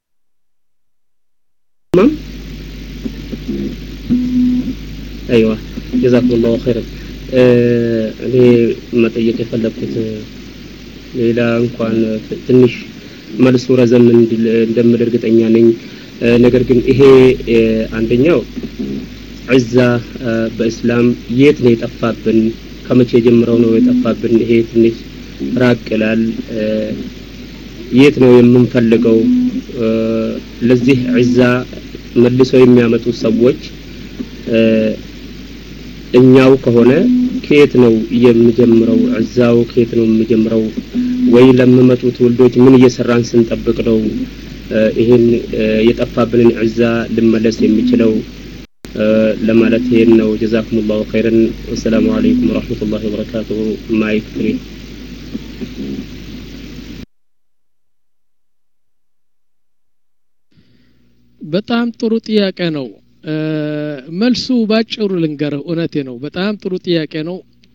S5: አይዋ ጀዛኩም ላሁ ኸይረን እኔ መጠየቅ የፈለግኩት ሌላ እንኳን ትንሽ መልሱ ረዘም እንደምል እርግጠኛ ነኝ ነገር ግን ይሄ አንደኛው ዒዛ በእስላም የት ነው የጠፋብን ከመቼ ጀምረው ነው የጠፋብን ይሄ ትንሽ ራቅ ይላል የት ነው የምንፈልገው ለዚህ ዒዛ መልሶ የሚያመጡ ሰዎች እኛው ከሆነ ከየት ነው የሚጀምረው ዒዛው ከየት ነው የሚጀምረው ወይ ለሚመጡ ትውልዶች ምን እየሰራን ስንጠብቅ ነው ይህን የጠፋብንን ዒዛ ልመለስ የሚችለው ለማለት ይሄን ነው ጀዛኩም ላሁ ኸይረን ወሰላሙ አለይኩም ወረሕመቱላሂ ወበረካቱሁ ማይክ ፍሪ
S1: በጣም ጥሩ ጥያቄ ነው መልሱ ባጭሩ ልንገርህ እውነቴ ነው በጣም ጥሩ ጥያቄ ነው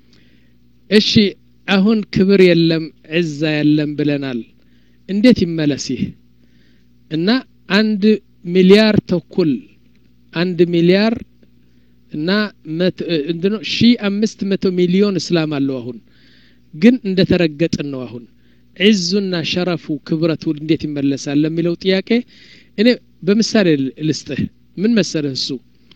S1: እሺ አሁን ክብር የለም ዕዛ የለም ብለናል እንዴት ይመለስ ይህ እና አንድ ሚሊያር ተኩል አንድ ሚሊያር እና እንትነው ሺ አምስት መቶ ሚሊዮን እስላም አለው አሁን ግን እንደ ተረገጥን ነው አሁን ዒዙና ሸረፉ ክብረቱ እንዴት ይመለሳል ለሚለው ጥያቄ እኔ በምሳሌ ልስጥህ ምን መሰለህ እሱ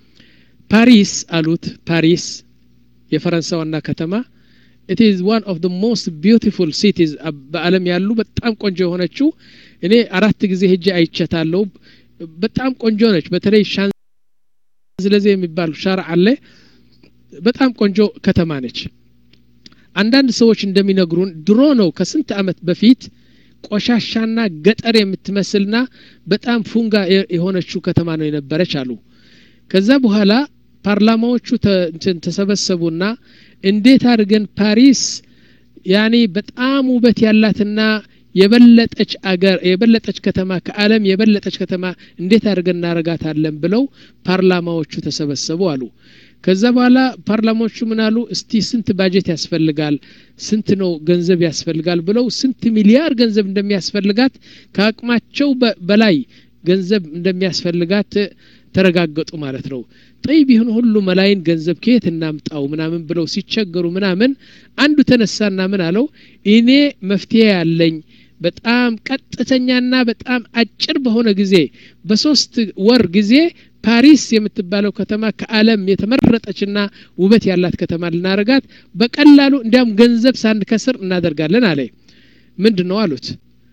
S1: ፓሪስ አሉት ፓሪስ የፈረንሳይ ዋና ከተማ ኢት ኢዝ ዋን ኦፍ ሞስት ቢዩቲፉል ሲቲዝ በአለም ያሉ በጣም ቆንጆ የሆነችው እኔ አራት ጊዜ ሄጄ አይቸታለሁ በጣም ቆንጆ ነች በተለይ ሻንዝለዜ የሚባል ሻር አለ በጣም ቆንጆ ከተማ ነች አንዳንድ ሰዎች እንደሚነግሩን ድሮ ነው ከስንት አመት በፊት ቆሻሻና ገጠር የምትመስልና በጣም ፉንጋ የሆነችው ከተማ ነው የነበረች አሉ ከዛ በኋላ ፓርላማዎቹ ተሰበሰቡና እንዴት አድርገን ፓሪስ ያኔ በጣም ውበት ያላትና የበለጠች አገር የበለጠች ከተማ ከአለም የበለጠች ከተማ እንዴት አድርገን እናረጋታለን ብለው ፓርላማዎቹ ተሰበሰቡ አሉ ከዛ በኋላ ፓርላማዎቹ ምን አሉ እስቲ ስንት ባጀት ያስፈልጋል ስንት ነው ገንዘብ ያስፈልጋል ብለው ስንት ሚሊያር ገንዘብ እንደሚያስፈልጋት ከአቅማቸው በላይ ገንዘብ እንደሚያስፈልጋት ተረጋገጡ ማለት ነው ጠይብ ይህን ሁሉ መላይን ገንዘብ ከየት እናምጣው ምናምን ብለው ሲቸገሩ ምናምን አንዱ ተነሳና ምን አለው እኔ መፍትሄ ያለኝ በጣም ቀጥተኛና በጣም አጭር በሆነ ጊዜ በሶስት ወር ጊዜ ፓሪስ የምትባለው ከተማ ከአለም የተመረጠችና ውበት ያላት ከተማ ልናረጋት በቀላሉ እንዲያም ገንዘብ ሳንከስር እናደርጋለን አለ ምንድን ነው አሉት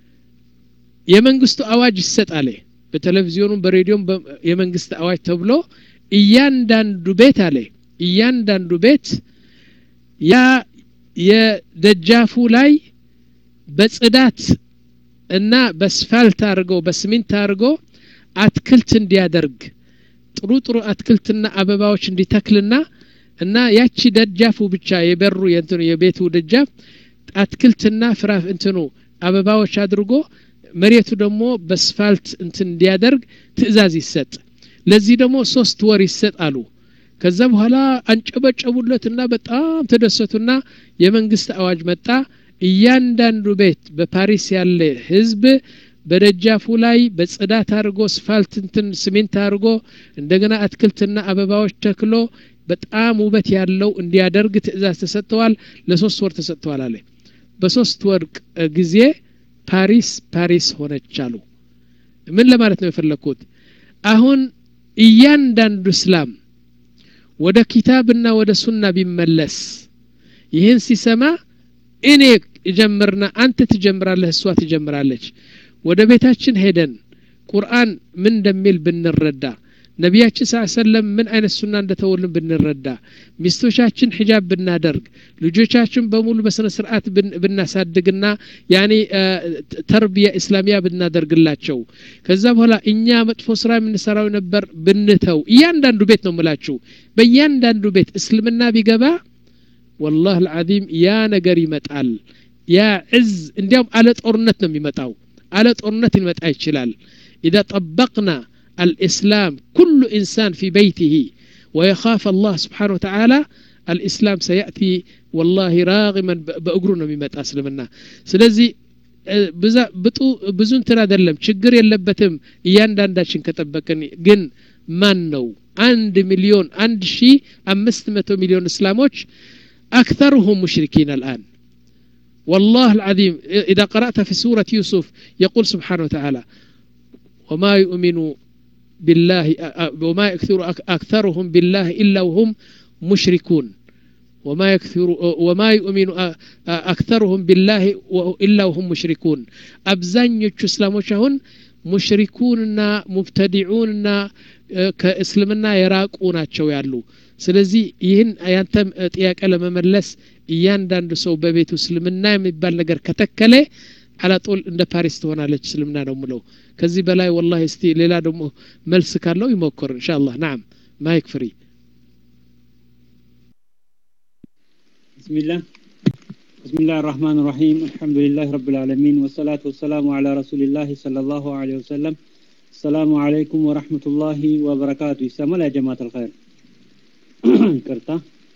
S1: የመንግስቱ አዋጅ ይሰጥ አለ በቴሌቪዥኑም በሬዲዮም የመንግስት አዋጅ ተብሎ እያንዳንዱ ቤት አለ እያንዳንዱ ቤት ያ የደጃፉ ላይ በጽዳት እና በስፋልት አድርገው በስሚንት አድርገው አትክልት እንዲያደርግ ጥሩ ጥሩ አትክልትና አበባዎች እንዲተክልና እና ያቺ ደጃፉ ብቻ የበሩ የእንትኑ የቤቱ ደጃፍ አትክልትና ፍራፍ እንትኑ አበባዎች አድርጎ መሬቱ ደግሞ በስፋልት እንትን እንዲያደርግ ትእዛዝ ይሰጥ ለዚህ ደግሞ ሶስት ወር ይሰጥ አሉ ከዛ በኋላ አንጨበጨቡለትና በጣም ተደሰቱና የመንግስት አዋጅ መጣ እያንዳንዱ ቤት በፓሪስ ያለ ህዝብ በደጃፉ ላይ በጽዳት አድርጎ ስፋልት እንትን ስሜንት አድርጎ እንደገና አትክልትና አበባዎች ተክሎ በጣም ውበት ያለው እንዲያደርግ ትእዛዝ ተሰጥተዋል ለሶስት ወር ተሰጥተዋል አለ በሶስት ወር ጊዜ ፓሪስ ፓሪስ ሆነች አሉ ምን ለማለት ነው የፈለግኩት አሁን እያንዳንዱ እስላም ወደ ኪታብና ወደ ሱና ቢመለስ ይህን ሲሰማ እኔ እጀምርና አንተ ትጀምራለህ እሷ ትጀምራለች ወደ ቤታችን ሄደን ቁርአን ምን እንደሚል ብንረዳ ነቢያችን ስ ሰለም ምን አይነት ሱና እንደተውልን ብንረዳ ሚስቶቻችን ሒጃብ ብናደርግ ልጆቻችን በሙሉ በስነ ስርዓት ብናሳድግና ያኔ ተርቢያ እስላሚያ ብናደርግላቸው ከዛ በኋላ እኛ መጥፎ ስራ የምንሰራው ነበር ብንተው እያንዳንዱ ቤት ነው ምላችሁ በእያንዳንዱ ቤት እስልምና ቢገባ ወላህ አልዓዚም ያ ነገር ይመጣል ያ ዕዝ እንዲያውም አለ ጦርነት ነው የሚመጣው አለ ጦርነት ሊመጣ ይችላል ኢዛ ጠበቅና الإسلام كل إنسان في بيته ويخاف الله سبحانه وتعالى الإسلام سيأتي والله راغما بأقرنا مما أسلمنا سلزي ብዙ እንትን አይደለም ችግር የለበትም እያንዳንዳችን ከጠበቅን ግን ማን ነው አንድ ሚሊዮን አንድ ሺ አምስት መቶ ሚሊዮን እስላሞች أكثرهم مشركين الآن والله العظيم إذا قرأت في سورة يوسف يقول سبحانه وتعالى وما يؤمن بالله وما يكثر أكثرهم بالله إلا وهم مشركون وما يكثر وما يؤمن أكثرهم بالله إلا وهم مشركون أبزان يتسلموش هون ሙሽሪኩንና ሙብተዲዑንና ከእስልምና የራቁ ናቸው ያሉ ስለዚህ ይህን ያንተ ጥያቄ ለመመለስ እያንዳንዱ ሰው በቤቱ እስልምና የሚባል ነገር ከተከለ አላጦል እንደ ፓሪስ ትሆናለች እስልምና ነው ምለው ከዚህ በላይ ወላሂ እስቲ ሌላ ደግሞ መልስ ካለው ይሞክር እንሻ አላህ ናም ማይክ ፍሪ
S6: ብስሚላህ بسم الله الرحمن الرحيم الحمد لله رب العالمين والصلاة والسلام على رسول الله صلى الله عليه وسلم السلام عليكم ورحمة الله وبركاته يسمى يا جماعة الخير كرتا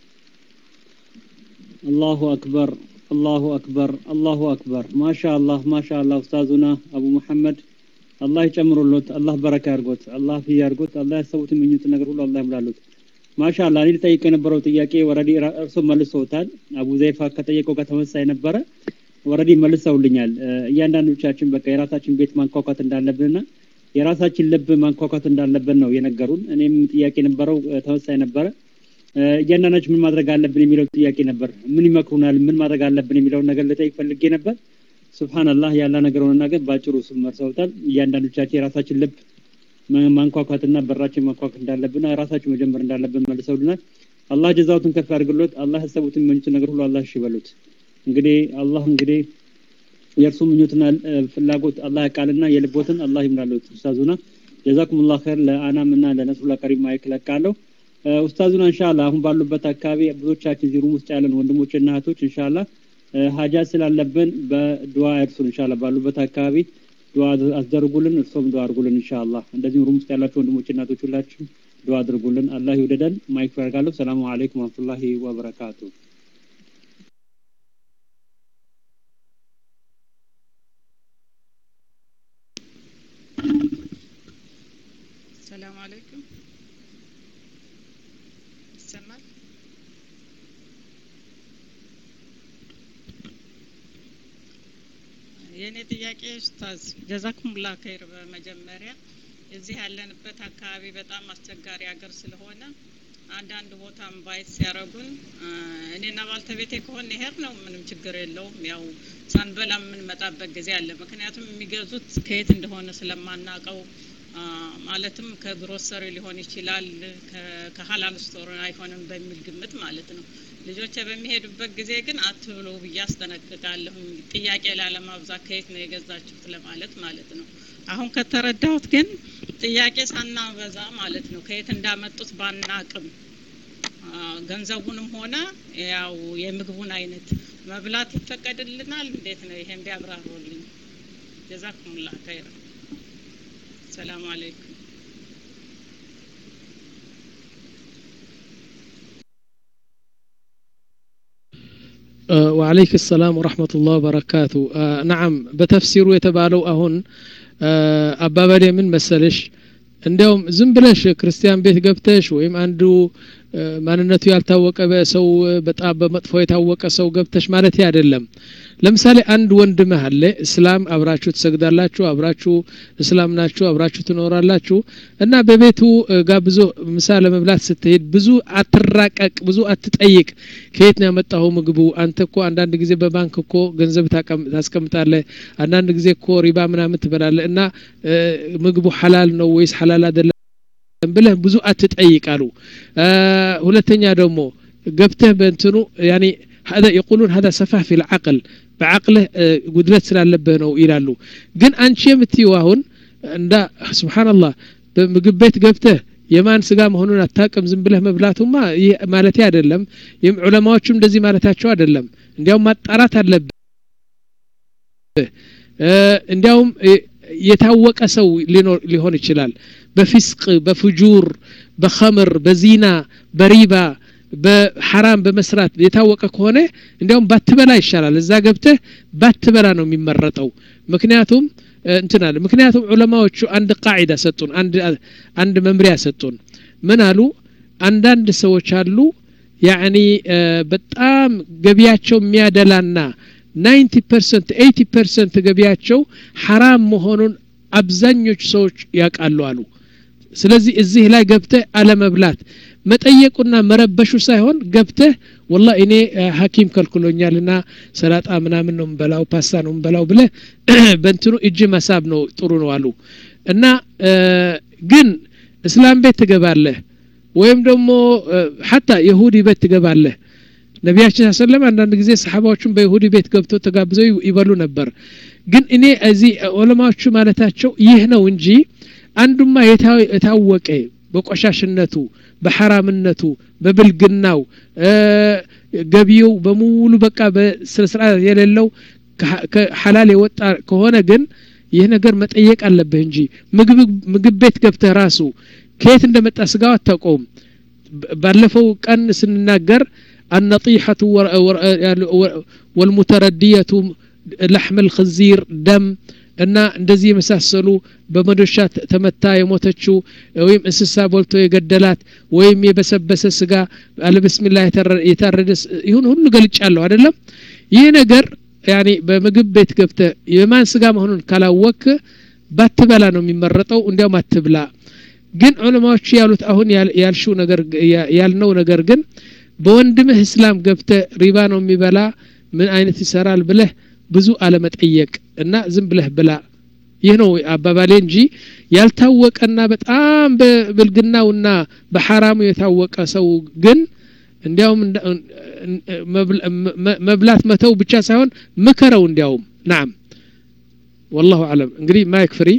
S6: الله أكبر الله أكبر الله أكبر ما شاء الله ما شاء الله أستاذنا أبو محمد الله يጨምሩ ሎት አላህ በረካ ያርጎት አላህ ፊ ያርጎት አላህ ያሰቡት ምኞት ነገር ሁሉ አላህ ይምላሉት ማሻአላ እኔ ልጠይቅ የነበረው ጥያቄ ወረዲ እርሶ መልሰውታል አቡ ዘይፋ ከጠየቀው ጋር ተመሳሳይ ነበረ ወረዲ መልሰውልኛል እያንዳንዶቻችን በቃ የራሳችን ቤት ማንኳኳት እንዳለብንና የራሳችን ልብ ማንኳኳት እንዳለብን ነው የነገሩን እኔም ጥያቄ ነበረው ተመሳሳይ ነበረ እያንዳንዳችን ምን ማድረግ አለብን የሚለው ጥያቄ ነበር ምን ይመክሩናል ምን ማድረግ አለብን የሚለውን ነገር ልጠይቅ ፈልጌ ነበር ስብሓንላህ ያለ ነገር ሆነና ግን በአጭሩ ስም መርሰውታል እያንዳንዶቻችን የራሳችን ልብ ማንኳኳትና በራችን ማንኳኳት እንዳለብን ራሳችን መጀመር እንዳለብን መልሰውልናል አላህ ጀዛውትን ከፍ ያድርግሎት አላህ ያሰቡትን ምኞት ነገር ሁሉ አላህ እሺ በሉት እንግዲህ አላህ እንግዲህ የእርሱ ምኞትና ፍላጎት አላህ ያቃልና የልቦትን አላህ ይምላሉት ኡስታዙና ጀዛኩም ላ ኸይር ለአናምና ለነስሩላ ከሪም ማይክ ለቃለሁ ኡስታዙና እንሻላ አሁን ባሉበት አካባቢ ብዙዎቻችን እዚህ ሩም ውስጥ ያለን ወንድሞችና እህቶች እንሻላ ሀጃ ስላለብን በዱዓ እርሱን እንሻላ ባሉበት አካባቢ ዱዓ አስደርጉልን እርሶም ዱዓ አድርጉልን ኢንሻአላህ እንደዚሁም ሩም ውስጥ ያላችሁ ወንድሞች እናቶች ሁላችሁ ዱዓ አድርጉልን አላህ ይውደደን ማይክ ፈርጋለሁ ሰላሙ አለይኩም ወራህመቱላሂ ወበረካቱ
S7: ሰላም አለይኩም ይሰማል የእኔ ጥያቄ ኡስታዝ ጀዛኩሙላ ከይር በመጀመሪያ እዚህ ያለንበት አካባቢ በጣም አስቸጋሪ ሀገር ስለሆነ አንዳንድ ቦታም ባይት ሲያረጉን እኔና ባልተቤቴ ከሆነ ይሄድ ነው ምንም ችግር የለውም ያው ሳንበላ የምንመጣበት ጊዜ አለ ምክንያቱም የሚገዙት ከየት እንደሆነ ስለማናቀው ማለትም ከግሮሰሪ ሊሆን ይችላል ከሀላል ስቶር አይሆንም በሚል ግምት ማለት ነው ልጆቼ በሚሄዱበት ጊዜ ግን አትብሎ ብዬ አስጠነቅቃለሁ ጥያቄ ላለማብዛት ከየት ነው የገዛችሁት ለማለት ማለት ነው አሁን ከተረዳሁት ግን ጥያቄ ሳናበዛ ማለት ነው ከየት እንዳመጡት ባናቅም ገንዘቡንም ሆነ ያው የምግቡን አይነት መብላት ይፈቀድልናል እንዴት ነው ይሄን ቢያብራሩልኝ ጀዛኩሙላ ከይር ሰላም አለይኩም
S1: وعليك السلام ورحمة الله وبركاته آه نعم بتفسير يتبالو أهون آه أبابا من مسلش እንዲያውም ዝም ብለሽ ክርስቲያን ቤት ገብተሽ ወይም አንዱ ማንነቱ ያልታወቀ ሰው በጣም በመጥፎ የታወቀ ሰው ገብተሽ ማለት አይደለም ለምሳሌ አንድ ወንድምህ አለ እስላም አብራችሁ ትሰግዳላችሁ አብራችሁ እስላም ናችሁ አብራችሁ ትኖራላችሁ እና በቤቱ ጋብዞ ምሳ ለመብላት ስትሄድ ብዙ አትራቀቅ ብዙ አትጠይቅ ከየት ነው ያመጣው ምግቡ አንተ እኮ አንዳንድ ጊዜ በባንክ እኮ ገንዘብ ታስቀምጣለ አንዳንድ ጊዜ እኮ ሪባ ምናምን ትበላለ እና ምግቡ ሐላል ነው ወይስ ሐላል አይደለም ብለህ ብዙ አትጠይቃሉ ሁለተኛ ደግሞ ገብተህ በእንትኑ ያኒ هذا يقولون هذا سفه في العقل بعقله ጉድለት ስላለብህ ነው ይላሉ ግን አንቺ የምትይው አሁን እንዳ ስብሓንላህ በምግብ ቤት ገብተህ የማን ስጋ መሆኑን አታቅም ዝም ብለህ መብላቱማ ይህ ማለት አይደለም ይህም ዑለማዎቹም እንደዚህ ማለታቸው አይደለም እንዲያውም ማጣራት አለብህ እንዲያውም የታወቀ ሰው ሊሆን ይችላል በፊስቅ በፍጁር በኸምር በዚና በሪባ በሐራም በመስራት የታወቀ ከሆነ እንዲያውም ባትበላ ይሻላል እዛ ገብተህ ባትበላ ነው የሚመረጠው ምክንያቱም እንትን አለ ምክንያቱም ዑለማዎቹ አንድ ቃዒዳ ሰጡን አንድ አንድ መምሪያ ሰጡን ምን አሉ አንዳንድ ሰዎች አሉ ያኒ በጣም ገቢያቸው የሚያደላና 90 ፐርሰንት 80 ፐርሰንት ገቢያቸው ሐራም መሆኑን አብዛኞቹ ሰዎች ያውቃሉ አሉ ስለዚህ እዚህ ላይ ገብተህ አለመብላት መጠየቁና መረበሹ ሳይሆን ገብተህ ወላ እኔ ሀኪም ከልክሎኛልና ሰላጣ ምናምን ነው ምበላው ፓስታ ነው ምበላው ብለህ በእንትኑ እጅ መሳብ ነው ጥሩ ነው አሉ እና ግን እስላም ቤት ትገባለህ ወይም ደግሞ ሐታ የሁዲ ቤት ትገባለህ ነቢያችን ሰለም አንዳንድ ጊዜ ሰሓባዎቹን በይሁዲ ቤት ገብቶ ተጋብዘው ይበሉ ነበር ግን እኔ እዚህ ዑለማዎቹ ማለታቸው ይህ ነው እንጂ አንዱማ የታወቀ በቆሻሽነቱ በሐራምነቱ በብልግናው ገቢው በሙሉ በቃ በስነስርዓት የሌለው ሐላል የወጣ ከሆነ ግን ይህ ነገር መጠየቅ አለብህ እንጂ ምግብ ቤት ገብተህ ራሱ ከየት እንደመጣ ስጋው አታውቀውም ባለፈው ቀን ስንናገር النطيحة والمتردية لحم الخنزير دم እና እንደዚህ የመሳሰሉ በመዶሻ ተመታ የሞተችው ወይም እንስሳ ቦልቶ የገደላት ወይም የበሰበሰ ስጋ አለብስሚላ የታረደ ይሁን ሁሉ ገልጫለሁ አይደለም ይህ ነገር ያኔ በምግብ ቤት ገብተ የማን ስጋ መሆኑን ካላወክ ባትበላ ነው የሚመረጠው እንዲያውም አትብላ ግን ዑለማዎቹ ያሉት አሁን ያልሽው ነገር ያልነው ነገር ግን በወንድምህ እስላም ገብተ ሪባ ነው የሚበላ ምን አይነት ይሰራል ብለህ ብዙ አለመጠየቅ እና ዝም ብለህ ብላ ይህ ነው አባባሌ እንጂ ያልታወቀና በጣም በብልግናውና በሐራሙ የታወቀ ሰው ግን እንዲያውም መብላት መተው ብቻ ሳይሆን ምከረው እንዲያውም ናም ወላሁ አለም እንግዲህ ማይክ ፍሪ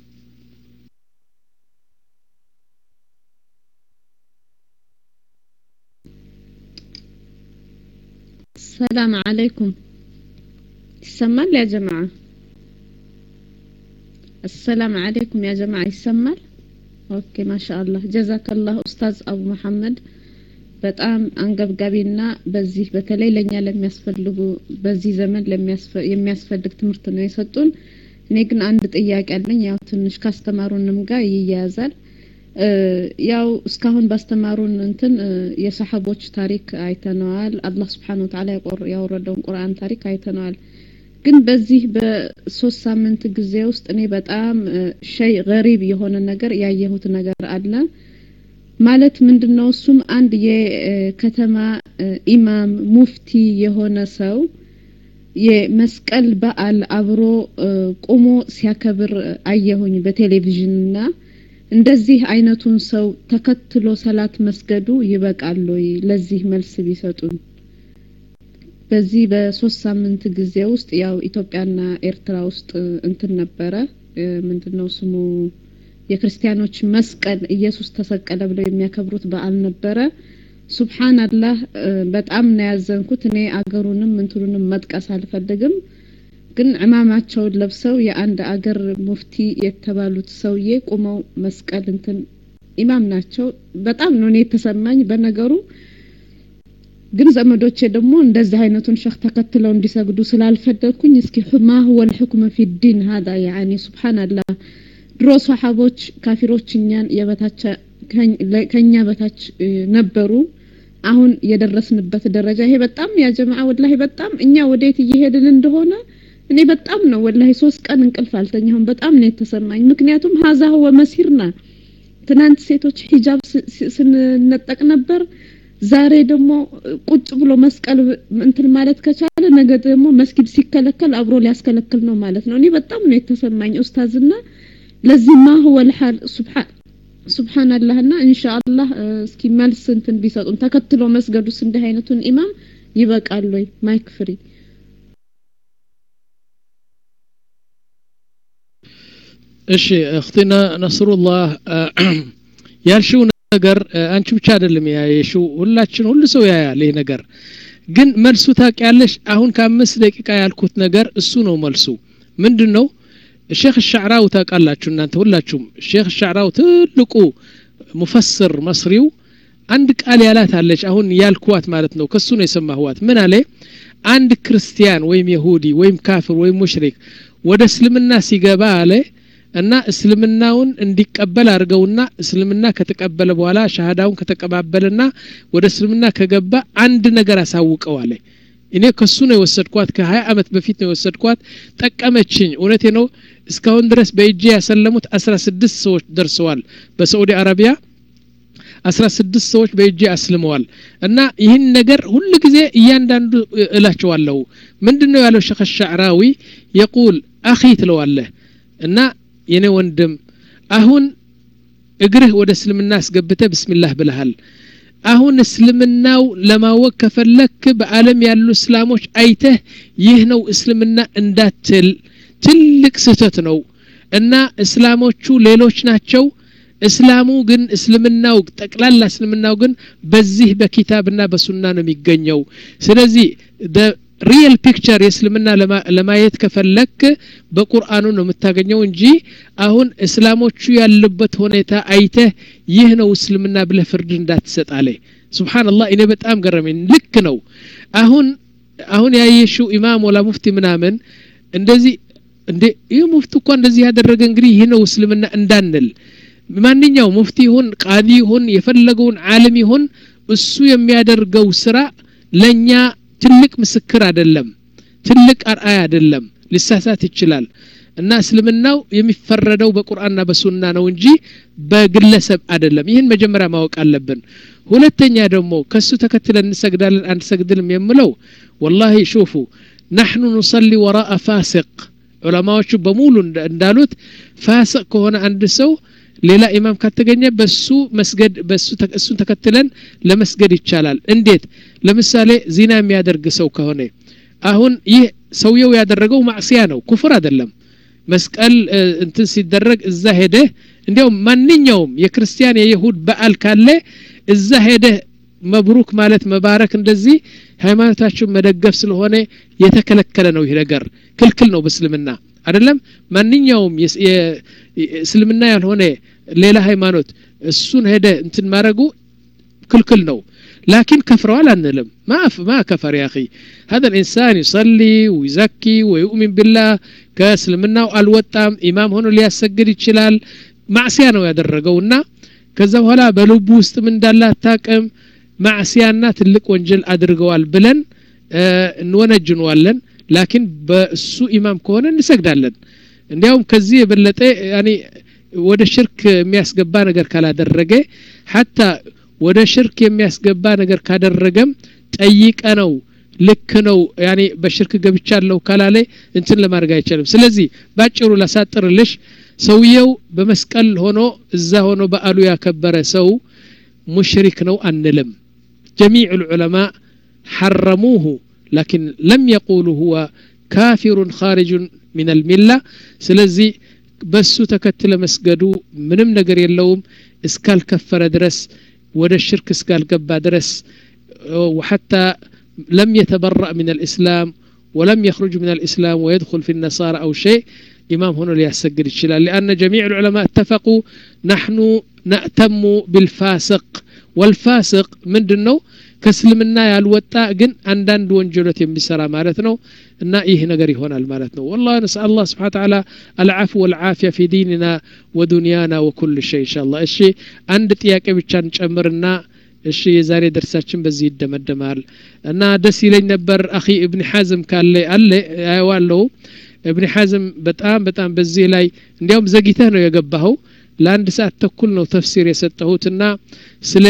S8: السلام عليكم ይሰማል ያ ጀማዓ السلام عليكم يا جماعة ይሰማል ኦኬ ማሻአላህ ጀዛከላህ ኡስታዝ አቡ መሐመድ በጣም አንገብጋቢና በዚህ በተለይ ለኛ ለሚያስፈልጉ በዚህ ዘመን የሚያስፈልግ ትምህርት ነው የሰጡን እኔ ግን አንድ ጥያቄ አለኝ ያው ትንሽ ካስተማሩንም ጋር ይያያዛል ያው እስካሁን ባስተማሩን እንትን የሰሐቦች ታሪክ አይተነዋል አላህ ስብሓን ወተዓላ ያወረደውን ቁርአን ታሪክ አይተነዋል ግን በዚህ በሶስት ሳምንት ጊዜ ውስጥ እኔ በጣም ሸይ ገሪብ የሆነ ነገር ያየሁት ነገር አለ ማለት ምንድነው እሱም አንድ የከተማ ኢማም ሙፍቲ የሆነ ሰው የመስቀል በዓል አብሮ ቆሞ ሲያከብር አየሁኝ በቴሌቪዥንና እንደዚህ አይነቱን ሰው ተከትሎ ሰላት መስገዱ ይበቃል ወይ ለዚህ መልስ ቢሰጡን በዚህ በሶስት ሳምንት ጊዜ ውስጥ ያው ኢትዮጵያና ኤርትራ ውስጥ እንትን ነበረ ምንድነው ስሙ የክርስቲያኖች መስቀል ኢየሱስ ተሰቀለ ብለው የሚያከብሩት በዓል ነበረ ሱብሃንአላህ በጣም ነው ያዘንኩት እኔ አገሩንም እንትኑንም መጥቀስ አልፈልግም ግን ዕማማቸውን ለብሰው የአንድ አገር ሙፍቲ የተባሉት ሰውዬ ቁመው መስቀል እንትን ኢማም ናቸው በጣም ነው እኔ የተሰማኝ በነገሩ ግን ዘመዶቼ ደግሞ እንደዚህ አይነቱን ሸህ ተከትለው እንዲሰግዱ ስላልፈለግኩኝ እስኪ ማ ሁወ ልሕክሙ ፊ ዲን ሀዳ ያኒ ሱብሓንላህ ድሮ ሰሓቦች ካፊሮች እኛን የበታች ከኛ በታች ነበሩ አሁን የደረስንበት ደረጃ ይሄ በጣም ያ ጀማዓ ወላሂ በጣም እኛ ወዴት እየሄድን እንደሆነ እኔ በጣም ነው ወላሂ ሶስት ቀን እንቅልፍ አልተኛሁም በጣም ነው የተሰማኝ ምክንያቱም ሀዛ ሁወ መሲርና ትናንት ሴቶች ሂጃብ ስንነጠቅ ነበር ዛሬ ደግሞ ቁጭ ብሎ መስቀል እንትን ማለት ከቻለ ነገ ደግሞ መስጊድ ሲከለከል አብሮ ሊያስከለክል ነው ማለት ነው እኔ በጣም ነው የተሰማኝ ኡስታዝና ለዚህ ማ ሁወ ልሓል ሱብሓን ሱብሃንአላህና ኢንሻአላህ እስኪ መልስ እንትን ቢሰጡን ተከትሎ መስገዱስ እንዲህ አይነቱን ኢማም ይበቃል ወይ ማይክ ፍሪ
S1: እሺ እክቲና ነስሩላህ ያልሽው ነገር አንቺ ብቻ አይደለም ያየሽው ሁላችን ሁሉ ሰው ያያል ይህ ነገር ግን መልሱ ታውቂያለሽ አሁን ከአምስት ደቂቃ ያልኩት ነገር እሱ ነው መልሱ ምንድን ነው ሼክ ሻዕራው ታውቃላችሁ እናንተ ሁላችሁም ሼክ ሻዕራው ትልቁ ሙፈስር መስሪው አንድ ቃል ያላት አለች አሁን ያልኩዋት ማለት ነው ከሱ ነው የሰማሁዋት ምን አለ አንድ ክርስቲያን ወይም የሁዲ ወይም ካፍር ወይም ሙሽሪክ ወደ እስልምና ሲገባ አለ እና እስልምናውን እንዲቀበል አድርገውና እስልምና ከተቀበለ በኋላ ሻሃዳውን ከተቀባበለና ወደ እስልምና ከገባ አንድ ነገር አሳውቀው አለ እኔ ከሱ ነው የወሰድኳት ከሀያ አመት በፊት ነው የወሰድኳት ጠቀመችኝ እውነቴ ነው እስካሁን ድረስ በእጄ ያሰለሙት አስራ ስድስት ሰዎች ደርሰዋል በሳዑዲ አረቢያ አስራ ስድስት ሰዎች በእጄ አስልመዋል እና ይህን ነገር ሁል ጊዜ እያንዳንዱ እላቸዋለሁ ምንድን ነው ያለው ሸኸ ሻዕራዊ የቁል አኺ ትለዋለህ እና የኔ ወንድም አሁን እግርህ ወደ እስልምና አስገብተ ብስሚላህ ብልሃል አሁን እስልምናው ለማወቅ ከፈለክ በአለም ያሉ እስላሞች አይተህ ይህ ነው እስልምና እንዳትል ትልቅ ስህተት ነው እና እስላሞቹ ሌሎች ናቸው እስላሙ ግን እስልምናው ጠቅላላ እስልምናው ግን በዚህ በኪታብና በሱና ነው የሚገኘው ስለዚህ ሪየል ፒክቸር የእስልምና ለማየት ከፈለክ በቁርአኑ ነው የምታገኘው እንጂ አሁን እስላሞቹ ያሉበት ሁኔታ አይተህ ይህ ነው እስልምና ብለህ ፍርድ እንዳትሰጥ አለ ስብሓንላህ እኔ በጣም ገረመኝ ልክ ነው አሁን አሁን ያየሽው ኢማም ወላ ሙፍቲ ምናምን እንደዚህ እንዴ ይህ ሙፍቲ እኳ እንደዚህ ያደረገ እንግዲህ ይህ ነው እስልምና እንዳንል ማንኛው ሙፍቲ ይሁን ቃዲ ይሁን የፈለገውን ዓለም ይሁን እሱ የሚያደርገው ስራ ለእኛ ትልቅ ምስክር አይደለም ትልቅ አርአይ አይደለም ሊሳሳት ይችላል እና እስልምናው የሚፈረደው በቁርአንና በሱና ነው እንጂ በግለሰብ አይደለም ይህን መጀመሪያ ማወቅ አለብን ሁለተኛ ደግሞ ከሱ ተከትለን እንሰግዳለን አንሰግድልም የምለው ወላሂ ሹፉ ናሕኑ ኑሰሊ ወራአ ፋሲቅ ዑለማዎቹ በሙሉ እንዳሉት ፋሲቅ ከሆነ አንድ ሰው ሌላ ኢማም ካልተገኘ በሱ መስገድ በሱ እሱን ተከትለን ለመስገድ ይቻላል እንዴት ለምሳሌ ዚና የሚያደርግ ሰው ከሆነ አሁን ይህ ሰውየው ያደረገው ማዕስያ ነው ኩፍር አይደለም መስቀል እንትን ሲደረግ እዛ ሄደህ እንዲያውም ማንኛውም የክርስቲያን የይሁድ በዓል ካለ እዛ ሄደህ መብሩክ ማለት መባረክ እንደዚህ ሃይማኖታችሁን መደገፍ ስለሆነ የተከለከለ ነው ይህ ነገር ክልክል ነው በእስልምና አይደለም ማንኛውም እስልምና ያልሆነ ሌላ ሃይማኖት እሱን ሄደ እንትን ማድረጉ ክልክል ነው لكن كفروا لا نلم ما ما كفر يا اخي هذا الانسان يصلي ويزكي ويؤمن بالله كاسلمنا الوطام امام ሆኖ ሊያሰግድ ይችላል ማዕሲያ ነው ያደረገውና ከዛ በኋላ በልቡ ውስጥ ምን እንዳለ አታቅም ማዕሲያና ትልቅ ወንጀል አድርገዋል ብለን እንወነጅነዋለን ላኪን በእሱ ኢማም ከሆነ እንሰግዳለን እንዲያውም ከዚህ የበለጠ ያኔ ወደ ሽርክ የሚያስገባ ነገር ካላደረገ ሀታ ወደ ሽርክ የሚያስገባ ነገር ካደረገም ጠይቀ ነው ልክ ነው ያኔ በሽርክ ገብቻለሁ ካላለ እንትን ለማድረግ አይቻልም ስለዚህ ባጭሩ ላሳጥርልሽ ሰውየው በመስቀል ሆኖ እዛ ሆኖ በአሉ ያከበረ ሰው ሙሽሪክ ነው አንልም ጀሚዕ ልዑለማ حرموه لكن لم يقولوا هو كافر خارج من الملة سلزي በሱ ተከትለ መስገዱ ምንም ነገር የለውም እስካልከፈረ ድረስ ወደ ሽርክ እስካልገባ ድረስ وحتى لم يتبرأ من الإسلام ولم يخرج من الإسلام ويدخل في النصارى أو شيء إمام هنا ليسجد الشلال لأن جميع العلماء اتفقوا نحن نأتم بالفاسق والفاسق من دنو ከእስልምና ያልወጣ ግን አንዳንድ ወንጀሎት የሚሰራ ማለት ነው እና ይህ ነገር ይሆናል ማለት ነው ወላ ነስአል አላህ ስብሓን ተዓላ አልዓፉ ወልዓፊያ ፊ ዲንና ወዱንያና ወኩል ሸይ እንሻ እሺ አንድ ጥያቄ ብቻ እንጨምርና እሺ የዛሬ ደርሳችን በዚህ ይደመደማል እና ደስ ይለኝ ነበር አኺ እብን ሐዝም ካለ አለ አየዋለሁ እብን ሐዝም በጣም በጣም በዚህ ላይ እንዲያውም ዘግይተህ ነው የገባኸው ለአንድ ሰዓት ተኩል ነው ተፍሲር የሰጠሁትና ስለ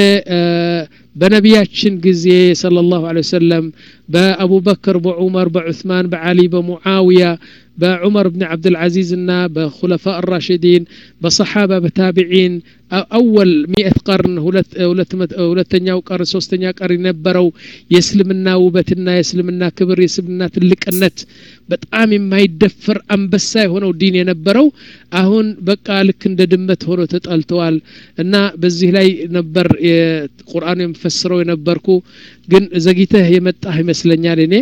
S1: በነቢያችን ጊዜ صلى الله عليه وسلم በአቡበክር በዑመር በዑስማን በዓሊ በሙዓውያ በዑመር ብን ዓብድልዓዚዝ እና በኩለፋ ራሽዲን በሰሓባ በታቢዒን አወል ሚእት ቀርን ሁለተኛው ቀር ሶስተኛ ቀር የነበረው የእስልምና ውበትና የእስልምና ክብር የእስልምና ትልቅነት በጣም የማይደፈር አንበሳ የሆነው ዲን የነበረው አሁን በቃ ልክ እንደ ድመት ሆኖ ተጠልተዋል እና በዚህ ላይ ነበር ቁርአኑ የምፈስረው የነበርኩ ግን ዘግይተህ የመጣህ ይመስለኛል እኔ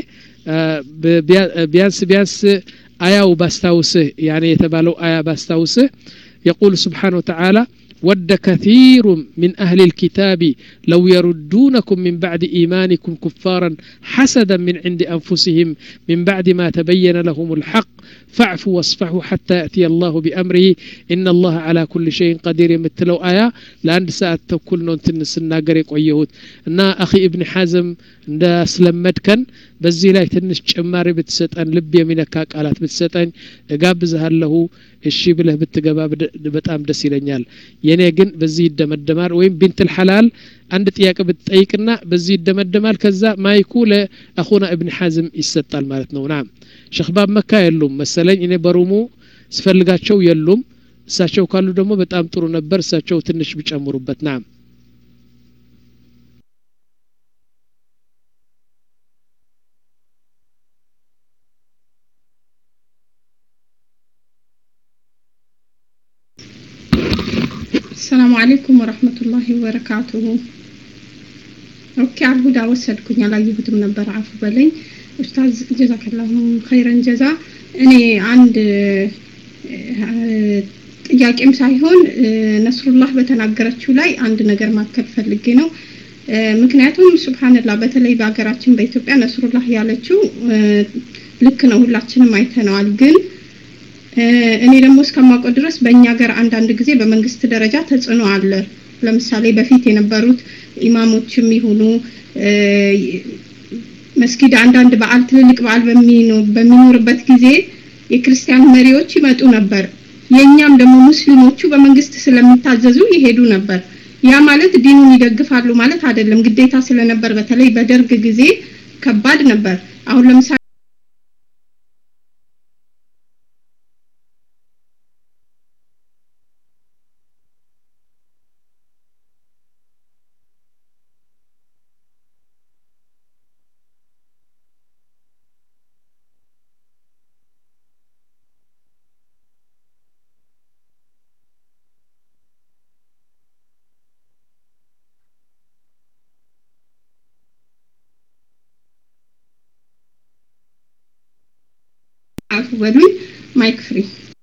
S1: ቢያንስ ቢያንስ አያው ባስታውስህ ያኔ የተባለው አያ ባስታውስህ يقول سبحانه وتعالى ود كثير من أهل الكتاب لو يردونكم من بعد إيمانكم كفارا حسدا من عند أنفسهم من بعد ما تبين لهم الحق فاعفوا واصفحوا حتى يأتي الله بأمره إن الله على كل شيء قدير يمتلو آية لأن ساعة تكل نونتن سناقر يقويهوت እና አኺ እብን ሐዝም እንዳስለመድከን በዚህ ላይ ትንሽ ጭማሪ ብትሰጠን ልብ የሚነካ ቃላት ብትሰጠኝ እጋብዝሃለሁ እሺ ብለህ ብትገባ በጣም ደስ ይለኛል የኔ ግን በዚህ ይደመደማል ወይም ቢንትል ሐላል አንድ ጥያቄ ብትጠይቅና በዚህ ይደመደማል ከዛ ማይኩ ለአኹና እብን ሐዝም ይሰጣል ማለት ነው ናም ሸክባብ መካ የሉም መሰለኝ እኔ በሩሙ ስፈልጋቸው የሉም እሳቸው ካሉ ደግሞ በጣም ጥሩ ነበር እሳቸው ትንሽ ቢጨምሩበት ናም
S9: السلام عليكم ورحمة الله وبركاته ኦኬ አልሁዳ ወሰድኩኝ አላየሁትም ነበር አፉ በለኝ ኡስታዝ ጀዛከላሁ ኸይረን ጀዛ እኔ አንድ ጥያቄም ሳይሆን ነስሩላህ በተናገረችው ላይ አንድ ነገር ማከል ፈልጌ ነው ምክንያቱም ሱብሃንላህ በተለይ በሀገራችን በኢትዮጵያ ነስሩላህ ያለችው ልክ ነው ሁላችንም አይተነዋል ግን እኔ ደግሞ እስከማውቀው ድረስ በእኛ ሀገር አንዳንድ ጊዜ በመንግስት ደረጃ ተጽዕኖ አለ ለምሳሌ በፊት የነበሩት ኢማሞችም ይሁኑ መስጊድ አንዳንድ በዓል ትልልቅ በዓል በሚኖርበት ጊዜ የክርስቲያን መሪዎች ይመጡ ነበር የእኛም ደግሞ ሙስሊሞቹ በመንግስት ስለሚታዘዙ ይሄዱ ነበር ያ ማለት ዲኑን ይደግፋሉ ማለት አይደለም ግዴታ ስለነበር በተለይ በደርግ ጊዜ ከባድ ነበር አሁን ለምሳሌ አፉ በሉኝ ማይክ ፍሪ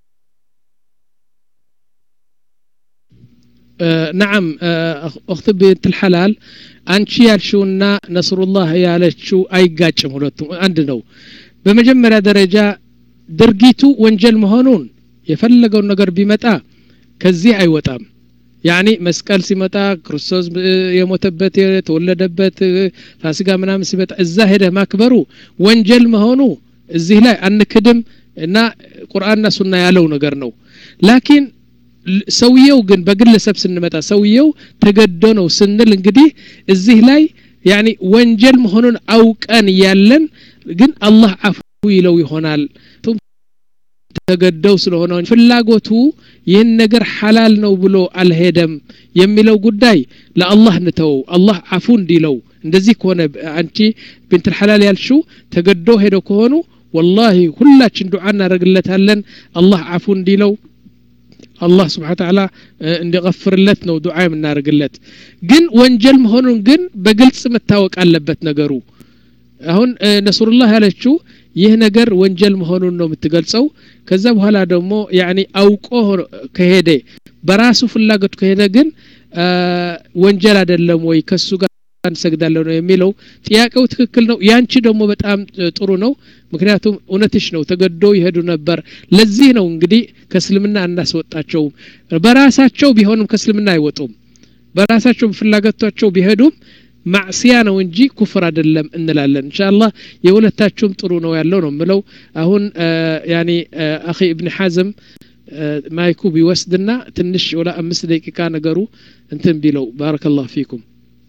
S1: ነዓም እክት ቤት ልሐላል አንቺ ያልሽውና ነስሩላህ ያለችው አይጋጭም ሁለቱም አንድ ነው በመጀመሪያ ደረጃ ድርጊቱ ወንጀል መሆኑን የፈለገውን ነገር ቢመጣ ከዚህ አይወጣም ያኒ መስቀል ሲመጣ ክርስቶስ የሞተበት የተወለደበት ፋሲጋ ምናምን ሲመጣ እዛ ሄደህ ማክበሩ ወንጀል መሆኑ እዚህ ላይ አንክድም እና ቁርአንና ሱና ያለው ነገር ነው ላኪን ሰውየው ግን በግለሰብ ስንመጣ ሰውየው ተገዶ ነው ስንል እንግዲህ እዚህ ላይ ያኒ ወንጀል መሆኑን አውቀን ያለን ግን አላህ አፉ ይለው ይሆናል ተገደው ስለሆነ ፍላጎቱ ይህን ነገር ሐላል ነው ብሎ አልሄደም የሚለው ጉዳይ ለአላህ ንተው አላህ አፉ እንዲለው እንደዚህ ከሆነ አንቺ ብንት ሐላል ያልሽው ተገዶ ሄደው ከሆኑ ወላሂ ሁላችን ዱዓ እናደርግለታለን አላህ አፉ እንዲለው አላህ ስብሓን ተዓላ እንዲቀፍርለት ነው ዱዓ የምናደርግለት ግን ወንጀል መሆኑን ግን በግልጽ መታወቅ አለበት ነገሩ አሁን ነስሩላህ ያለችው ይህ ነገር ወንጀል መሆኑን ነው የምትገልጸው ከዛ በኋላ ደግሞ ያኒ አውቆ ከሄደ በራሱ ፍላጎት ከሄደ ግን ወንጀል አይደለም ወይ ከሱ ጋር እንሰግዳለሁ ነው የሚለው ጥያቄው ትክክል ነው ያንቺ ደግሞ በጣም ጥሩ ነው ምክንያቱም እውነትሽ ነው ተገዶ ይሄዱ ነበር ለዚህ ነው እንግዲህ ከእስልምና እናስወጣቸውም በራሳቸው ቢሆንም ከእስልምና አይወጡም በራሳቸው ፍላጎታቸው ቢሄዱም ማዕስያ ነው እንጂ ኩፍር አይደለም እንላለን እንሻአላህ የሁለታችሁም ጥሩ ነው ያለው ነው ምለው አሁን ያኒ አኺ እብን ሐዝም ማይኩ ቢወስድና ትንሽ ወላ አምስት ደቂቃ ነገሩ እንትን ቢለው ባረከላሁ ፊኩም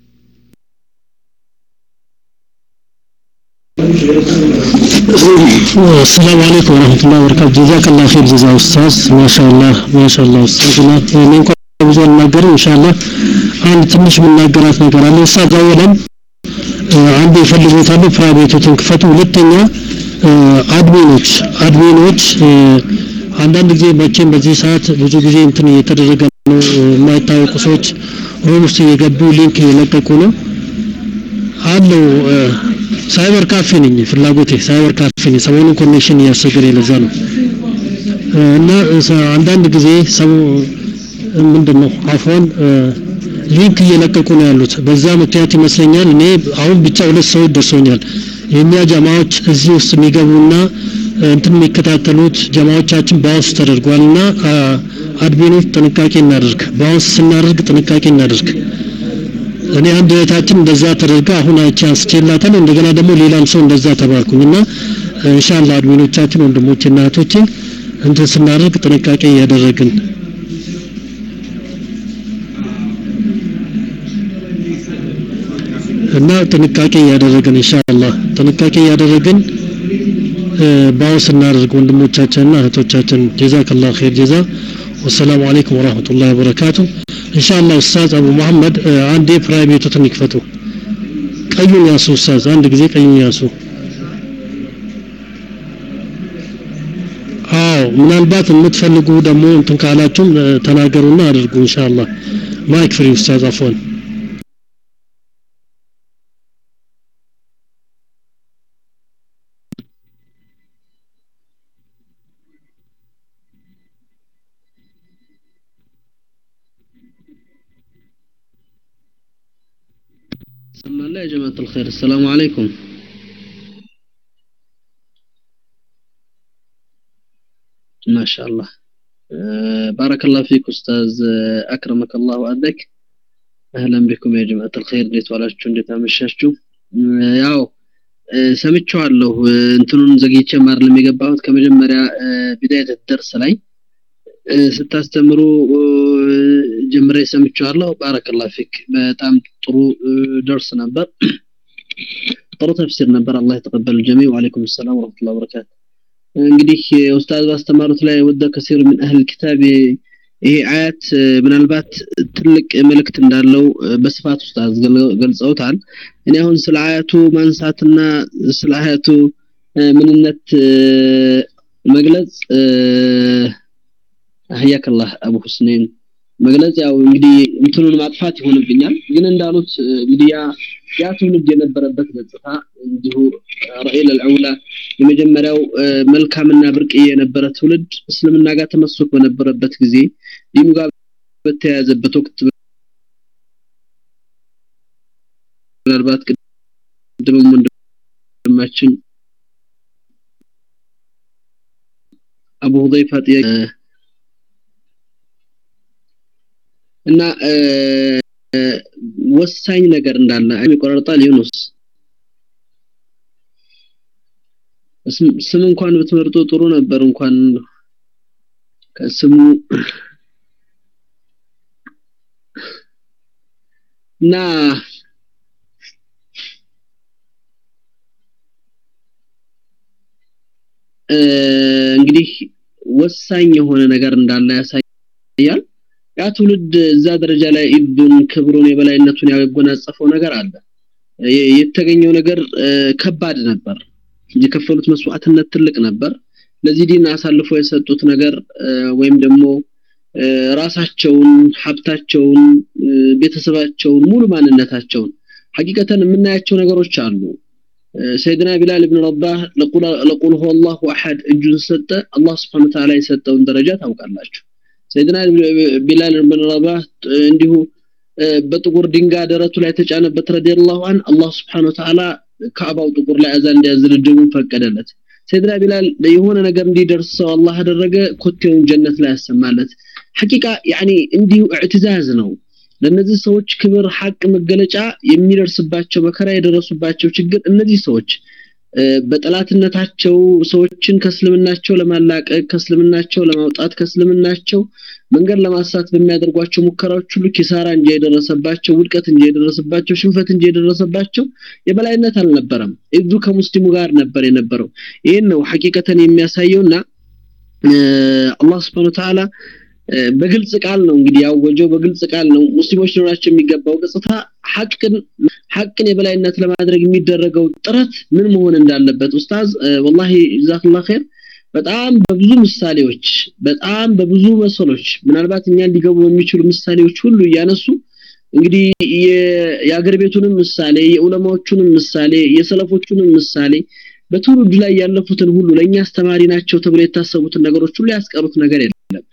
S3: السلام عليكم ورحمة الله وبركاته جزاك الله خير جزاء أستاذ ما شاء الله ما شاء الله أستاذنا እኔ እንኳን ብዙ አልናገርም ኢንሻአላህ አንድ ትንሽ የምናገራት ነገር አለ ኡስታዝ አወለን አንዱ ይፈልጉታሉ ፕራይቬቱን ክፈቱ ሁለተኛ አድሚኖች አድሚኖች አንዳንድ ጊዜ መቼም በዚህ ሰዓት ብዙ ጊዜ እንትን እየተደረገ ነው የማይታወቁ ሰዎች ሮም ውስጥ እየገቡ ሊንክ እየለቀቁ ነው አለው ሳይበር ካፌ ነኝ ፍላጎቴ ሳይበር ካፌ ነኝ ሰሞኑን ኮኔክሽን እያስቸገረ ለዛ ነው እና አንዳንድ ጊዜ ሰው ምንድን ነው አፎን ሊንክ እየለቀቁ ነው ያሉት። በዛ ምክንያት ይመስለኛል እኔ አሁን ብቻ ሁለት ሰዎች ደርሶኛል። የእኛ ጀማዎች እዚህ ውስጥ የሚገቡና እንትን የሚከታተሉት ጀማዎቻችን ባውንስ ተደርጓል እና አድሚኖች ጥንቃቄ እናደርግ፣ ባውንስ ስናደርግ ጥንቃቄ እናደርግ። እኔ አንድ እህታችን እንደዛ ተደርጋ አሁን አይቼ አንስቼላታለሁ። እንደገና ደግሞ ሌላም ሰው እንደዛ ተባልኩኝ እና ኢንሻአላህ አድሚኖቻችን ወንድሞችና እህቶቼ እንትን ስናደርግ ጥንቃቄ እያደረግን እና ጥንቃቄ እያደረግን ኢንሻአላህ ጥንቃቄ እያደረግን ባውስ እናደርግ ወንድሞቻችንና እህቶቻችን ጀዛከላሁ ኸይር ጀዛ ወሰላሙ አለይኩም ወራህመቱላሂ ወበረካቱ ኢንሻአላህ ኡስታዝ አቡ መሐመድ አንዴ ፕራይቬቱን ይክፈቱ ቀዩን ያሱ ኡስታዝ አንድ ጊዜ ቀዩን ያሱ አዎ ምናልባት የምትፈልጉ ደግሞ እንትን ካላችሁም ተናገሩና አድርጉ ኢንሻአላህ ማይክ ፍሪ ኡስታዝ አፎን
S2: سمع الله يا جماعة الخير السلام عليكم ما شاء الله أه بارك الله فيك أستاذ أكرمك الله وأدك أهلا بكم يا جماعة الخير እንዴት ዋላችሁ እንዴት አመሻችሁ ያው ሰምቼዋለሁ እንትኑን ዘግይቼ ማር ለሚገባሁት ከመጀመሪያ ቢዳየት ደርስ ላይ ስታስተምሩ ጀምሬ ሰምቼዋለሁ ባረከላሁ ፊክ በጣም ጥሩ ደርስ ነበር ጥሩ ተፍሲር ነበር አላህ የተቀበል ጀሚ ወአለይኩም ሰላም ወራህመቱላሂ ወበረካቱ እንግዲህ ኡስታዝ ባስተማሩት ላይ ወደ ከሲር ምን አህል ኪታብ ይሄ አያት ምናልባት ትልቅ መልእክት እንዳለው በስፋት ኡስታዝ ገልጸውታል እኔ አሁን ስለ አያቱ ማንሳትና ስለ አያቱ ምንነት መግለጽ አህያከላህ አቡ ሁስኔን መግለጽ ያው እንግዲህ እንትኑን ማጥፋት ይሆንብኛል ግን እንዳሉት እንግዲህ ያ ያ ትውልድ የነበረበት ገጽታ እንዲሁ ረኢል አልዑላ የመጀመሪያው መልካምና ብርቅዬ የነበረ ትውልድ እስልምና ጋር ተመስክ በነበረበት ጊዜ ዲኑ ጋር በተያያዘበት ወቅት ምናልባት ቅድምም ወንድማችን አቡ ሁዘይፋ ጥያቄ እና ወሳኝ ነገር እንዳለ ይቆረጣል ዩኑስ ስም እንኳን ብትመርጡ ጥሩ ነበር እንኳን ከስሙ እና እንግዲህ ወሳኝ የሆነ ነገር እንዳለ ያሳያል ያ ትውልድ እዛ ደረጃ ላይ ኢብዱን ክብሩን የበላይነቱን ያጎናጸፈው ነገር አለ የተገኘው ነገር ከባድ ነበር የከፈሉት መስዋዕትነት ትልቅ ነበር ለዚህ ዲን አሳልፎ የሰጡት ነገር ወይም ደግሞ ራሳቸውን ሀብታቸውን ቤተሰባቸውን ሙሉ ማንነታቸውን ሐቂቀተን የምናያቸው ነገሮች አሉ ሰይድና ቢላል ኢብኑ ረባህ ለቁል ሁወ አላሁ አሐድ እጁን ሰጠ አላህ Subhanahu Ta'ala የሰጠውን ደረጃ ታውቃላችሁ ሰይድና ቢላል ኢብኑ ረባህ እንዲሁ በጥቁር ድንጋይ ደረቱ ላይ ተጫነበት ረዲየላሁ ዐን አላህ Subhanahu Ta'ala ካዕባው ጥቁር ላይ አዛን እንዲያዝልድሙ ፈቀደለት ሰይድና ቢላል የሆነ ነገር እንዲደርሰው አላህ አደረገ ኮቴውን ጀነት ላይ ያሰማለት ሐቂቃ ያኒ እንዲሁ እዕትዛዝ ነው ለነዚህ ሰዎች ክብር ሐቅ መገለጫ የሚደርስባቸው መከራ የደረሱባቸው ችግር እነዚህ ሰዎች በጠላትነታቸው ሰዎችን ከእስልምናቸው ለማላቀቅ ከእስልምናቸው ለማውጣት ከእስልምናቸው መንገድ ለማሳት በሚያደርጓቸው ሙከራዎች ሁሉ ኪሳራ እንጂ የደረሰባቸው ውድቀት እንጂ የደረሰባቸው ሽንፈት እንጂ የደረሰባቸው የበላይነት አልነበረም እዙ ከሙስሊሙ ጋር ነበር የነበረው ይህን ነው ሐቂቀተን የሚያሳየውና አላህ Subhanahu Ta'ala በግልጽ ቃል ነው እንግዲህ ያወጀው በግልጽ ቃል ነው ሙስሊሞች ሊኖራቸው የሚገባው ገጽታ ሐቅን ሐቅን የበላይነት ለማድረግ የሚደረገው ጥረት ምን መሆን እንዳለበት ኡስታዝ ወላሂ ጀዛከላሁ ኸይር በጣም በብዙ ምሳሌዎች በጣም በብዙ መሰሎች ምናልባት እኛን ሊገቡ በሚችሉ ምሳሌዎች ሁሉ እያነሱ እንግዲህ የአገር ቤቱንም ምሳሌ የዑለማዎቹንም ምሳሌ የሰለፎቹንም ምሳሌ በትውልድ ላይ ያለፉትን ሁሉ ለኛ አስተማሪ ናቸው ተብሎ የታሰቡትን ነገሮች ሁሉ ያስቀሩት ነገር የለም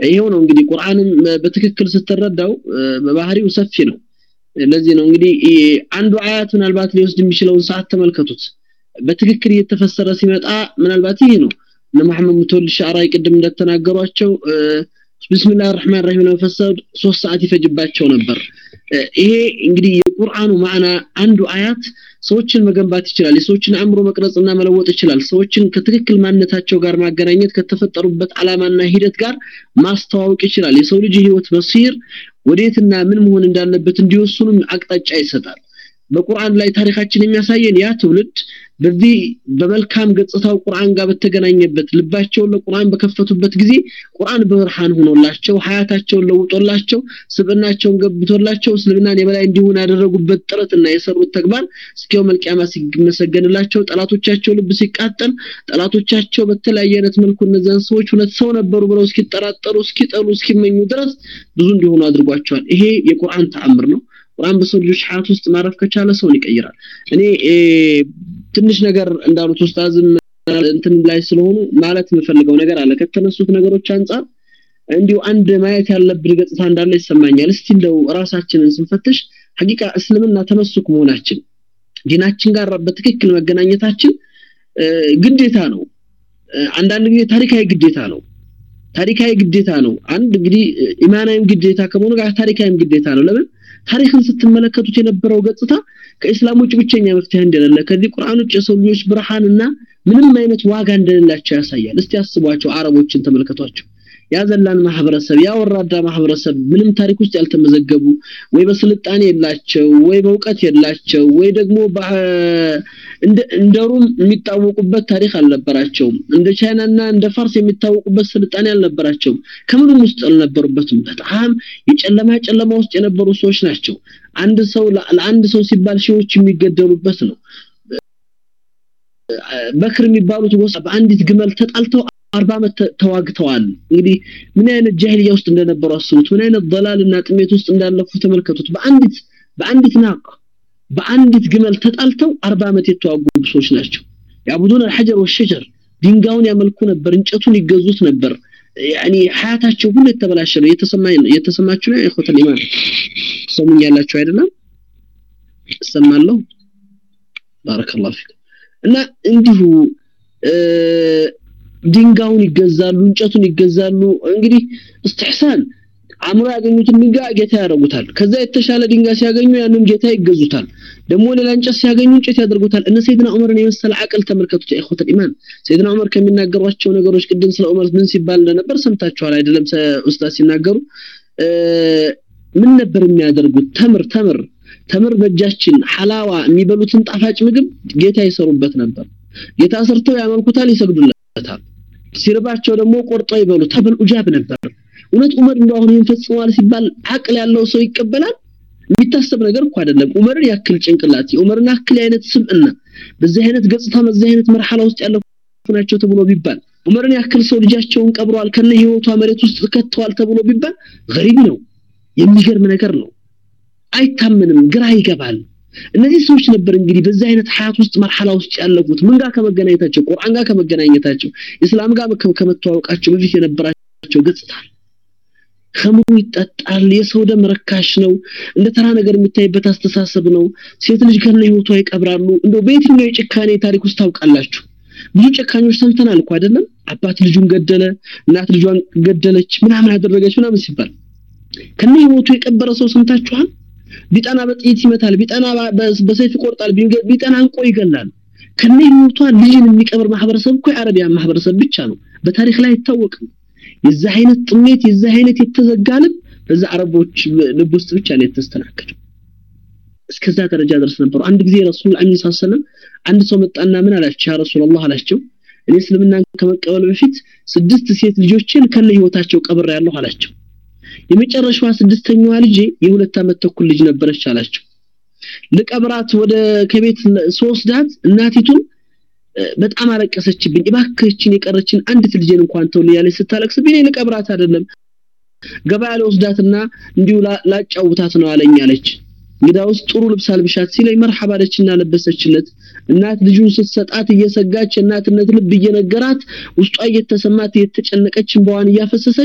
S10: ይሄው ነው እንግዲህ ቁርአንም በትክክል ስትረዳው በባህሪው ሰፊ ነው ለዚህ ነው እንግዲህ አንዱ አያት ምናልባት ሊወስድ የሚችለውን ሰዓት ተመልከቱት በትክክል እየተፈሰረ ሲመጣ ምናልባት ይሄ ነው እነ መሐመድ ሙተወል ሻዕራይ ቅድም እንደተናገሯቸው ቢስሚላህ الرحمن الرحيم ለመፈሰር ሶስት ሰዓት ይፈጅባቸው ነበር ይሄ እንግዲህ የቁርአኑ ማዕና አንዱ አያት ሰዎችን መገንባት ይችላል የሰዎችን አእምሮ መቅረጽና መለወጥ ይችላል ሰዎችን ከትክክል ማንነታቸው ጋር ማገናኘት ከተፈጠሩበት አላማና ሂደት ጋር ማስተዋወቅ ይችላል የሰው ልጅ ህይወት በሲር ወዴትና ምን መሆን እንዳለበት እንዲወስኑም አቅጣጫ ይሰጣል በቁርአን ላይ ታሪካችን የሚያሳየን ያ ትውልድ በዚህ በመልካም ገጽታው ቁርአን ጋር በተገናኘበት ልባቸውን ለቁርአን በከፈቱበት ጊዜ ቁርአን በብርሃን ሆኖላቸው ሀያታቸውን ለውጦላቸው ስብናቸውን ገብቶላቸው እስልምናን የበላይ እንዲሆን ያደረጉበት ጥረትና የሰሩት ተግባር እስኪው መልቂያማ ሲመሰገንላቸው ጠላቶቻቸው ልብ ሲቃጠል ጠላቶቻቸው በተለያየ አይነት መልኩ እነዚያን ሰዎች ሁለት ሰው ነበሩ ብለው እስኪጠራጠሩ እስኪጠሉ እስኪመኙ ድረስ ብዙ እንዲሆኑ አድርጓቸዋል ይሄ የቁርአን ተአምር ነው ቁርአን በሰው ልጆች ሀያት ውስጥ ማረፍ ከቻለ ሰውን ይቀይራል እኔ ትንሽ ነገር እንዳሉት ኡስታዝም እንትን ላይ ስለሆኑ ማለት የምፈልገው ነገር አለ ከተነሱት ነገሮች አንጻር እንዲሁ አንድ ማየት ያለብን ገጽታ እንዳለ ይሰማኛል እስቲ እንደው ራሳችንን ስንፈትሽ ሐቂቃ እስልምና ተመስኩ መሆናችን ዲናችን ጋር በትክክል መገናኘታችን ግዴታ ነው አንዳንድ ጊዜ ታሪካዊ ግዴታ ነው ታሪካዊ ግዴታ ነው አንድ እንግዲህ ኢማናዊም ግዴታ ከመሆኑ ጋር ታሪካዊም ግዴታ ነው ለምን ታሪክን ስትመለከቱት የነበረው ገጽታ ከእስላም ውጭ ብቸኛ መፍትሄ እንደሌለ ከዚህ ቁርአን ውጭ የሰው ልጆች ብርሃንና ምንም አይነት ዋጋ እንደሌላቸው ያሳያል እስቲ አስቧቸው አረቦችን ተመልከቷቸው ያዘላን ማህበረሰብ ያወራዳ ማህበረሰብ ምንም ታሪክ ውስጥ ያልተመዘገቡ ወይ በስልጣኔ የላቸው ወይ በእውቀት የላቸው ወይ ደግሞ እንደ ሩም የሚታወቁበት ታሪክ አልነበራቸውም እንደ ቻይናና እንደ ፋርስ የሚታወቁበት ስልጣኔ አልነበራቸውም ከምንም ውስጥ አልነበሩበትም በጣም የጨለማ ጨለማ ውስጥ የነበሩ ሰዎች ናቸው አንድ ሰው ለአንድ ሰው ሲባል ሺዎች የሚገደሉበት ነው በክር የሚባሉት ጎሳ በአንዲት ግመል ተጣልተው አርባ ዓመት ተዋግተዋል እንግዲህ ምን አይነት ጃሂልያ ውስጥ እንደነበሩ አስቡት ምን አይነት ضلالና ጥሜት ውስጥ እንዳለፉ ተመልከቱት በአንዲት በአንዲት ናቅ በአንዲት ግመል ተጣልተው አርባ ዓመት የተዋጉ ሰዎች ናቸው ያቡዱን الحجر والشجر ድንጋዩን ያመልኩ ነበር እንጨቱን ይገዙት ነበር ያኒ ሀያታቸው ሁሉ የተበላሸ ነው የተሰማኝ ነው የተሰማችሁ ነው ኢኹተል ኢማን ሰሙኛላችሁ አይደለም እሰማለሁ ባረከላሁ ፊክ እና እንዲሁ ድንጋዩን ይገዛሉ እንጨቱን ይገዛሉ እንግዲህ እስትሕሳን አእምሮ ያገኙትን ድንጋይ ጌታ ያደርጉታል ከዛ የተሻለ ድንጋይ ሲያገኙ ያንን ጌታ ይገዙታል ደግሞ ሌላ እንጨት ሲያገኙ እንጨት ያደርጉታል እነ ሰይድና ዑመርን የመሰለ አቅል ተመልከቱት ኢኹተል ኢማን ሰይድና ዑመር ከሚናገሯቸው ነገሮች ቅድም ስለ ዑመር ምን ሲባል እንደነበር ሰምታችኋል አይደለም ኡስታዝ ሲናገሩ ምን ነበር የሚያደርጉት ተምር ተምር ተምር በእጃችን ሐላዋ የሚበሉትን ጣፋጭ ምግብ ጌታ ይሰሩበት ነበር ጌታ ሰርተው ያመልኩታል ይሰግዱለታል ሲርባቸው ደግሞ ቆርጠው ይበሉ ተብል ኡጃብ ነበር እውነት ዑመር እንደው አሁን ይህን ፈጽመዋል ሲባል አቅል ያለው ሰው ይቀበላል የሚታሰብ ነገር እኮ አይደለም ዑመርን ያክል ጭንቅላት የዑመርን ያክል አይነት ስምዕና በዚህ አይነት ገጽታ በዚህ አይነት መርሐላ ውስጥ ያለፉ ናቸው ተብሎ ቢባል ዑመርን ያክል ሰው ልጃቸውን ቀብረዋል ከነ ህይወቷ መሬት ውስጥ ከተዋል ተብሎ ቢባል ገሪብ ነው የሚገርም ነገር ነው አይታመንም ግራ ይገባል እነዚህ ሰዎች ነበር እንግዲህ በዚህ አይነት ሀያት ውስጥ መርሐላ ውስጥ ያለፉት ምን ጋር ከመገናኘታቸው ቁርአን ጋር ከመገናኘታቸው እስላም ጋር ከመተዋወቃቸው በፊት የነበራቸው ገጽታ ከምሩ ይጠጣል የሰው ደም ረካሽ ነው እንደ ተራ ነገር የሚታይበት አስተሳሰብ ነው ሴት ልጅ ከነ ህይወቷ ይቀብራሉ እንደው በየትኛው የጭካኔ ታሪክ ውስጥ ታውቃላችሁ ብዙ ጨካኞች ሰምተናል እኮ አይደለም አባት ልጁን ገደለ እናት ልጇን ገደለች ምናምን አደረገች ምናምን ሲባል ከነ ህይወቱ የቀበረ ሰው ሰምታችኋል ቢጠና በጥይት ይመታል ቢጠና በሰይፍ ይቆርጣል ቢጠና እንቆ ይገላል ከነ ህይወቷ ልጅን የሚቀብር ማህበረሰብ እኮ የአረቢያን ማህበረሰብ ብቻ ነው በታሪክ ላይ አይታወቅም የዛ አይነት ጥሜት የዛ አይነት የተዘጋ ልብ በዛ አረቦች ልብ ውስጥ ብቻ ነው የተስተናገደው እስከዛ ደረጃ ድረስ ነበሩ አንድ ጊዜ ረሱል አሚን ሰለም አንድ ሰው መጣና ምን አላቸው ያ ረሱላህ አላቸው እኔ እስልምናን ከመቀበል በፊት ስድስት ሴት ልጆችን ከነ ህይወታቸው ቀብር ያለሁ አላቸው የመጨረሻዋ ስድስተኛዋ ልጄ የሁለት ዓመት ተኩል ልጅ ነበረች አላቸው ልቀብራት ወደ ከቤት ሶስዳት እናቲቱን በጣም አለቀሰችብኝ እባክህችን የቀረችን አንዲት ልጄን እንኳን ተው ያለች ስታለቅስብኝ ልቀብራት አይደለም ገበያ ለወስዳትና እንዲሁ ላጫውታት ነው አለኝ አለች እንግዳውስ ጥሩ ልብስ አልብሻት ሲለኝ መርሐባ አለችና ለበሰችለት እናት ልጁን ስትሰጣት እየሰጋች እናትነት ልብ እየነገራት ውስጧ እየተሰማት እየተጨነቀች እንባዋን እያፈሰሰች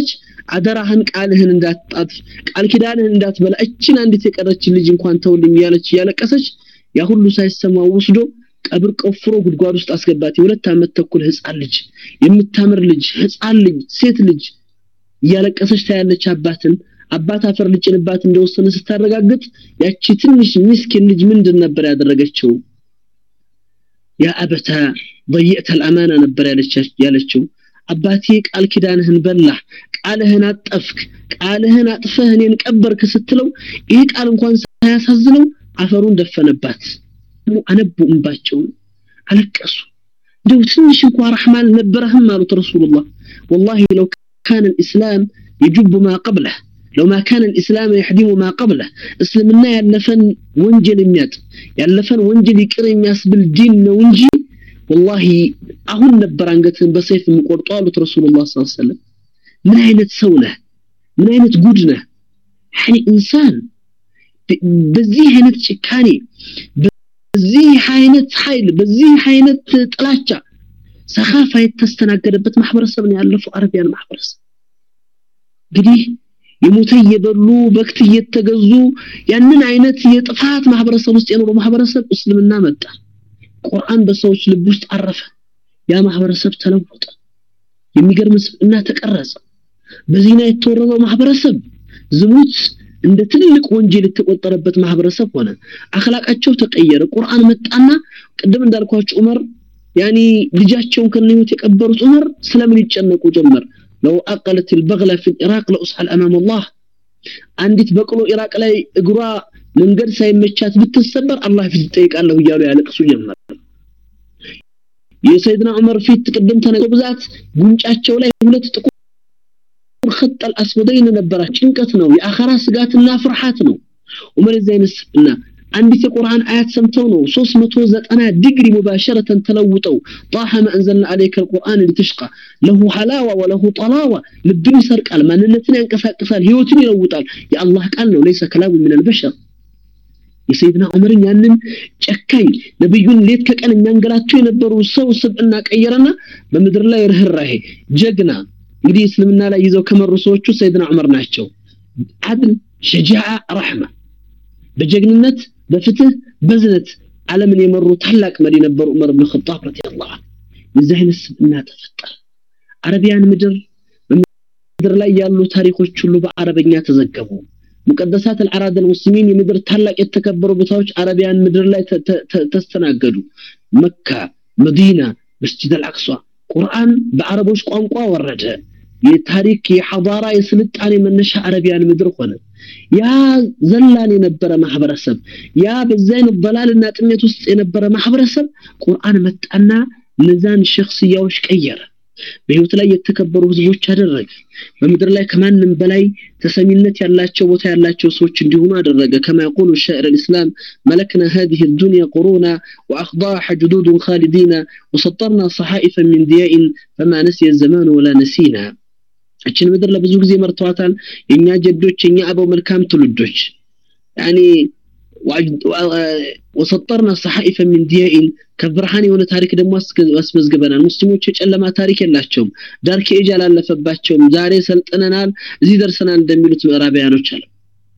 S10: አደራህን ቃልህን እንዳትጣት ቃል ኪዳንህን እንዳትበላ እችን አንዲት የቀረችን ልጅ እንኳን ተውልኝ እያለች እያለቀሰች ያ ሁሉ ሳይሰማ ወስዶ ቀብር ቆፍሮ ጉድጓድ ውስጥ አስገባት የሁለት ዓመት ተኩል ህፃን ልጅ የምታምር ልጅ ህፃን ልጅ ሴት ልጅ እያለቀሰች ታያለች አባትን አባት አፈር ልጭንባት እንደወሰነ ስታረጋግጥ ያቺ ትንሽ ሚስኪን ልጅ ምንድን ነበር ያደረገችው ያ አበታ ضيئت الامانه ነበር ያለችው አባቴ ቃል ኪዳንህን በላህ ቃልህን አጠፍክ ቃልህን አጥፈህ እኔን ቀበርክ ስትለው ይህ ቃል እንኳን ሳያሳዝነው አፈሩን ደፈነባት አነቡ እንባቸውን አለቀሱ እንደው ትንሽ እንኳ ረሕማ አልነበረህም አሉት ረሱሉላህ والله لو كان الإسلام يجب ما قبله لو ما كان الإسلام يحدم ما قبله اسلمنا ያለፈን ወንጀል የሚያጥ ያለፈን ወንጀል ይቅር የሚያስብል ዲን ነው እንጂ والله አሁን ነበር አንገትህን በሰይፍ የምቆርጠው አሉት ረሱሉላህ ሰለላሁ ዐለይሂ ወሰለም ምን አይነት ሰው ነህ ምን አይነት ጉድ ነህ ያኒ ኢንሳን በዚህ አይነት ጭካኔ በዚህ አይነት ኃይል በዚህ አይነት ጥላቻ ሰኻፋ የተስተናገደበት ማህበረሰብ ነው ያለፈው አረቢያን ማህበረሰብ እንግዲህ የሞተ እየበሉ በክት እየተገዙ ያንን አይነት የጥፋት ማህበረሰብ ውስጥ የኖረው ማህበረሰብ እስልምና መጣ ቁርአን በሰዎች ልብ ውስጥ አረፈ ያ ማህበረሰብ ተለወጠ የሚገርም ስብዕና ተቀረጸ በዚህና የተወረረው ማህበረሰብ ዝሙት እንደ ትልቅ ወንጀል የተቆጠረበት ማህበረሰብ ሆነ አخلاቃቸው ተቀየረ ቁርአን መጣና ቅድም እንዳልኳችሁ ዑመር ያኒ ልጃቸውን ከነህይወት የቀበሩት ዑመር ስለምን ይጨነቁ ጀመር لو أقلت البغلة في العراق لأسحل أمام الله አንዲት በቅሎ ኢራቅ ላይ እግሯ መንገድ ሳይመቻት ብትሰበር አላህ ፊት ይጠይቃለሁ እያሉ ያለቅሱ ጀመር የሰይድና ዑመር ፊት ቅድም ተነገ ብዛት ጉንጫቸው ላይ ሁለት ጥቁር خط الاسودين ነበራ ጭንቀት ነው የአኸራ ስጋትና ፍርሃት ነው ዑመር ዘይነስና አንዲት የቁርአን አያት ሰምተው ነው 390 ዲግሪ مباشرة ተለውጠው طه ما انزلنا عليك القرآن لتشقى له حلاوة وله طلاوة ልብን ይሰርቃል ማንነትን ያንቀሳቅሳል ህይወትን ይለውጣል የአላህ ቃል ነው ليس كلام من البشر የሰይድና ዑመርን ያንን ጨካኝ ነብዩን ሌት ከቀን የሚያንገላቸው የነበሩ ሰው ስብዕና ቀየረና በምድር ላይ ርህራሄ ጀግና እንግዲህ እስልምና ላይ ይዘው ከመሩ ሰዎቹ ሰይድና ዑመር ናቸው አድል ሸጃዓ ረሕማ በጀግንነት በፍትህ በዝነት ዓለምን የመሩ ታላቅ መሪ ነበሩ ዑመር ብን ኸጣብ ረዲየላሁ ዐንሁ የዚህ አይነት ስብዕና ተፈጠረ አረቢያን ምድር በምድር ላይ ያሉ ታሪኮች ሁሉ በአረበኛ ተዘገቡ ሙቀደሳት አልዓራድ المسلمين የምድር ታላቅ የተከበሩ ቦታዎች አረቢያን ምድር ላይ ተስተናገዱ መካ መዲና መስጂድ አልአቅሷ ቁርአን በአረቦች ቋንቋ ወረደ የታሪክ የሐዳራ የስልጣኔ መነሻ አረቢያን ምድር ሆነ ያ ዘላን የነበረ ማህበረሰብ ያ በዛ አይነት በላልና ጥሜት ውስጥ የነበረ ማህበረሰብ ቁርአን መጣና እነዛን ሸክስያዎች ቀየረ በህይወት ላይ የተከበሩ ህዝቦች አደረገ በምድር ላይ ከማንም በላይ ተሰሚነት ያላቸው ቦታ ያላቸው ሰዎች እንዲሆኑ አደረገ كما يقول الشاعر الإسلام ملكنا هذه الدنيا قرونا وأخضاع جدود خالدين وسطرنا صحائفا من ضياء فما نسي الزمان ولا نسينا እችን ምድር ለብዙ ጊዜ መርተዋታል የኛ ጀዶች የኛ አበው መልካም ትውልዶች ያኒ ወሰጠርና ሰሐኢፈ ሚን ዲያኢን ከብርሃን የሆነ ታሪክ ደግሞ አስመዝግበናል ሙስሊሞች የጨለማ ታሪክ የላቸውም ዳርክ ኤጅ አላለፈባቸውም ዛሬ ሰልጥነናል እዚህ ደርሰናል እንደሚሉት ምዕራባያኖች አለ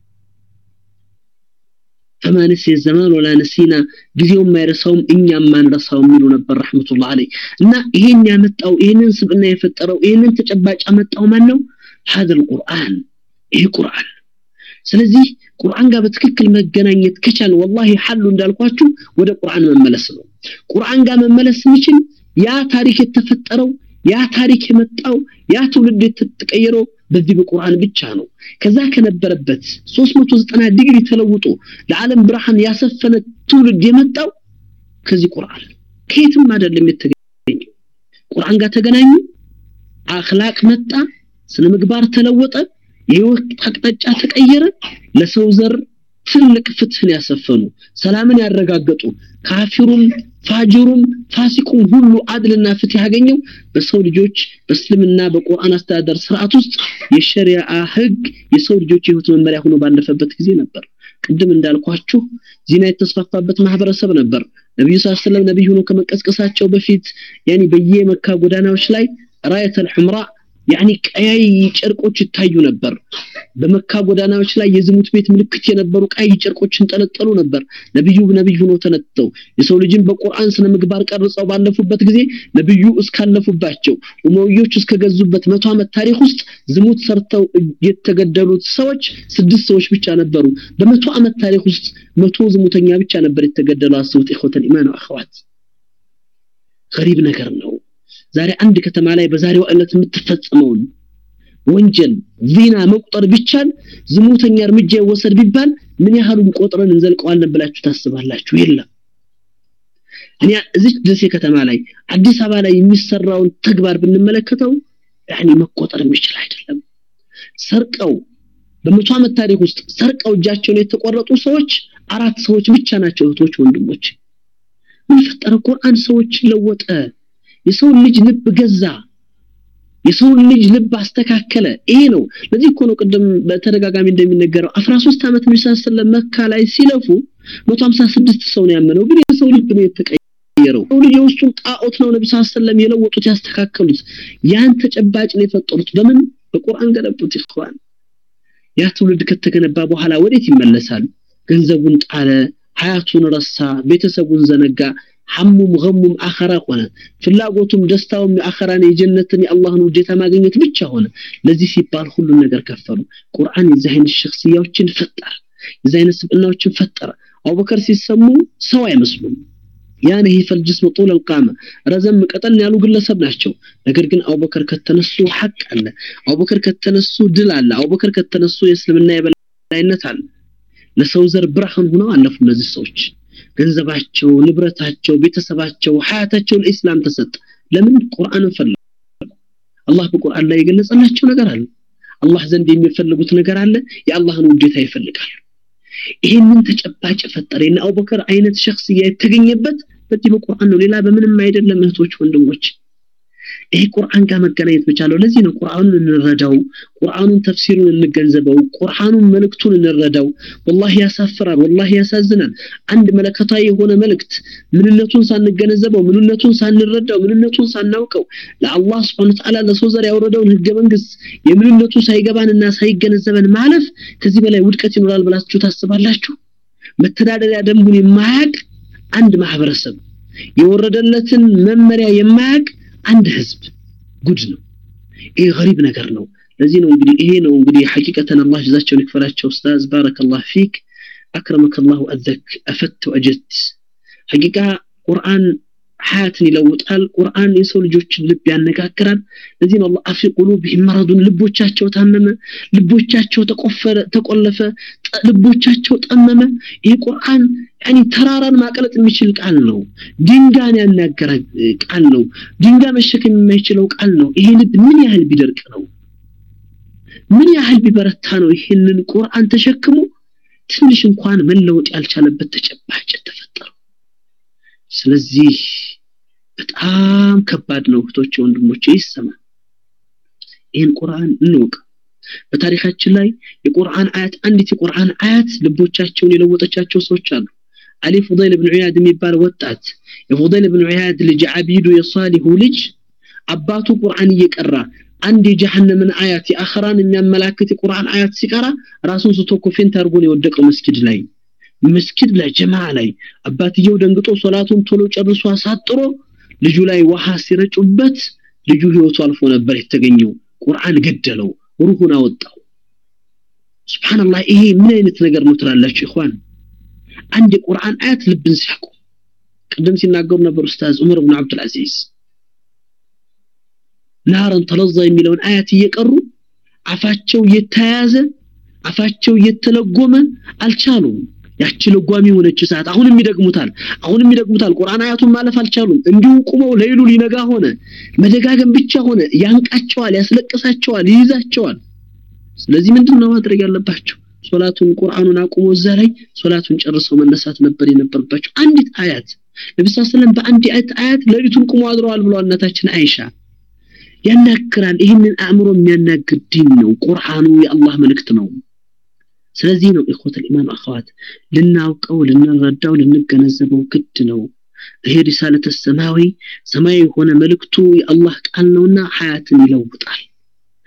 S10: فما نسي الزمان ولا نسينا ጊዜው የማይረሳውም እኛም ማንረሳው የሚሉ ነበር ረህመቱላህ አለይ እና ይሄን ያመጣው ይሄንን ስብዕና የፈጠረው ይሄንን ተጨባጭ ያመጣው ማን ነው هذا القرآن ይሄ ቁርአን ስለዚህ ቁርአን ጋር በትክክል መገናኘት ከቻል ወላሂ ሐሉ እንዳልኳችሁ ወደ ቁርአን መመለስ ነው ቁርአን ጋር መመለስ የሚችል ያ ታሪክ የተፈጠረው ያ ታሪክ የመጣው ያ ትውልድ የተቀየረው በዚህ በቁርአን ብቻ ነው ከዛ ከነበረበት 390 ዲግሪ ተለውጦ ለዓለም ብርሃን ያሰፈነ ትውልድ የመጣው ከዚህ ቁርአን ከየትም አይደለም የተገኘው ቁርአን ጋር ተገናኙ አኽላቅ መጣ ስነ ምግባር ተለወጠ የህይወት አቅጣጫ ተቀየረ ለሰው ዘር ትልቅ ፍትህን ያሰፈኑ ሰላምን ያረጋገጡ ካፊሩም ፋጅሩም ፋሲቁም ሁሉ አድልና ፍትህ ያገኘው በሰው ልጆች በእስልምና በቁርአን አስተዳደር ስርዓት ውስጥ የሸሪዓ ህግ የሰው ልጆች የህይወት መመሪያ ሆኖ ባለፈበት ጊዜ ነበር ቅድም እንዳልኳችሁ ዚና የተስፋፋበት ማህበረሰብ ነበር ነብዩ ሰለላሁ ዐለይሂ ነብይ ሆኖ ከመቀስቀሳቸው በፊት ያኒ በየመካ ጎዳናዎች ላይ ራየተል ሑምራ ያኒ ቀያይ ጨርቆች ይታዩ ነበር በመካ ጎዳናዎች ላይ የዝሙት ቤት ምልክት የነበሩ ቀይ ጨርቆችን ጠለጠሉ ነበር ነብዩ ነብይ ሆኖ ተነጥተው የሰው ልጅን በቁርአን ስነ ምግባር ቀርጸው ባለፉበት ጊዜ ነብዩ እስካለፉባቸው ኡመዮች እስከገዙበት መቶ ዓመት ታሪክ ውስጥ ዝሙት ሰርተው የተገደሉት ሰዎች ስድስት ሰዎች ብቻ ነበሩ በመቶ ዓመት ታሪክ ውስጥ መቶ ዝሙተኛ ብቻ ነበር የተገደሉ አስቡት ኢኹተል ኢማን አኸዋት ገሪብ ነገር ነው ዛሬ አንድ ከተማ ላይ በዛሬው ዕለት የምትፈጸመውን ወንጀል ዚና መቁጠር ቢቻል ዝሙተኛ እርምጃ ይወሰድ ቢባል ምን ያህሉን ቆጥረን እንዘልቀዋለን ብላችሁ ታስባላችሁ የለም እኔ እዚህ ደሴ ከተማ ላይ አዲስ አበባ ላይ የሚሰራውን ተግባር ብንመለከተው ያኔ መቆጠር የሚችል አይደለም ሰርቀው በመቶ ዓመት ታሪክ ውስጥ ሰርቀው እጃቸውን የተቆረጡ ሰዎች አራት ሰዎች ብቻ ናቸው እህቶች ወንድሞች ምን ፈጠረ ቁርአን ሰዎች ለወጠ የሰውን ልጅ ልብ ገዛ የሰውን ልጅ ልብ አስተካከለ ይሄ ነው ለዚህ እኮ ነው ቅድም በተደጋጋሚ እንደሚነገረው 13 ዓመት ነብዩ ሰለላሁ መካ ላይ ሲለፉ 156 ሰው ነው ያመነው ግን የሰው ልብ ነው የተቀየረው ሰው ልጅ የውስጡን ጣዖት ነው ነብዩ ሰለላሁ የለወጡት ያስተካከሉት ያን ተጨባጭ ነው የፈጠሩት በምን በቁርአን ገለቡት ይخوان ያ ትውልድ ከተገነባ በኋላ ወዴት ይመለሳል ገንዘቡን ጣለ ሀያቱን ረሳ ቤተሰቡን ዘነጋ ሐሙም ገሙም አኸራ ሆነ ፍላጎቱም ደስታውም የአኸራን የጀነትን የአላህን ውዴታ ማግኘት ብቻ ሆነ ለዚህ ሲባል ሁሉን ነገር ከፈሉ ቁርአን የዚህ አይነት ሸክስያዎችን ፈጠረ የዚህ አይነት ስብዕናዎችን ፈጠረ አቡበከር ሲሰሙ ሰው አይመስሉም ያን ይሄ ፈልጅስም ጡል القامه ረዘም ቀጠን ያሉ ግለሰብ ናቸው ነገር ግን አቡበከር ከተነሱ ሐቅ አለ አቡበከር ከተነሱ ድል አለ አቡበከር ከተነሱ የእስልምና የበላይነት አለ ለሰው ዘር ብርሃን ሆነው አለፉ እነዚህ ሰዎች ገንዘባቸው ንብረታቸው ቤተሰባቸው ሀያታቸው ለኢስላም ተሰጠ ለምን ቁርአንን ፈለጉ አላህ በቁርአን ላይ የገለጸላቸው ነገር አለ አላህ ዘንድ የሚፈልጉት ነገር አለ የአላህን ውዴታ ይፈልጋሉ ይህንን ተጨባጭ ፈጠረ የነ አቡበከር አይነት ሸክስያ የተገኘበት በዚህ በቁርአን ነው ሌላ በምንም አይደለም እህቶች ወንድሞች ይሄ ቁርአን ጋር መገናኘት መቻለው ለዚህ ነው ቁርአኑን እንረዳው ቁርአኑን ተፍሲሩን እንገንዘበው ቁርአኑን መልእክቱን እንረዳው ወላሂ ያሳፍራል ወላሂ ያሳዝናል አንድ መለከታዊ የሆነ መልእክት ምንነቱን ሳንገነዘበው ምንነቱን ሳንረዳው ምንነቱን ሳናውቀው ለአላህ Subhanahu Ta'ala ለሰው ዘር ያወረደውን ህገ መንግስት የምንነቱ ሳይገባንና ሳይገነዘበን ማለፍ ከዚህ በላይ ውድቀት ይኖራል ብላችሁ ታስባላችሁ መተዳደሪያ ደንቡን የማያቅ አንድ ማህበረሰብ የወረደለትን መመሪያ የማያቅ አንድ ህዝብ ጉድ ነው ይሄ ገሪብ ነገር ነው ለዚህ ነው እንግዲህ ይሄ ነው እንግዲህ ሐቂቀተን አላህ ጀዛቸውን ይክፈላቸው ኡስታዝ ባረከላህ ፊክ አክረመከ አላሁ አዘክ አፈት ወጀት ሐቂቃ ቁርአን ሀያትን ይለውጣል ቁርአን የሰው ልጆችን ልብ ያነጋግራል ለዚህ ነው አላህ አፊ ቁሉብህም መረዱን ልቦቻቸው ታመመ ልቦቻቸው ተቆፈረ ተቆለፈ ልቦቻቸው ጠመመ ይህ ቁርአን ያኒ ተራራን ማቀለጥ የሚችል ቃል ነው ድንጋን ያናገረ ቃል ነው ድንጋ መሸከም የማይችለው ቃል ነው ይሄ ልብ ምን ያህል ቢደርቅ ነው ምን ያህል ቢበረታ ነው ይህንን ቁርአን ተሸክሞ ትንሽ እንኳን መለወጥ ያልቻለበት ተጨባጭ ተፈጠረው ስለዚህ በጣም ከባድ ነው እህቶቼ ወንድሞቼ ይሰማ ይህን ቁርአን እንወቅ በታሪካችን ላይ የቁርአን አያት አንዲት የቁርአን አያት ልቦቻቸውን የለወጠቻቸው ሰዎች አሉ አሊ ፉዳይል ብን ዑያድ የሚባል ወጣት የፉዳይል ብን ዑያድ ልጅ አቢዱ የሳሊሁ ልጅ አባቱ ቁርአን እየቀራ አንድ የጀሃነምን አያት የአኸራን የሚያመላክት የቁርአን አያት ሲቀራ ራሱን ስቶ ኮፌንት አድርጎ ነው የወደቀው መስጊድ ላይ መስጊድ ላይ ጀማ ላይ አባትየው ደንግጦ ሶላቱን ቶሎ ጨርሶ አሳጥሮ ልጁ ላይ ውሃ ሲረጩበት ልጁ ህይወቱ አልፎ ነበር የተገኘው ቁርአን ገደለው ሩሁን አወጣው ስብሓንላህ ይሄ ምን አይነት ነገር ነው ትላላችሁ ይኳን አንድ የቁርአን አያት ልብን ሲያቁ ቅድም ሲናገሩ ነበር ኡስታዝ ዑመር ብን አብዱልአዚዝ ናረን ተለዛ የሚለውን አያት እየቀሩ አፋቸው እየተያያዘ አፋቸው እየተለጎመ አልቻሉም ያቺ ለጓሚ የሆነች ሰዓት አሁንም ይደግሙታል አሁንም ይደግሙታል ቁርአን አያቱን ማለፍ አልቻሉም እንዲሁ ቁመው ለይሉ ሊነጋ ሆነ መደጋገም ብቻ ሆነ ያንቃቸዋል ያስለቅሳቸዋል ይይዛቸዋል ስለዚህ ምንድን ነው ማድረግ ያለባቸው ሶላቱን ቁርአኑን አቁሞ እዛ ላይ ሶላቱን ጨርሰው መነሳት ነበር የነበረባቸው አንዲት አያት ነቢ ስ ሰለም በአንድ አያት ሌሊቱን ቁሞ አድረዋል ብለዋል እናታችን አይሻ ያናግራል ይህንን አእምሮ የሚያናግር ዲን ነው ቁርአኑ የአላህ መልእክት ነው ስለዚህ ነው ኢኹት الإيمان አኸዋት ልናውቀው ልንረዳው ልንገነዘበው ግድ ነው ይሄ ሪሳለተ ሰማዊ ሰማያዊ የሆነ መልእክቱ የአላህ ቃል ነውና ሀያትን ይለውጣል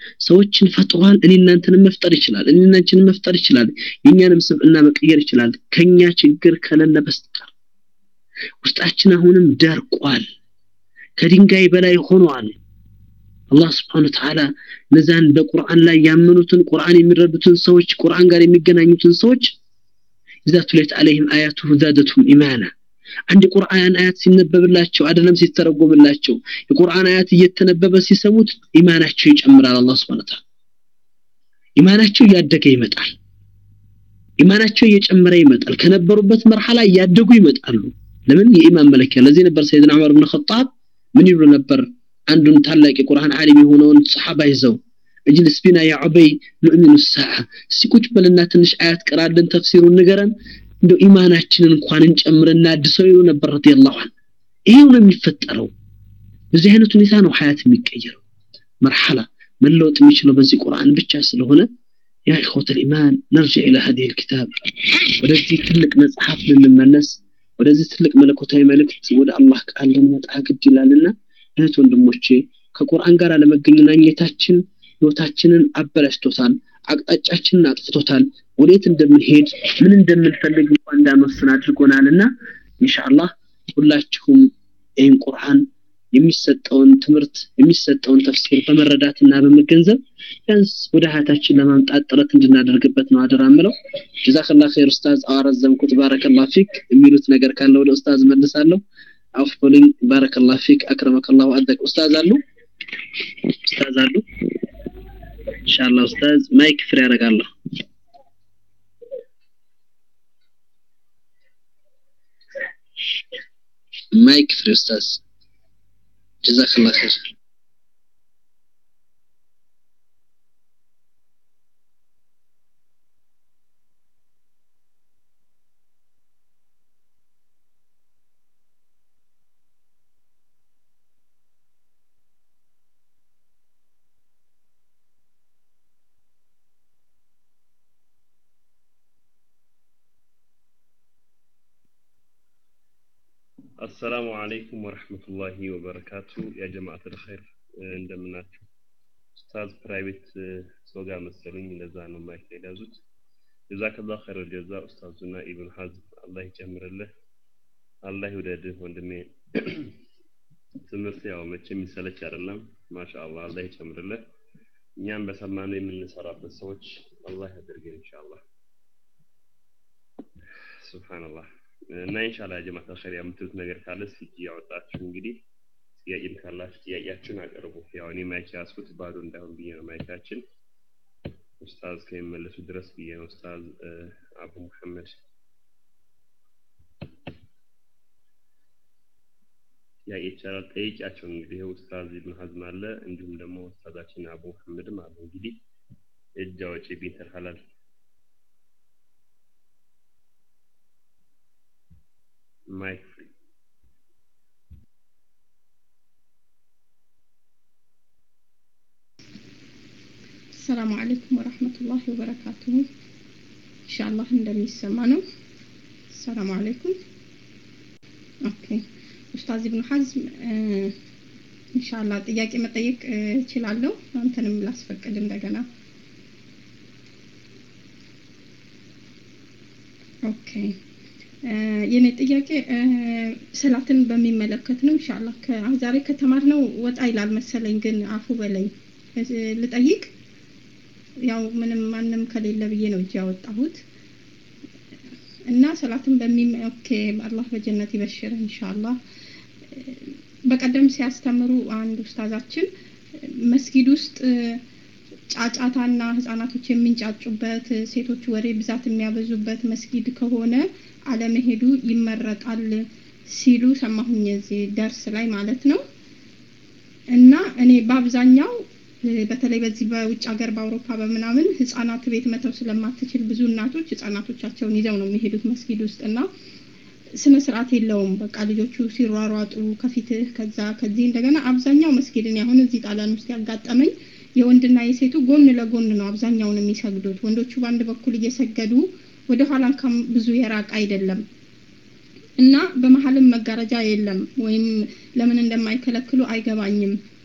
S10: ሰዎችን ፈጥሯል እኔ እናንተንም መፍጠር ይችላል እኔ እናንተንም መፍጠር ይችላል የኛንም ስብዕና መቀየር ይችላል ከኛ ችግር ከሌለ በስተቀር ውስጣችን አሁንም ደርቋል ከድንጋይ በላይ ሆኗል አላህ ስብሓን ተዓላ እነዛን በቁርአን ላይ ያመኑትን ቁርአን የሚረዱትን ሰዎች ቁርአን ጋር የሚገናኙትን ሰዎች ኢዛ ቱሌት አለይህም አያቱሁ ዛደቱም ኢማና አንድ የቁርአን አያት ሲነበብላቸው አይደለም ሲተረጎምላቸው የቁርአን አያት እየተነበበ ሲሰሙት ኢማናቸው ይጨምራል አላህ ስብሓን ተዓላ ኢማናቸው እያደገ ይመጣል ኢማናቸው እየጨመረ ይመጣል ከነበሩበት መርሐላ እያደጉ ይመጣሉ ለምን የኢማን መለኪያ ለዚህ ነበር ሰይድና ዑመር ብን ኸጣብ ምን ይሉ ነበር አንዱን ታላቅ የቁርአን ዓሊም የሆነውን ሰሓባ ይዘው እጅልስ ቢና ያ ዑበይ ሙእሚኑ ሰዓ እስቲ ቁጭ በልና ትንሽ አያት ቀራልን ተፍሲሩን ንገረን እንደው ኢማናችንን እንኳን እንጨምርና አድሰው ይሉ ነበር ረዲየላሁ ዐን ይሄው ነው የሚፈጠረው በዚህ አይነት ሁኔታ ነው ሀያት የሚቀየረው መርሐላ መለወጥ የሚችለው በዚህ ቁርአን ብቻ ስለሆነ ያ ኢኽወት ልኢማን ነርጅዕ ኢላ ሀዲህ ልኪታብ ወደዚህ ትልቅ መጽሐፍ ልንመለስ ወደዚህ ትልቅ መለኮታዊ መልእክት ወደ አላህ ቃል ልንመጣ ግድ ይላልና እህት ወንድሞቼ ከቁርአን ጋር አለመገናኘታችን ህይወታችንን አበላሽቶታል አቅጣጫችንን አጥፍቶታል ወዴት እንደምንሄድ ምን እንደምንፈልግ እንኳን እንዳንወስን አድርጎናልና ኢንሻአላህ ሁላችሁም ይህን ቁርአን የሚሰጠውን ትምህርት የሚሰጠውን ተፍሲር በመረዳትና በመገንዘብ ቢያንስ ወደ ሀያታችን ለማምጣት ጥረት እንድናደርግበት ነው አደራ ምለው ጀዛከላ ኸይር ኡስታዝ አዋረዘምኩት ባረከላ ፊክ የሚሉት ነገር ካለ ወደ ኡስታዝ መልሳለሁ አፍ በሉኝ ባረከላ ፊክ አክረመከላሁ አደቅ ኡስታዝ አሉ ኡስታዝ አሉ ኢንሻአላህ ኡስታዝ ማይክ ፍሪ ያደርጋለሁ ማይክ ፍሪ ኡስታዝ ጀዛከላ ኸይር
S11: አሰላሙ አለይኩም ወረህመቱላሂ ወበረካቱ ያ ጀማዓት ልኸይር እንደምናችሁ ኡስታዝ ፕራይቬት ሰው ጋር መሰሉኝ እንደዛ ነው ማይክ ላይ ያዙት ጀዛከላህ ኸይር ጀዛ ኡስታዙና ኢብን ሐዝም አላህ ይጨምርልህ አላህ ይውደድህ ወንድሜ ትምህርት ያው መቼ የሚሰለች አይደለም ማሻአላህ አላህ ይጨምርልህ እኛም በሰማነው የምንሰራበት ሰዎች አላህ ያደርገን ኢንሻአላህ ሱብሃንአላህ እና ኢንሻአላህ ጀማዓት አልኸይር የምትሉት ነገር ካለ እስኪ ያወጣችሁ እንግዲህ ጥያቄም ካላችሁ ጥያቄያችሁን አቅርቡ ያው እኔ ማይክ ያዝኩት ባዶ እንዳይሆን ብዬ ነው ማይካችን ኡስታዝ ከሚመለሱ ድረስ ብዬ ነው ኡስታዝ አቡ መሐመድ ጥያቄ ይቻላል ጠይቂያቸው እንግዲህ ኡስታዝ ኢብን ሀዝም አለ እንዲሁም ደግሞ ኡስታዛችን አቡ መሐመድም አሉ እንግዲህ እጅ አውጪ ቢንተል ሐላል ማይክ ፍሪ
S9: ሰላም አለይኩም ወራህመቱላሂ ወበረካቱሁ ኢንሻአላህ እንደሚሰማ ነው ሰላም አለይኩም ኦኬ ኡስታዝ ኢብኑ ሐዝም ኢንሻአላህ ጥያቄ መጠየቅ እችላለሁ አንተንም ላስፈቅድ እንደገና ኦኬ የኔ ጥያቄ ሰላትን በሚመለከት ነው ኢንሻአላህ ዛሬ ከተማርነው ወጣ ይላል መሰለኝ ግን አፉ በለኝ ልጠይቅ ያው ምንም ማንም ከሌለ ብዬ ነው እጅ ያወጣሁት እና ሰላትን በሚም ኦኬ አላህ በጀነት ይበሽር ኢንሻአላህ በቀደም ሲያስተምሩ አንድ ኡስታዛችን መስጊድ ውስጥ ጫጫታና ህጻናቶች የሚንጫጩበት ሴቶች ወሬ ብዛት የሚያበዙበት መስጊድ ከሆነ አለመሄዱ ይመረጣል ሲሉ ሰማሁኝ እዚህ ደርስ ላይ ማለት ነው እና እኔ በአብዛኛው በተለይ በዚህ በውጭ ሀገር በአውሮፓ በምናምን ህጻናት ቤት መተው ስለማትችል ብዙ እናቶች ህጻናቶቻቸውን ይዘው ነው የሚሄዱት መስጊድ ውስጥ እና ስነ ስርዓት የለውም በቃ ልጆቹ ሲሯሯጡ ከፊትህ ከዛ ከዚህ እንደገና አብዛኛው መስጊድን አሁን እዚህ ጣሊያን ውስጥ ያጋጠመኝ የወንድና የሴቱ ጎን ለጎን ነው አብዛኛውን የሚሰግዱት ወንዶቹ በአንድ በኩል እየሰገዱ ወደ ኋላ እንኳን ብዙ የራቅ አይደለም እና በመሀልም መጋረጃ የለም ወይም ለምን እንደማይከለክሉ አይገባኝም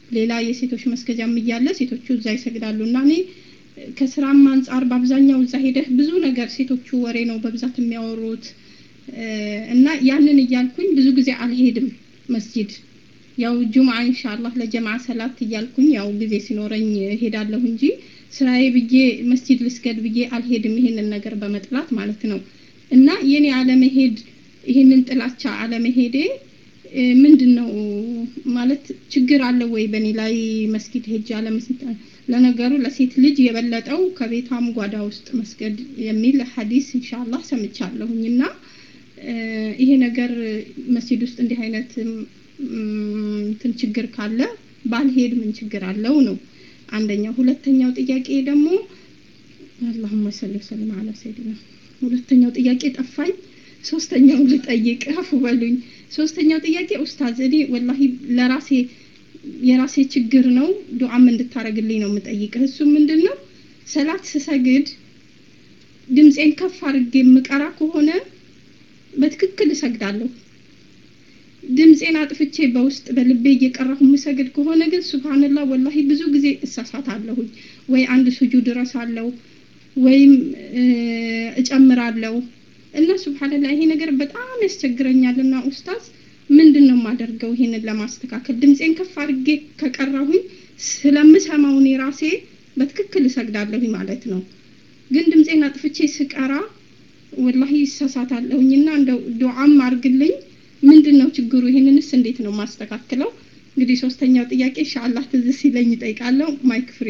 S9: ሌላ የሴቶች መስገጃም እያለ ሴቶቹ እዛ ይሰግዳሉ እና እኔ ከስራም አንጻር በአብዛኛው እዛ ሄደህ ብዙ ነገር ሴቶቹ ወሬ ነው በብዛት የሚያወሩት እና ያንን እያልኩኝ ብዙ ጊዜ አልሄድም መስጂድ ያው ጁምዓ ኢንሻአላህ ለጀማዓ ሰላት እያልኩኝ ያው ጊዜ ሲኖረኝ ሄዳለሁ እንጂ ስራዬ ብዬ መስጂድ ልስገድ ብዬ አልሄድም ይሄንን ነገር በመጥላት ማለት ነው እና የኔ አለመሄድ ይሄንን ጥላቻ አለመሄዴ ምንድን ነው ማለት ችግር አለ ወይ በእኔ ላይ መስጊድ ሄጅ አለመስጊድ ለነገሩ ለሴት ልጅ የበለጠው ከቤቷም ጓዳ ውስጥ መስገድ የሚል ሐዲስ ኢንሻአላህ ሰምቻለሁኝ እና ይሄ ነገር መስጂድ ውስጥ እንዲህ አይነት እንትን ችግር ካለ ባልሄድ ምን ችግር አለው ነው አንደኛው ሁለተኛው ጥያቄ ደግሞ አላሁመ ሰሊ ወሰለም አላ ሰይድና ሁለተኛው ጥያቄ ጠፋኝ ሶስተኛው ልጠይቅ አፉ በሉኝ ሶስተኛው ጥያቄ ኡስታዝ እኔ ወላሂ ለራሴ የራሴ ችግር ነው ዱዓም እንድታረግልኝ ነው የምጠይቅህ እሱ ምንድን ነው ሰላት ስሰግድ ድምፄን ከፍ አድርጌ የምቀራ ከሆነ በትክክል እሰግዳለሁ ድምፄን አጥፍቼ በውስጥ በልቤ እየቀራሁ የምሰግድ ከሆነ ግን ሱብሃንላህ ወላሂ ብዙ ጊዜ እሳሳታለሁኝ ወይ አንድ ሱጁድ እረሳለሁ ወይም እጨምራለሁ እና ሱብሃንላህ ይሄ ነገር በጣም ያስቸግረኛልና ኡስታዝ ምንድን ነው የማደርገው ይሄንን ለማስተካከል ድምፄን ከፍ አድርጌ ከቀራሁኝ ስለምሰማው እኔ ራሴ በትክክል እሰግዳለሁኝ ማለት ነው ግን ድምፄን አጥፍቼ ስቀራ ወላሂ ይሳሳታለሁኝና እንደው ዱዓም አርግልኝ ምንድን ነው ችግሩ ይሄንንስ እንዴት ነው ማስተካክለው እንግዲህ ሶስተኛው ጥያቄ ኢንሻአላህ ትዝ ሲለኝ እጠይቃለሁ ማይክ ፍሬ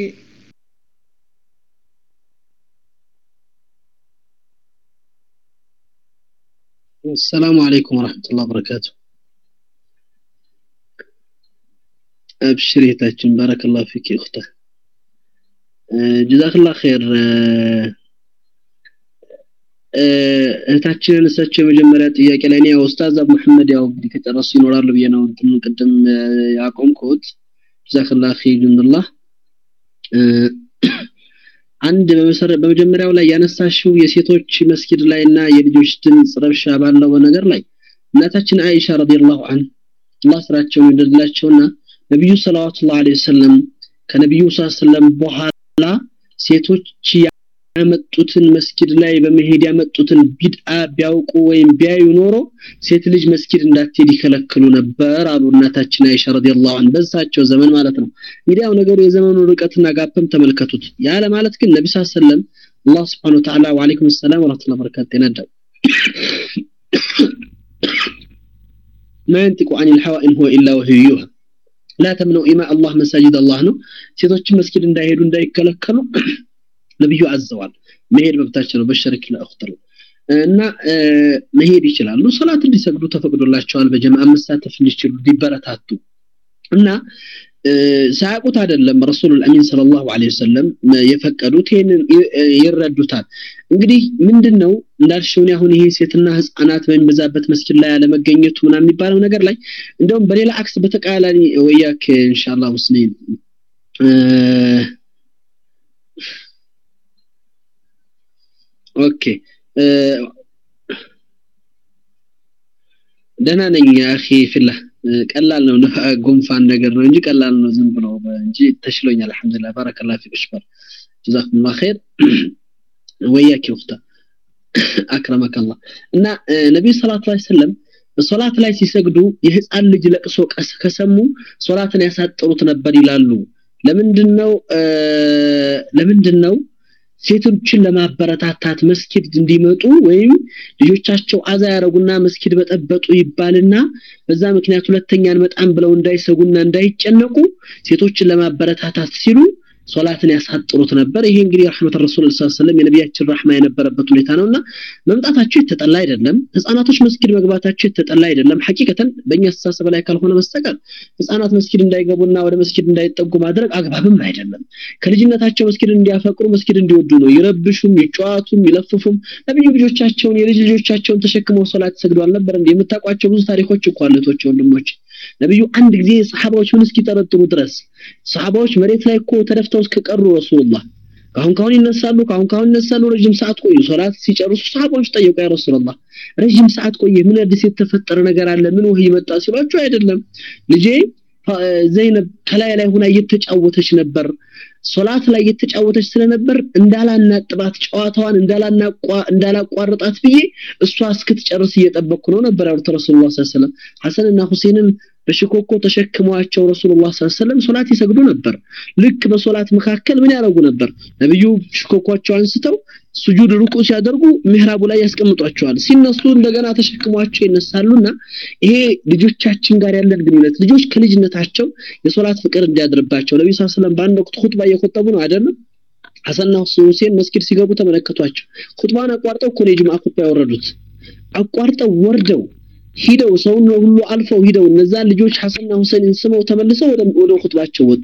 S10: السلام عليكم ورحمة الله وبركاته أبشري تاجن بارك الله فيك يا أخته جزاك الله خير እህታችንን እሳቸው የመጀመሪያ ጥያቄ ላይ እኔ ያው ኡስታዝ አቡ መሐመድ ያው እንግዲህ ከጨረሱ ይኖራሉ ብዬ ነው እንትን ቅድም ያቆምኩት ጀዛከላህ ኸይሩላህ አንድ በመጀመሪያው ላይ ያነሳሽው የሴቶች መስጊድ ላይ እና የልጆች ድምፅ ረብሻ ባለው ነገር ላይ እናታችን አይሻ ረዲየላሁ ዐን አላህ ስራቸውን ይወደድላቸውና ነቢዩ ሰለዋቱላሁ ዐለይሂ ወሰለም ከነቢዩ ሰለም በኋላ ሴቶች ያመጡትን መስጊድ ላይ በመሄድ ያመጡትን ቢድአ ቢያውቁ ወይም ቢያዩ ኖሮ ሴት ልጅ መስጊድ እንዳትሄድ ይከለክሉ ነበር አሉ እናታችን አይሻ ረዲየላሁ ዐን በዛቸው ዘመን ማለት ነው እንግዲህ ያው ነገሩ የዘመኑ ርቀትና ጋፕም ተመልከቱት ያለ ማለት ግን ነቢ ስ ሰለም አላህ ስብሓን ወተዓላ ወአለይኩም ሰላም ወረህመቱላሂ ወበረካቱ ይነዳው ما ينطق عن الهوى إن هو إلا وحي يوحى لا تمنوا إماء الله مساجد الله ነው ሴቶች መስጊድ እንዳይሄዱ እንዳይከለከሉ ነብዩ አዘዋል መሄድ መብታቸው ነው በሸሪክ ለአኽተር እና መሄድ ይችላሉ ሰላት እንዲሰግዱ ተፈቅዶላቸዋል በጀማዓ መሳተፍ እንዲችሉ እንዲበረታቱ እና ሳያውቁት አይደለም ረሱል አሚን ሰለላሁ ዐለይሂ ወሰለም የፈቀዱት ይሄንን ይረዱታል እንግዲህ ምንድነው እንዳልሽው አሁን ይሄ ሴትና ህፃናት በሚበዛበት መስጊድ ላይ አለመገኘቱ ምናምን የሚባለው ነገር ላይ እንደውም በሌላ አክስ በተቃራኒ ወያክ ኢንሻአላህ ሙስሊም ኦኬ ደህና ነኝ አኺ ፊላህ ቀላል ነው ጉንፋን ነገር ነው እንጂ ቀላል ነው ዝም ብሎ እንጂ ተሽሎኛል አልহামዱሊላህ ባረከላህ ፊክ ሽበር ጀዛኩሙላህ ኸይር ወያኪ ወፍታ አክረመከ አላህ እና ነብዩ ሰለላሁ ዐለይሂ ወሰለም በሶላት ላይ ሲሰግዱ የህፃን ልጅ ለቅሶ ከሰሙ ሶላትን ያሳጥሩት ነበር ይላሉ ለምንድነው ለምንድነው ሴቶችን ለማበረታታት መስጊድ እንዲመጡ ወይም ልጆቻቸው አዛ ያረጉና መስጊድ በጠበጡ ይባልና በዛ ምክንያት ሁለተኛ አንመጣም ብለው እንዳይሰጉና እንዳይጨነቁ ሴቶችን ለማበረታታት ሲሉ ሶላትን ያሳጥሩት ነበር ይሄ እንግዲህ ረህመት ረሱል ሰለላሁ ዐለይሂ የነቢያችን ረህማ የነበረበት ሁኔታ ነውና መምጣታቸው የተጠላ አይደለም ህፃናቶች መስጊድ መግባታቸው የተጠላ አይደለም ሐቂቀተን በእኛ አስተሳሰብ ላይ ካልሆነ በስተቀር ህፃናት መስጊድ እንዳይገቡና ወደ መስጊድ እንዳይጠጉ ማድረግ አግባብም አይደለም ከልጅነታቸው መስጊድ እንዲያፈቅሩ መስጊድ እንዲወዱ ነው ይረብሹም ይጫዋቱም ይለፍፉም ነብዩ ልጆቻቸውን የልጅ ልጆቻቸውን ተሸክመው ሶላት ሰግደው አልነበር እንዴ የምታውቋቸው ብዙ ታሪኮች እኮ አለቶች ወንድሞች ነብዩ አንድ ጊዜ ሰሃባዎች ምን እስኪጠረጥሩ ድረስ ሰሃባዎች መሬት ላይ እኮ ተደፍተው እስከቀሩ ረሱላህ ካሁን ካሁን ይነሳሉ ካሁን ካሁን ይነሳሉ ረጅም ሰዓት ቆዩ ሶላት ሲጨርሱ ሰሃባዎች ጠየቁ ያ ረሱላህ ረጅም ሰዓት ቆየ ምን አዲስ የተፈጠረ ነገር አለ ምን ወህይ መጣ ሲሏቸው አይደለም ልጄ ዘይነብ ከላይ ላይ ሆና እየተጫወተች ነበር ሶላት ላይ እየተጫወተች ስለነበር እንዳላናጥባት ጨዋታዋን እንዳላቋርጣት ብዬ እሷ እስክትጨርስ እየጠበቅኩ ነው ነበር ያሉት ረሱሉላህ ሰለላሁ ዐለይሂ ወሰለም ሐሰንና ሁሴንን በሽኮኮ ተሸክመዋቸው ረሱሉላህ ሰለላሁ ዐለይሂ ወሰለም ሶላት ይሰግዱ ነበር ልክ በሶላት መካከል ምን ያደርጉ ነበር ነብዩ ሽኮኮቸው አንስተው ሱጁድ ሩቁ ሲያደርጉ ምሕራቡ ላይ ያስቀምጧቸዋል ሲነሱ እንደገና ተሸክሟቸው ይነሳሉና ይሄ ልጆቻችን ጋር ያለን ግንኙነት ልጆች ከልጅነታቸው የሶላት ፍቅር እንዲያድርባቸው ነብዩ ሰለላሁ ዐለይሂ ወሰለም በአንድ ወቅት ኹጥባ እየቆጠቡ ነው አይደለም ሐሰንና ሁሴን መስጊድ ሲገቡ ተመለከቷቸው ኹጥባን አቋርጠው እኮ ነው የጁምዓ ኹጥባ ያወረዱት አቋርጠው ወርደው ሂደው ሰውን ሁሉ አልፈው ሂደው እነዛ ልጆች ሐሰንና ሁሴንን ስመው ተመልሰው ወደ ወደ ኹጥባቸው ወጡ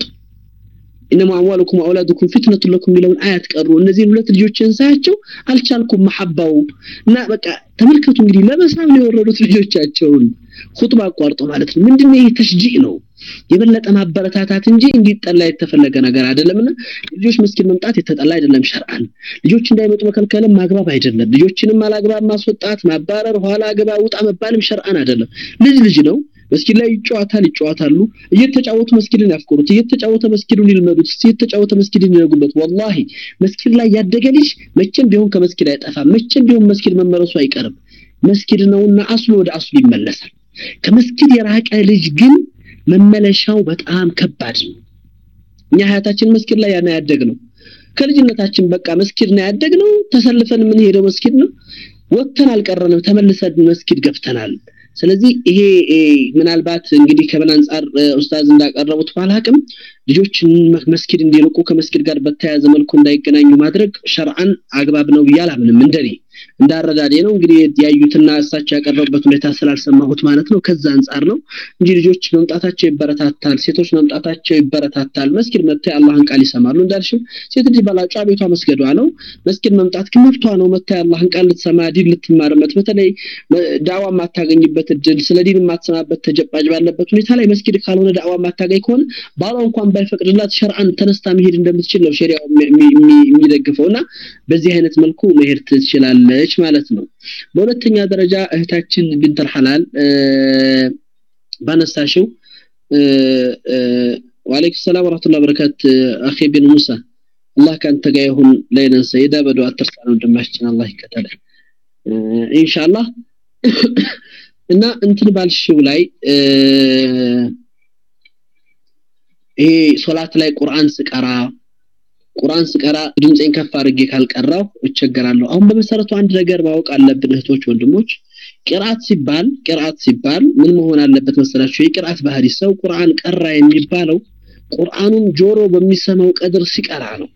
S10: ኢነማ አምዋሉኩም አውላዱኩም ፊትነቱ ለኩም የሚለውን አያት ቀሩ እነዚህን ሁለት ልጆችን ሳያቸው አልቻልኩም መሐባው እና በቃ ተመልከቱ እንግዲህ ለመሳብ ነው የወረዱት ልጆቻቸውን ኹጥባ አቋርጦ ማለት ነው ምንድነው ይሄ ተሽጂዕ ነው የበለጠ ማበረታታት እንጂ እንዲጠላ የተፈለገ ነገር አይደለምና ልጆች መስጊድ መምጣት የተጠላ አይደለም ሸርዓን ልጆች እንዳይመጡ መከልከልም ማግባብ አይደለም ልጆችንም አላግባብ ማስወጣት ማባረር ኋላ ገባ ውጣ መባልም ሸርዓን አይደለም ልጅ ልጅ ነው መስጊድ ላይ ይጫወታል ይጫወታሉ እየተጫወቱ መስጊድን ያፍቅሩት እየተጫወተ መስጊዱን ይልመዱት እየተጫወተ መስጊድን ይነጉበት ወላሂ መስጊድ ላይ ያደገ ልጅ መቼም ቢሆን ከመስጊድ አይጠፋም መቼም ቢሆን መስጊድ መመለሱ አይቀርም መስጊድ ነውና አስሉ ወደ አስሉ ይመለሳል ከመስጊድ የራቀ ልጅ ግን መመለሻው በጣም ከባድ ነው እኛ ሀያታችን መስጊድ ላይ ያና ያደግ ነው ከልጅነታችን በቃ መስጊድ ነው ያደግ ነው ተሰልፈን የምንሄደው መስጊድ ነው ወጥተን አልቀረንም ተመልሰን መስጊድ ገብተናል ስለዚህ ይሄ ምናልባት እንግዲህ ከምን አንጻር ኡስታዝ እንዳቀረቡት ባላቅም ልጆችን መስጊድ እንዲርቁ ከመስጊድ ጋር በተያያዘ መልኩ እንዳይገናኙ ማድረግ ሸርዓን አግባብ ነው ብዬ አላምንም እንደኔ እንዳረዳዴ ነው እንግዲህ ያዩትና እሳቸው ያቀረቡበት ሁኔታ ስላልሰማሁት ማለት ነው ከዛ አንጻር ነው እንጂ ልጆች መምጣታቸው ይበረታታል ሴቶች መምጣታቸው ይበረታታል መስጊድ መጥተው የአላህን ቃል ይሰማሉ እንዳልሽው ሴት ልጅ ባላጯ ቤቷ መስገዷ ነው መስጊድ መምጣት ግን መብቷ ነው መጥታ የአላህን ቃል ልትሰማ ዲን ልትማርበት በተለይ ዳዋ የማታገኝበት እድል ስለ ዲን የማትሰማበት ተጨባጭ ባለበት ሁኔታ ላይ መስጊድ ካልሆነ ዳዋ የማታገኝ ከሆነ ባሏ እንኳን ባይፈቅድላት ሸርዓን ተነስታ መሄድ እንደምትችል ነው ሸሪያው የሚደግፈው እና በዚህ አይነት መልኩ መሄድ ትችላለች ማለት ነው በሁለተኛ ደረጃ እህታችን ቢንተል ሐላል ባነሳሽው ወአለይኩም ሰላም ወራህመቱላሂ ወበረካት አኺ ቢን ሙሳ አላህ ካንተ ጋር ይሁን ለይነን ሰይዳ በዱዓ አትርሳ ነው ወንድማችን አላህ ይከተለ ኢንሻአላህ እና እንትን ባልሽው ላይ ይሄ ሶላት ላይ ቁርአን ስቀራ ቁርአን ስቀራ ድምጼን ከፍ አድርጌ ካልቀራው እቸገራለሁ አሁን በመሰረቱ አንድ ነገር ማወቅ አለብን እህቶች ወንድሞች ቅርአት ሲባል ቅርአት ሲባል ምን መሆን አለበት መሰላችሁ የቅርአት ባህሪ ሰው ቁርአን ቀራ የሚባለው ቁርአኑን ጆሮ በሚሰማው ቀድር ሲቀራ ነው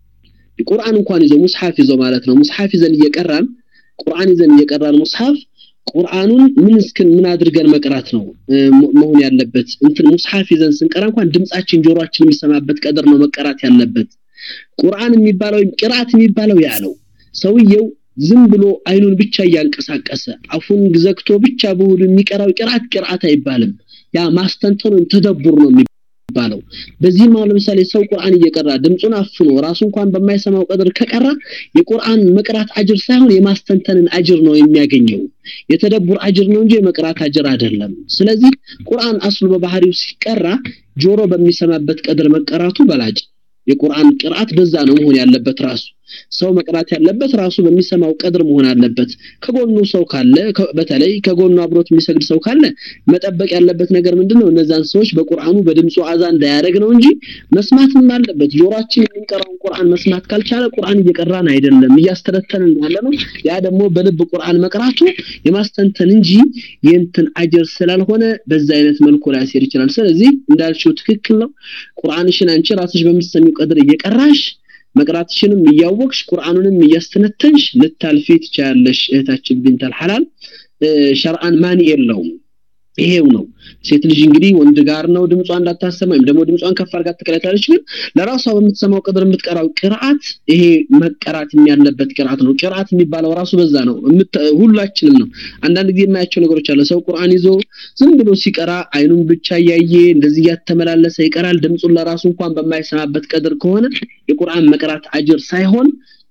S10: ቁርአን እንኳን ይዞ ሙስሐፍ ይዞ ማለት ነው ሙስሐፍ ይዘን እየቀራን ቁርአን ይዘን እየቀራን ሙስሐፍ ቁርአኑን ምን እስክን ምን አድርገን መቅራት ነው መሆን ያለበት እንትን ሙስሐፍ ይዘን ስንቀራ እንኳን ድምጻችን ጆሮአችን የሚሰማበት ቀድር ነው መቀራት ያለበት ቁርአን የሚባለው ቅርአት የሚባለው ያ ነው ሰውየው ዝም ብሎ አይኑን ብቻ እያንቀሳቀሰ አፉን ዘግቶ ብቻ በሆዱ የሚቀራው ቅርአት ቅርአት አይባልም ያ ማስተንተኑን ተደቡር ነው የሚባለው በዚህም አሁን ለምሳሌ ሰው ቁርአን እየቀራ ድምፁን አፍኖ ራሱ እንኳን በማይሰማው ቀድር ከቀራ የቁርአን መቅራት አጅር ሳይሆን የማስተንተንን አጅር ነው የሚያገኘው የተደቡር አጅር ነው እንጂ የመቅራት አጅር አይደለም ስለዚህ ቁርአን አስሉ በባህሪው ሲቀራ ጆሮ በሚሰማበት ቀድር መቀራቱ በላጭ የቁርአን ቅርአት በዛ ነው መሆን ያለበት ራሱ ሰው መቅራት ያለበት ራሱ በሚሰማው ቀድር መሆን አለበት ከጎኑ ሰው ካለ በተለይ ከጎኑ አብሮት የሚሰግድ ሰው ካለ መጠበቅ ያለበት ነገር ምንድነው እነዛን ሰዎች በቁርአኑ በድምፁ አዛ እንዳያደርግ ነው እንጂ መስማትም አለበት ጆሮአችን የሚንቀራውን ቁርአን መስማት ካልቻለ ቁርአን እየቀራን አይደለም እያስተነተንን ያለ ነው ያ ደግሞ በልብ ቁርአን መቅራቱ የማስተንተን እንጂ የእንትን አጀር ስላልሆነ በዛ አይነት መልኩ ላያሴር ይችላል ስለዚህ እንዳልሽው ትክክል ነው ቁርአንሽን አንቺ ራስሽ በምትሰሚው ቀድር እየቀራሽ መቅራትሽንም እያወቅሽ ቁርአኑንም እያስተነተንሽ ልታልፊ ትችላለሽ እህታችን ቢንተል ሐላል ሸርአን ማን የለውም ይሄው ነው ሴት ልጅ እንግዲህ ወንድ ጋር ነው ድምጿ እንዳታሰማ ወይም ደግሞ ድምጿን ከፍ አድርጋ ትቀራታለች ግን ለራሷ በምትሰማው ቀድር የምትቀራው ቅርአት ይሄ መቀራት ያለበት ቅርአት ነው ቅርአት የሚባለው ራሱ በዛ ነው ሁላችንም ነው አንዳንድ ጊዜ የማያቸው ነገሮች አለ ሰው ቁርአን ይዞ ዝም ብሎ ሲቀራ አይኑን ብቻ እያየ እንደዚህ እያተመላለሰ ይቀራል ድምፁን ለራሱ እንኳን በማይሰማበት ቀድር ከሆነ የቁርአን መቅራት አጅር ሳይሆን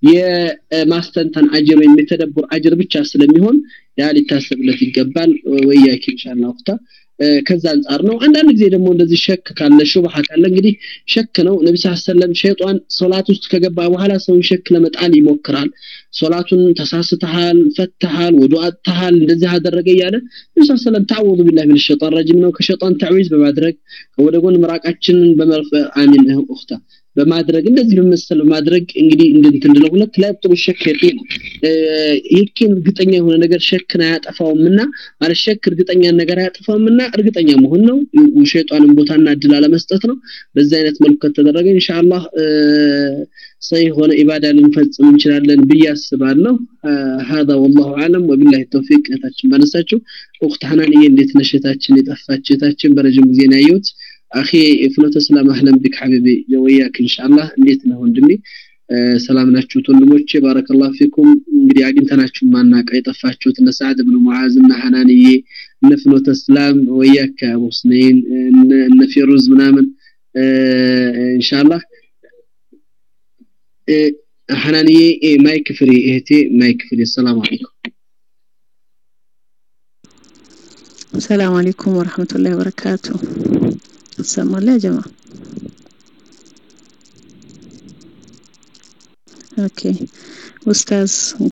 S10: የማስተንተን አጅር ወይም የተደቡር አጅር ብቻ ስለሚሆን ያ ሊታሰብለት ይገባል ወያኪ ኢንሻአላህ ወቅታ ከዛ አንጻር ነው አንዳንድ ጊዜ ደግሞ እንደዚህ ሸክ ካለ ሹብሃ ካለ እንግዲህ ሸክ ነው ነቢ ስ ሰለም ሸይጣን ሶላት ውስጥ ከገባ በኋላ ሰውን ሸክ ለመጣል ይሞክራል ሶላቱን ተሳስተሃል ፈትሃል ወዱ አጥተሃል እንደዚህ አደረገ እያለ ነቢ ስ ሰለም ታወዙ ቢላህ ምን ሸጣን ረጅም ነው ከሸጣን ተዕዊዝ በማድረግ ወደ ጎን ምራቃችንን በመርፈ አሚን እህታ በማድረግ እንደዚህ በመሰል በማድረግ እንግዲህ እንድንትንድለው ሁለት ላይ ጥሩ ሸክ የቂን የቂን እርግጠኛ የሆነ ነገር ሸክን አያጠፋውምና ማለት ሸክ እርግጠኛ ነገር አያጠፋውምና እርግጠኛ መሆን ነው ሸይጣንን ቦታና እድል አለመስጠት ነው በዚህ አይነት መልኩ ከተደረገ ኢንሻአላህ ሰይ ሆነ ኢባዳ ልንፈጽም እንችላለን ብዬ አስባለሁ هذا والله اعلم وبالله التوفيق እህታችን ባነሳችው ኡክት ሐናንዬ እንዴት ነሽ እህታችን የጠፋች እህታችን በረጅም ጊዜ ነው ያየሁት አኺ ፍኖተ ሰላም አህለን ቢክ ሐቢቢ ወያክ ኢንሻአላህ እንዴት ነው ወንድሜ ሰላም ናችሁት ወንድሞቼ ባረከላሁ ፊኩም እንግዲህ አግኝተናችሁ ማናቀ የጠፋችሁት እነ ሰዓድ ብን ሙዓዝ እና ሐናንዬ እነ ፍኖተ ሰላም ወያክ አቡ ሁስነይን እነ ፊሩዝ ምናምን ኢንሻአላህ ሐናንዬ ማይክ ፍሪ እህቴ ማይክ ፍሪ ሰላም አለይኩም
S12: السلام عليكم ورحمة الله وبركاته السلام يا جماعة اوكي استاذ